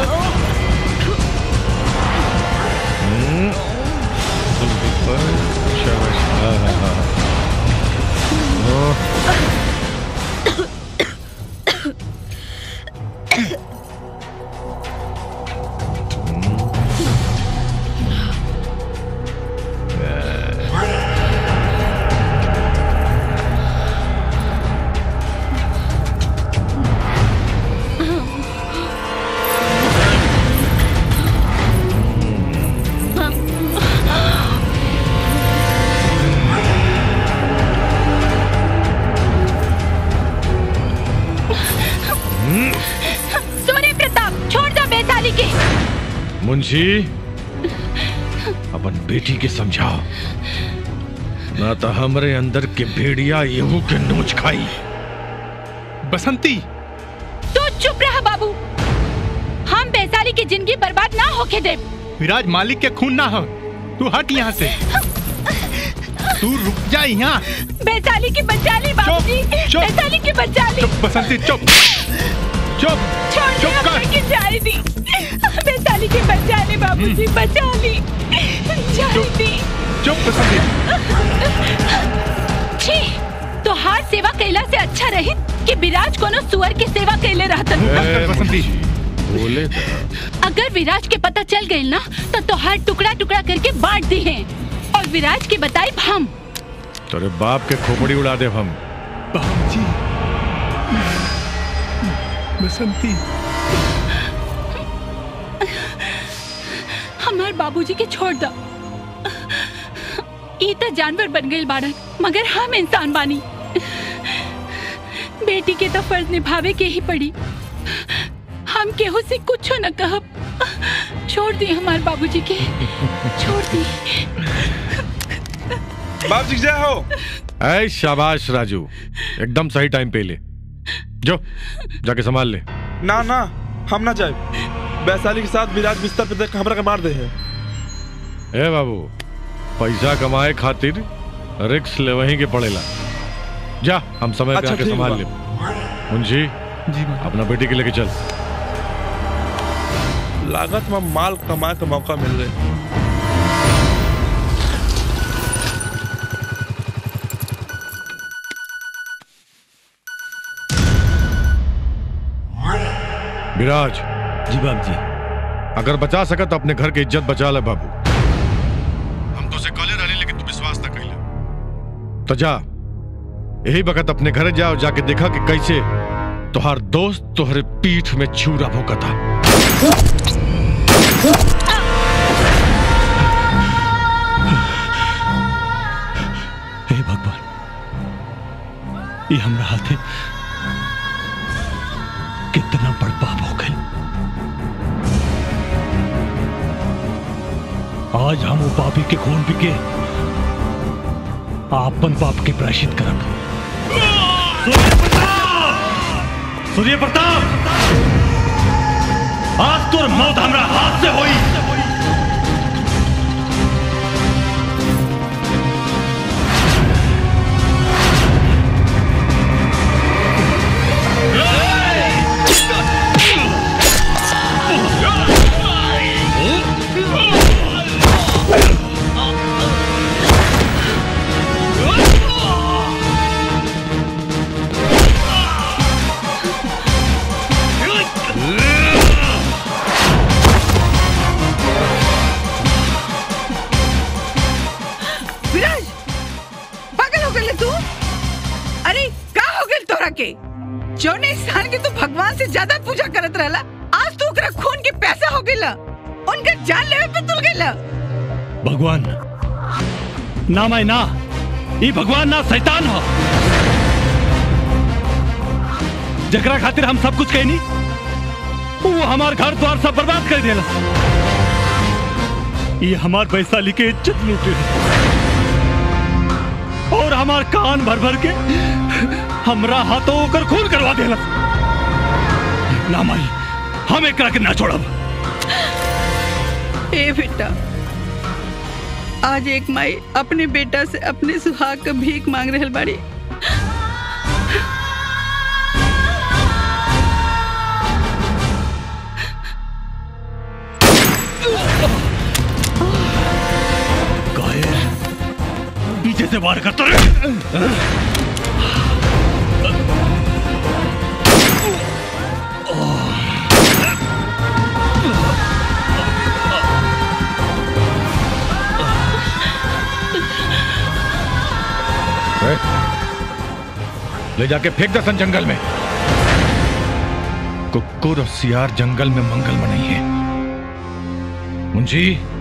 हम्म, मुंशी अपन बेटी के समझाओ ना तो हमरे अंदर के भेड़िया येहू के नोच खाई बसंती तू चुप रहा बाबू हम वैशाली की जिंदगी बर्बाद ना होके दे विराज मालिक के खून ना हो तू हट यहाँ से तू रुक जा यहाँ वैशाली की बचा ली बाबूजी वैशाली की बचा ली बसंती चुप चुप छोड़ दे चुप हमें की जाए दी वैशाली की बचा ली बाबूजी बचा ली जाए दी चुप बसंती छी तो हार सेवा कैला से अच्छा रही कि विराज कोनो सुअर की सेवा कैले रहतन बसंती बोले अगर विराज के पता चल गई ना तो तोहार टुकड़ा टुकड़ा करके बांट दी है और विराज की बताई हम तेरे बाप के खोपड़ी उड़ा दे हम बाबूजी बसंती हमार बाबूजी के छोड़ दो ई तो जानवर बन गई बाड़न मगर हम इंसान बानी बेटी के तो फर्ज निभावे के ही पड़ी हम केहू से कुछ न कहब छोड़ दी हमार बाबूजी के छोड़ दी बाप जी जय हो ऐ शाबाश राजू एकदम सही टाइम पे ले जो जाके संभाल ले ना ना हम ना जाए वैशाली के साथ विराज बिस्तर पे देख हमरा के मार दे है ए बाबू पैसा कमाए खातिर रिक्स ले वहीं के पड़ेला जा हम समय पे अच्छा, आके ठीक संभाल बा। ले मुंशी अपना बेटी के लेके चल लागत में माल कमाए का मौका मिल रहा विराज जी बाप जी अगर बचा सकत तो अपने घर की इज्जत बचा ले बाबू हम तो से कले रहे लेकिन तू विश्वास ना कैला तो जा यही वक्त अपने घर जा और जाके देखा कि कैसे तुहार दोस्त तुहरे पीठ में छुरा भोंका था हे भगवान ये हमरा हाथे कितना बड़ पाप हो गए आज हम वो पापी के खून पी के आपन पाप के प्रायश्चित करब सूर्य प्रताप आज तोर मौत हमरा हाथ से होई विराज पागल हो गए तू अरे का हो गए तोरा के जौन इंसान के तू भगवान से ज्यादा पूजा करत रहला आज तू ओकरा खून के पैसा हो गइला उनका जान लेवे पे तुल गइला भगवान ना मैं ना ई भगवान ना शैतान हो जकरा खातिर हम सब कुछ कहनी वो हमार घर द्वार सब बर्बाद कर देला ये हमार वैशाली के इज्जत लूटे और हमार कान भर भर के हमरा हाथों ओकर खून करवा देला ना माई हम एकरा के ना छोड़ब ए बेटा आज एक माई अपने बेटा से अपने सुहाग का भीख मांग रहल बाड़ी पीछे से वार करता रहे ए, ले जाके फेंक दसन जंगल में कुकुर और सियार जंगल में मंगल में नहीं है मुंशी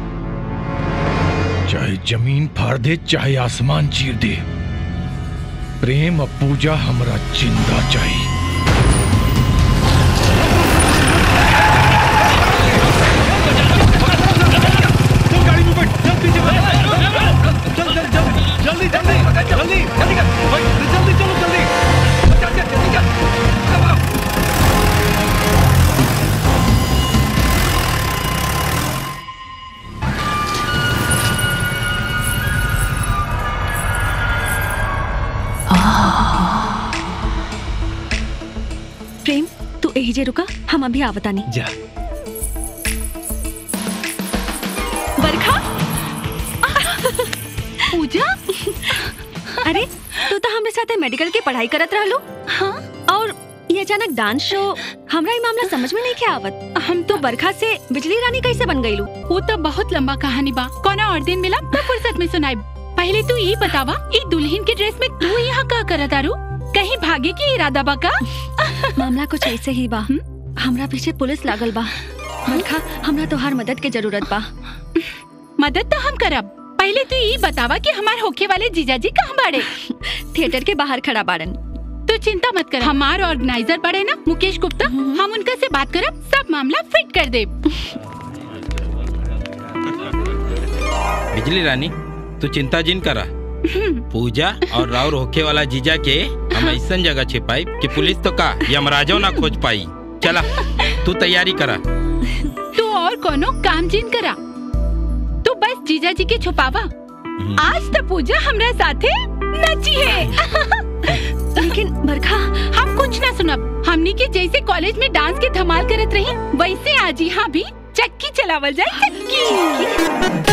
चाहे जमीन फाड़ दे चाहे आसमान चीर दे प्रेम और पूजा हमरा जिंदा चाहिए Hey! दीजिए रुका हम अभी आवता नहीं जा बरखा पूजा अरे तू तो हमरे साथे मेडिकल की पढ़ाई करत रहलू हाँ और ये अचानक डांस शो हमरा ये मामला समझ में नहीं क्या आवत हम तो बरखा से बिजली रानी कैसे बन गईलू वो तो बहुत लंबा कहानी बा कोना और दिन मिला मैं फुर्सत में सुनाई पहले तू ये बतावा ई दुल्हन के ड्रेस में तू यहाँ का करत आरू कहीं भागे की इरादा बा का मामला कुछ ऐसे ही बा हमरा पीछे पुलिस लागल बा बरखा हमरा तोहार मदद के जरूरत बा मदद तो हम करब पहले तू ये बतावा कि हमार होखे वाले जीजाजी कहाँ बाड़े थिएटर के बाहर खड़ा बाड़न तू चिंता मत कर हमार ऑर्गेनाइजर बड़े ना मुकेश गुप्ता हम उनका से बात करब सब मामला फिट कर दे बिजली रानी तू चिंता जिन करा पूजा और राउर होखे वाला जीजा के हम ऐसा जगह छिपाई कि पुलिस तो का यमराजो ना खोज पाई चला तू तैयारी करा तू और कोनो काम जिन करा तू बस जीजाजी के छुपावा आज तो पूजा हमरा साथे नची है लेकिन बरखा हम कुछ ना सुनब हमनी के जैसे कॉलेज में डांस के धमाल करत रही वैसे आज यहाँ भी चक्की चलावल जाए चक्की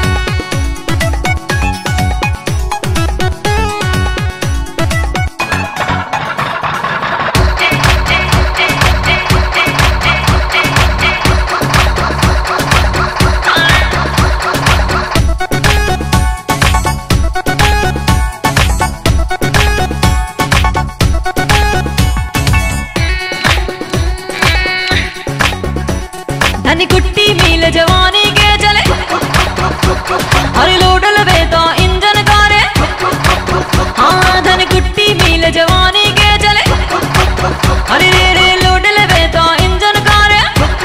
धनी कुट्टी मिल जवानी के चले अरे लोडल वे तो इंजन कारे हाँ धनी कुट्टी मिल जवानी के चले अरे रे रे लोडल वे तो इंजन कारे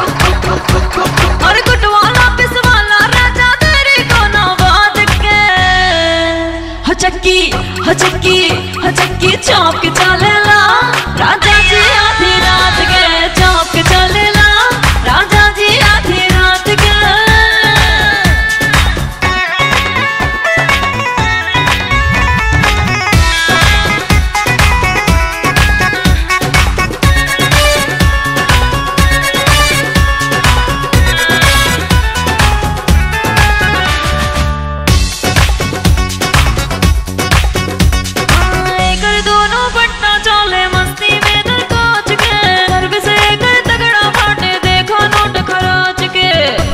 अरे कुटवाला पिसवाला राजा तेरी को ना बात के हो चक्की हो चक्की हो चक्की चौक के चलेला राजा जी आधी रात के चौक के चलेला राजा जी आधी रात के कर दोनों पट्टा चले मस्ती में दर कोच के सर्विस कर तगड़ा फाटे देखो नोट खरोच के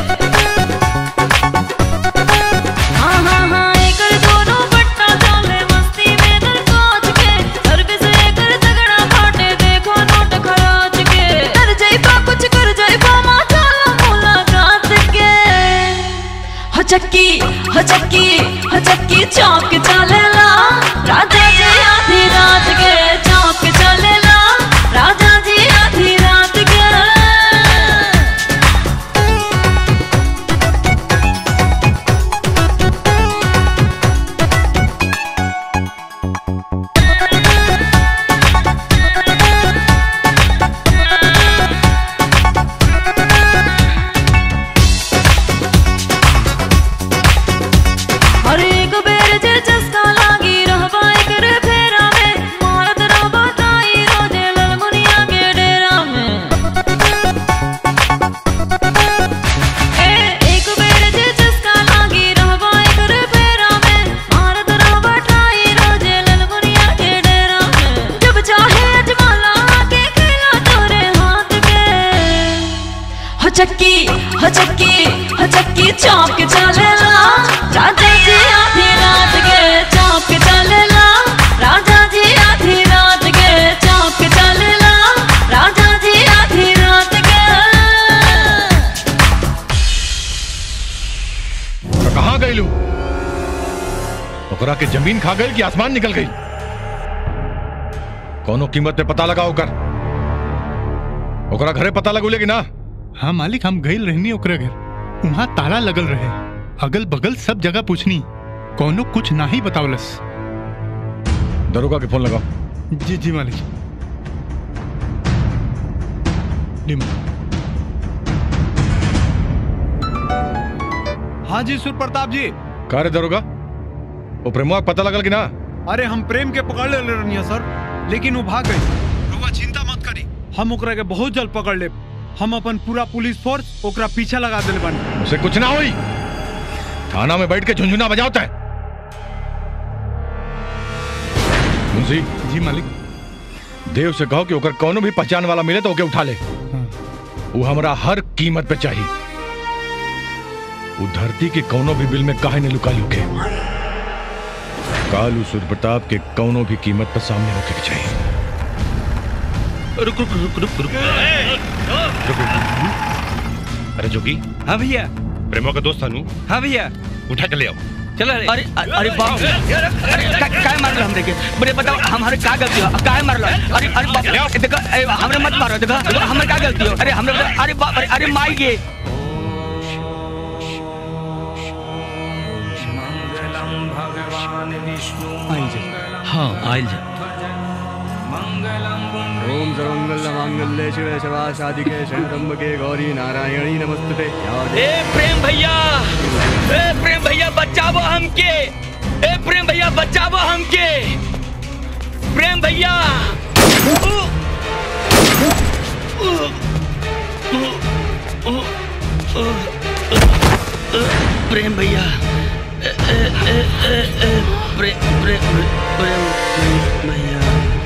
हाँ हाँ हाँ कर दोनों पट्टा चले मस्ती में दर कोच के सर्विस कर तगड़ा फाटे देखो नोट खरोच के कर जाइबा कुछ कर जाइबा माथा मुलाकात के हो चक्की हो चक्की हो चक्की चौक चलेला राजा जी आधी रात के चौक चलेला राजा जी आधी रात के अरे एक बेर जे चस्का लागी रहबा एकर फेरा में मारत रहबा ताई रोजे ललमुनिया के डेरा में ए एक बेर जे चस्का लागी रहबा एकर फेरा में मारत रहबा ताई रोजे ललमुनिया के डेरा में जब चाहे अजमाला के खेला तोरे हाथ के हो चक्की हो चक्की हो चक्की चौक चलेला राजा जी आधी रात के चौक चलेला राजा जी आधी रात के चौक चलेला राजा जी आधी रात के तो कहाँ गई लू ओकरा के जमीन खा गई कि आसमान निकल गई कोनो कीमत पे पता लगाओ कर ओकरा घरे पता लगुले कि ना हाँ मालिक हम गई रहनी ओकरा घर वहाँ ताला लगल रहे अगल बगल सब जगह पूछनी कोनो कुछ ना ही बतावलस दरोगा के फोन लगाओ जी जी मालिक ली मालिक। हाँ जी सुर प्रताप जी का रे दरोगा वो प्रेमुआ के पता लगल कि ना अरे हम प्रेम के पकड़ ले रनिया सर लेकिन वो भाग गई रुआ चिंता मत करी हम ओकरा के बहुत जल्द पकड़ लेब हम अपन पूरा पुलिस फोर्स ओकरा पीछे लगा दिल बानी उसे कुछ ना हुई थाना में बैठ के झुंझुना बजाता है मुंशी जी मालिक देव से कहो कि ओकर कोनो भी पहचान वाला मिले तो ओके उठा ले वो हमरा हर कीमत पे चाहिए वो धरती के कोनो भी बिल में काहे ने लुका लुके कालू सूर्य प्रताप के कोनो भी कीमत पर सामने होके के चाहिए रुक रुक रुक रुक रुक अरे जोगी हाँ भैया प्रेमो का दोस्त अनु हाँ भैया उठा के ले आओ चलो अरे अरे बाप रे अरे का- काय मार लो हमरे के बड़े बताओ हमारे का गलती हो काय मार लो अरे अरे बाप रे देखो अरे हमरे मत मारो देखो देखो, हमरे का गलती हो अरे हमरे अरे बाप अरे अरे माई के हाँ आयल जा ओम सर्वमंगल मांगल्ये शिवे शिवा शादिके शरणम्बके गौरी नारायणी नमस्ते ए प्रेम भैया ए प्रेम भैया बचावो हमके ए प्रेम भैया बचावो हमके प्रेम भैया प्रेम भैया प्रेम प्रेम प्रेम भैया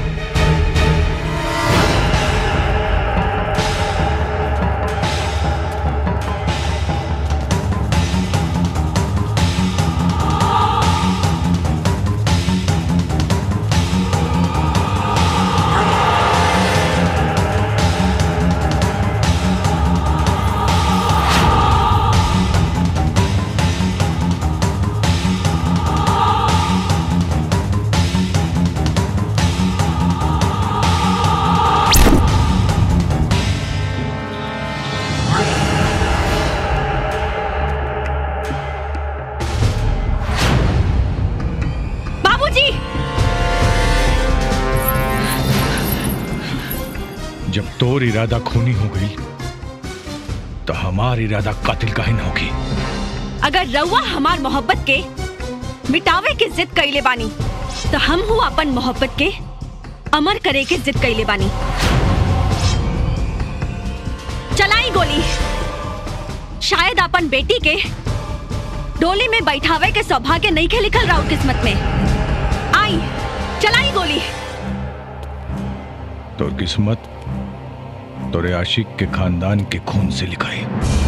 बाबूजी जब तोर इरादा खूनी हो गई तो हमार इरादा कातिल काहे न होगी अगर रउआ हमार मोहब्बत के मिटावे के जिद कैले बानी तो हम हूँ अपन मोहब्बत के अमर करे के जिद कैले बानी चलाई गोली शायद अपन बेटी के डोली में बैठावे के सौभाग्य नहीं के लिखल राउर किस्मत में आई चलाई गोली तोर किस्मत तोरे आशिक के खानदान के खून से लिखाई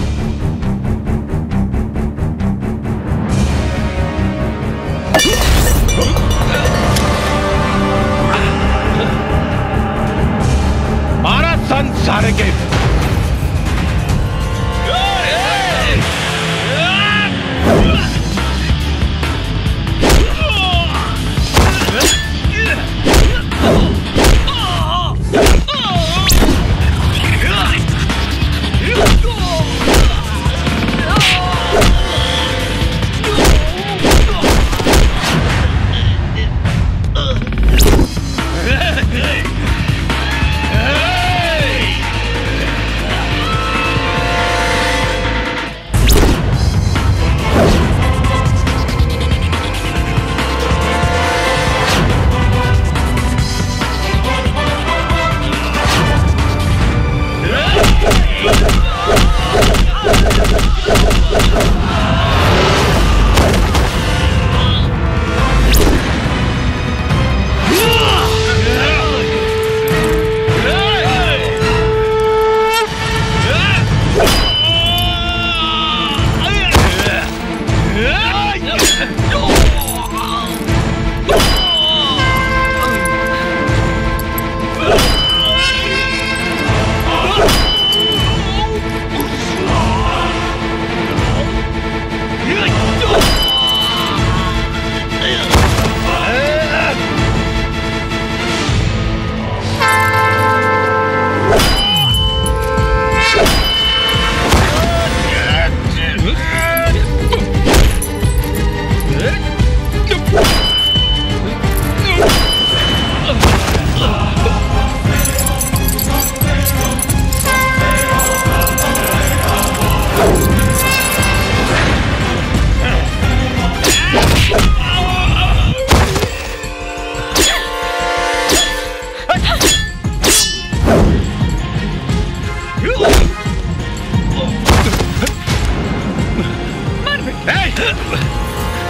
मारा संसार के Hey!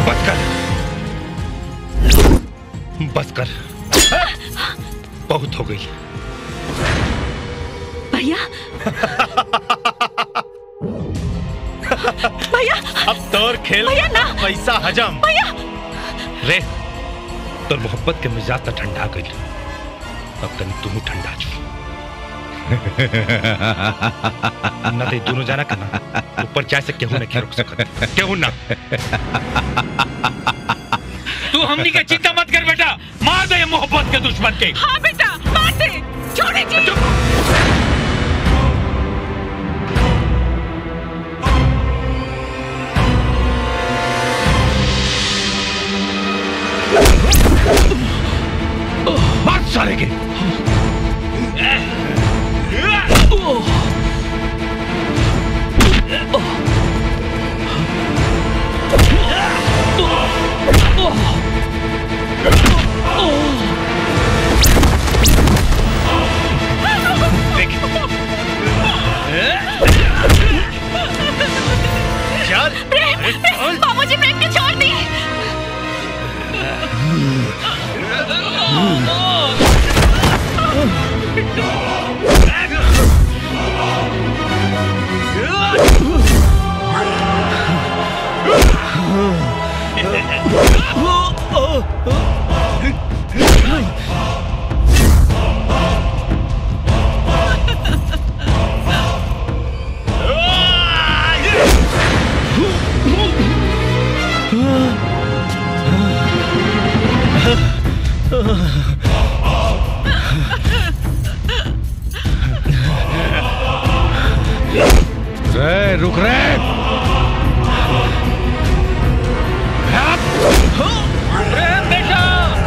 बस कर बस कर बहुत हो गई भैया भैया अब तोर खेल भैया ना। पैसा हजम भैया रे तोर मोहब्बत के मिजाज तो ठंडा गई अब तनी तू ठंडा छु ना ते दोनों जाना करना ऊपर चाय से केहू नहीं रुक सकत केहू ना तू हमनी के चिंता मत कर बेटा मार दे ये मोहब्बत के दुश्मन के हाँ बेटा मार दे छोड़े जी मार साले के चल प्रेम बाबूजी प्रेम को छोड़ दी रे रुक रे प्रेम बेटा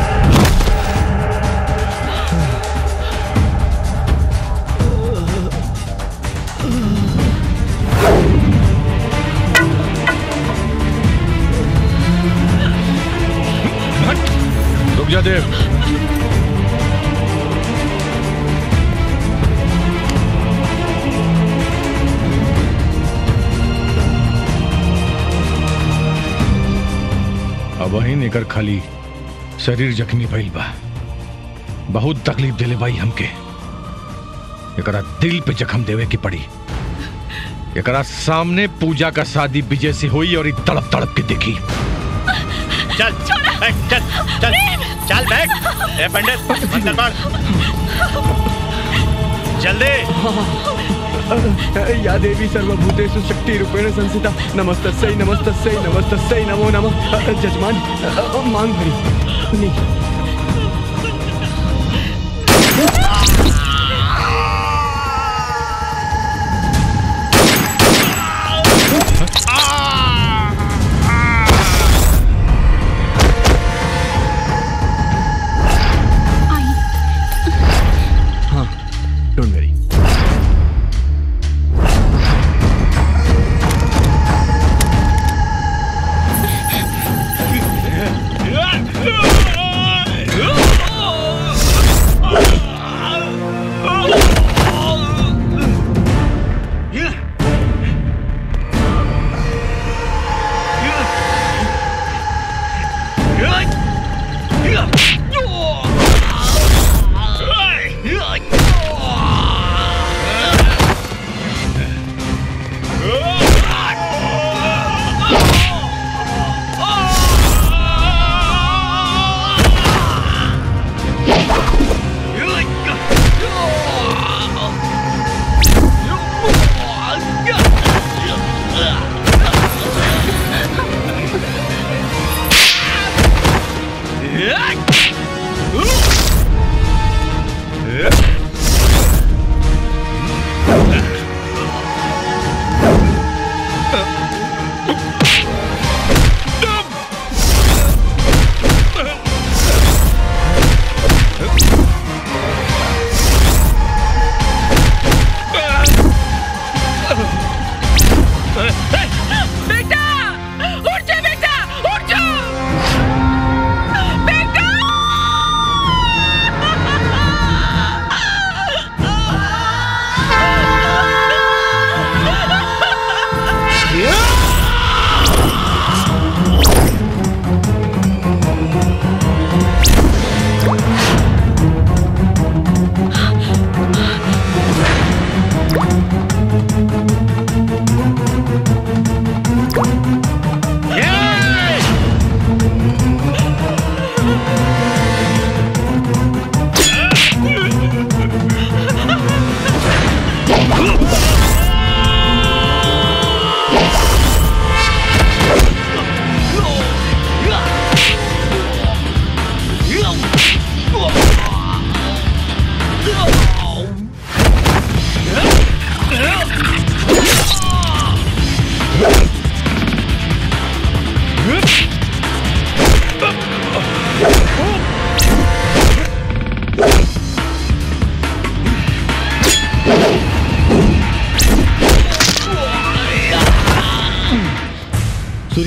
रुक जा देव अब वही निकर खाली शरीर जख्मी भइल बा बहुत तकलीफ दिले भाई हमके एकरा दिल पे जख्म देवे की पड़ी एकरा सामने पूजा का शादी विजय से हुई और ई तड़प तड़प के देखी चल बैठ चल चल चल बैठ ए पंडित मंत्र पढ़ जल्दी या देवी सर्वभूतेषु शक्ति रूपेण संस्थिता नमस्तस्यै नमस्तस्यै नमस्तस्यै नमो नमः जजमान मांग भरी नहीं हाँ don't worry Ah!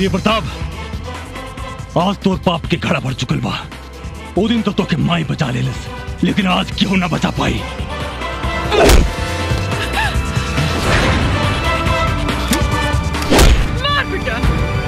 Surya Pratap आज तोर पाप के घड़ा भर चुकल बा ओ दिन तो तोके माई बचा लेलस लेकिन आज क्यों ना बचा पाई मार बेटा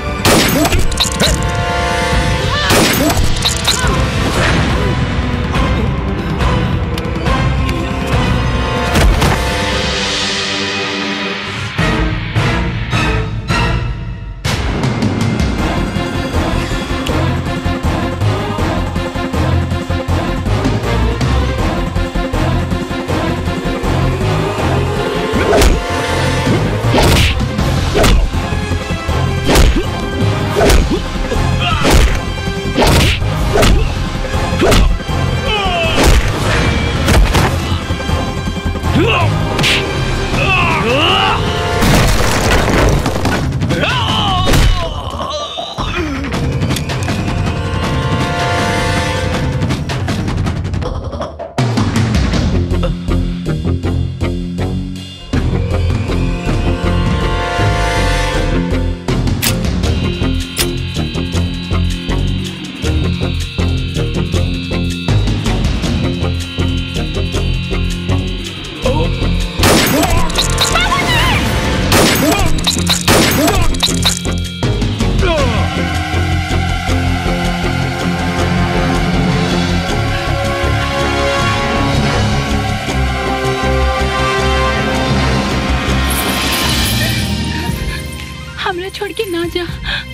हमरा छोड़ के ना जा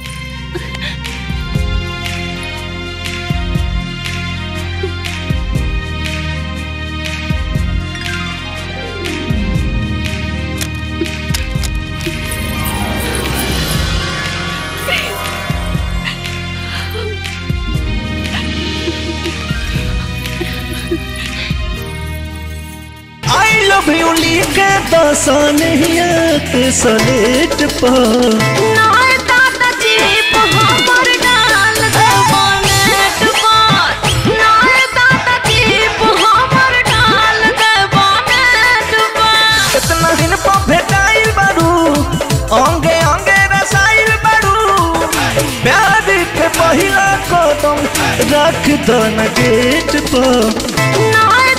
आई लव यू लिख दसनिया के सलेट पर नाय दादा जी हमर डाल दे बनेट पर नाय दादा जी हमर डाल दे बनेट पर इतना दिन पर भेटाइल बारू अंगे अंगे रसाइल बारू प्यार के पहिला कदम रख दो न गेट पर नाय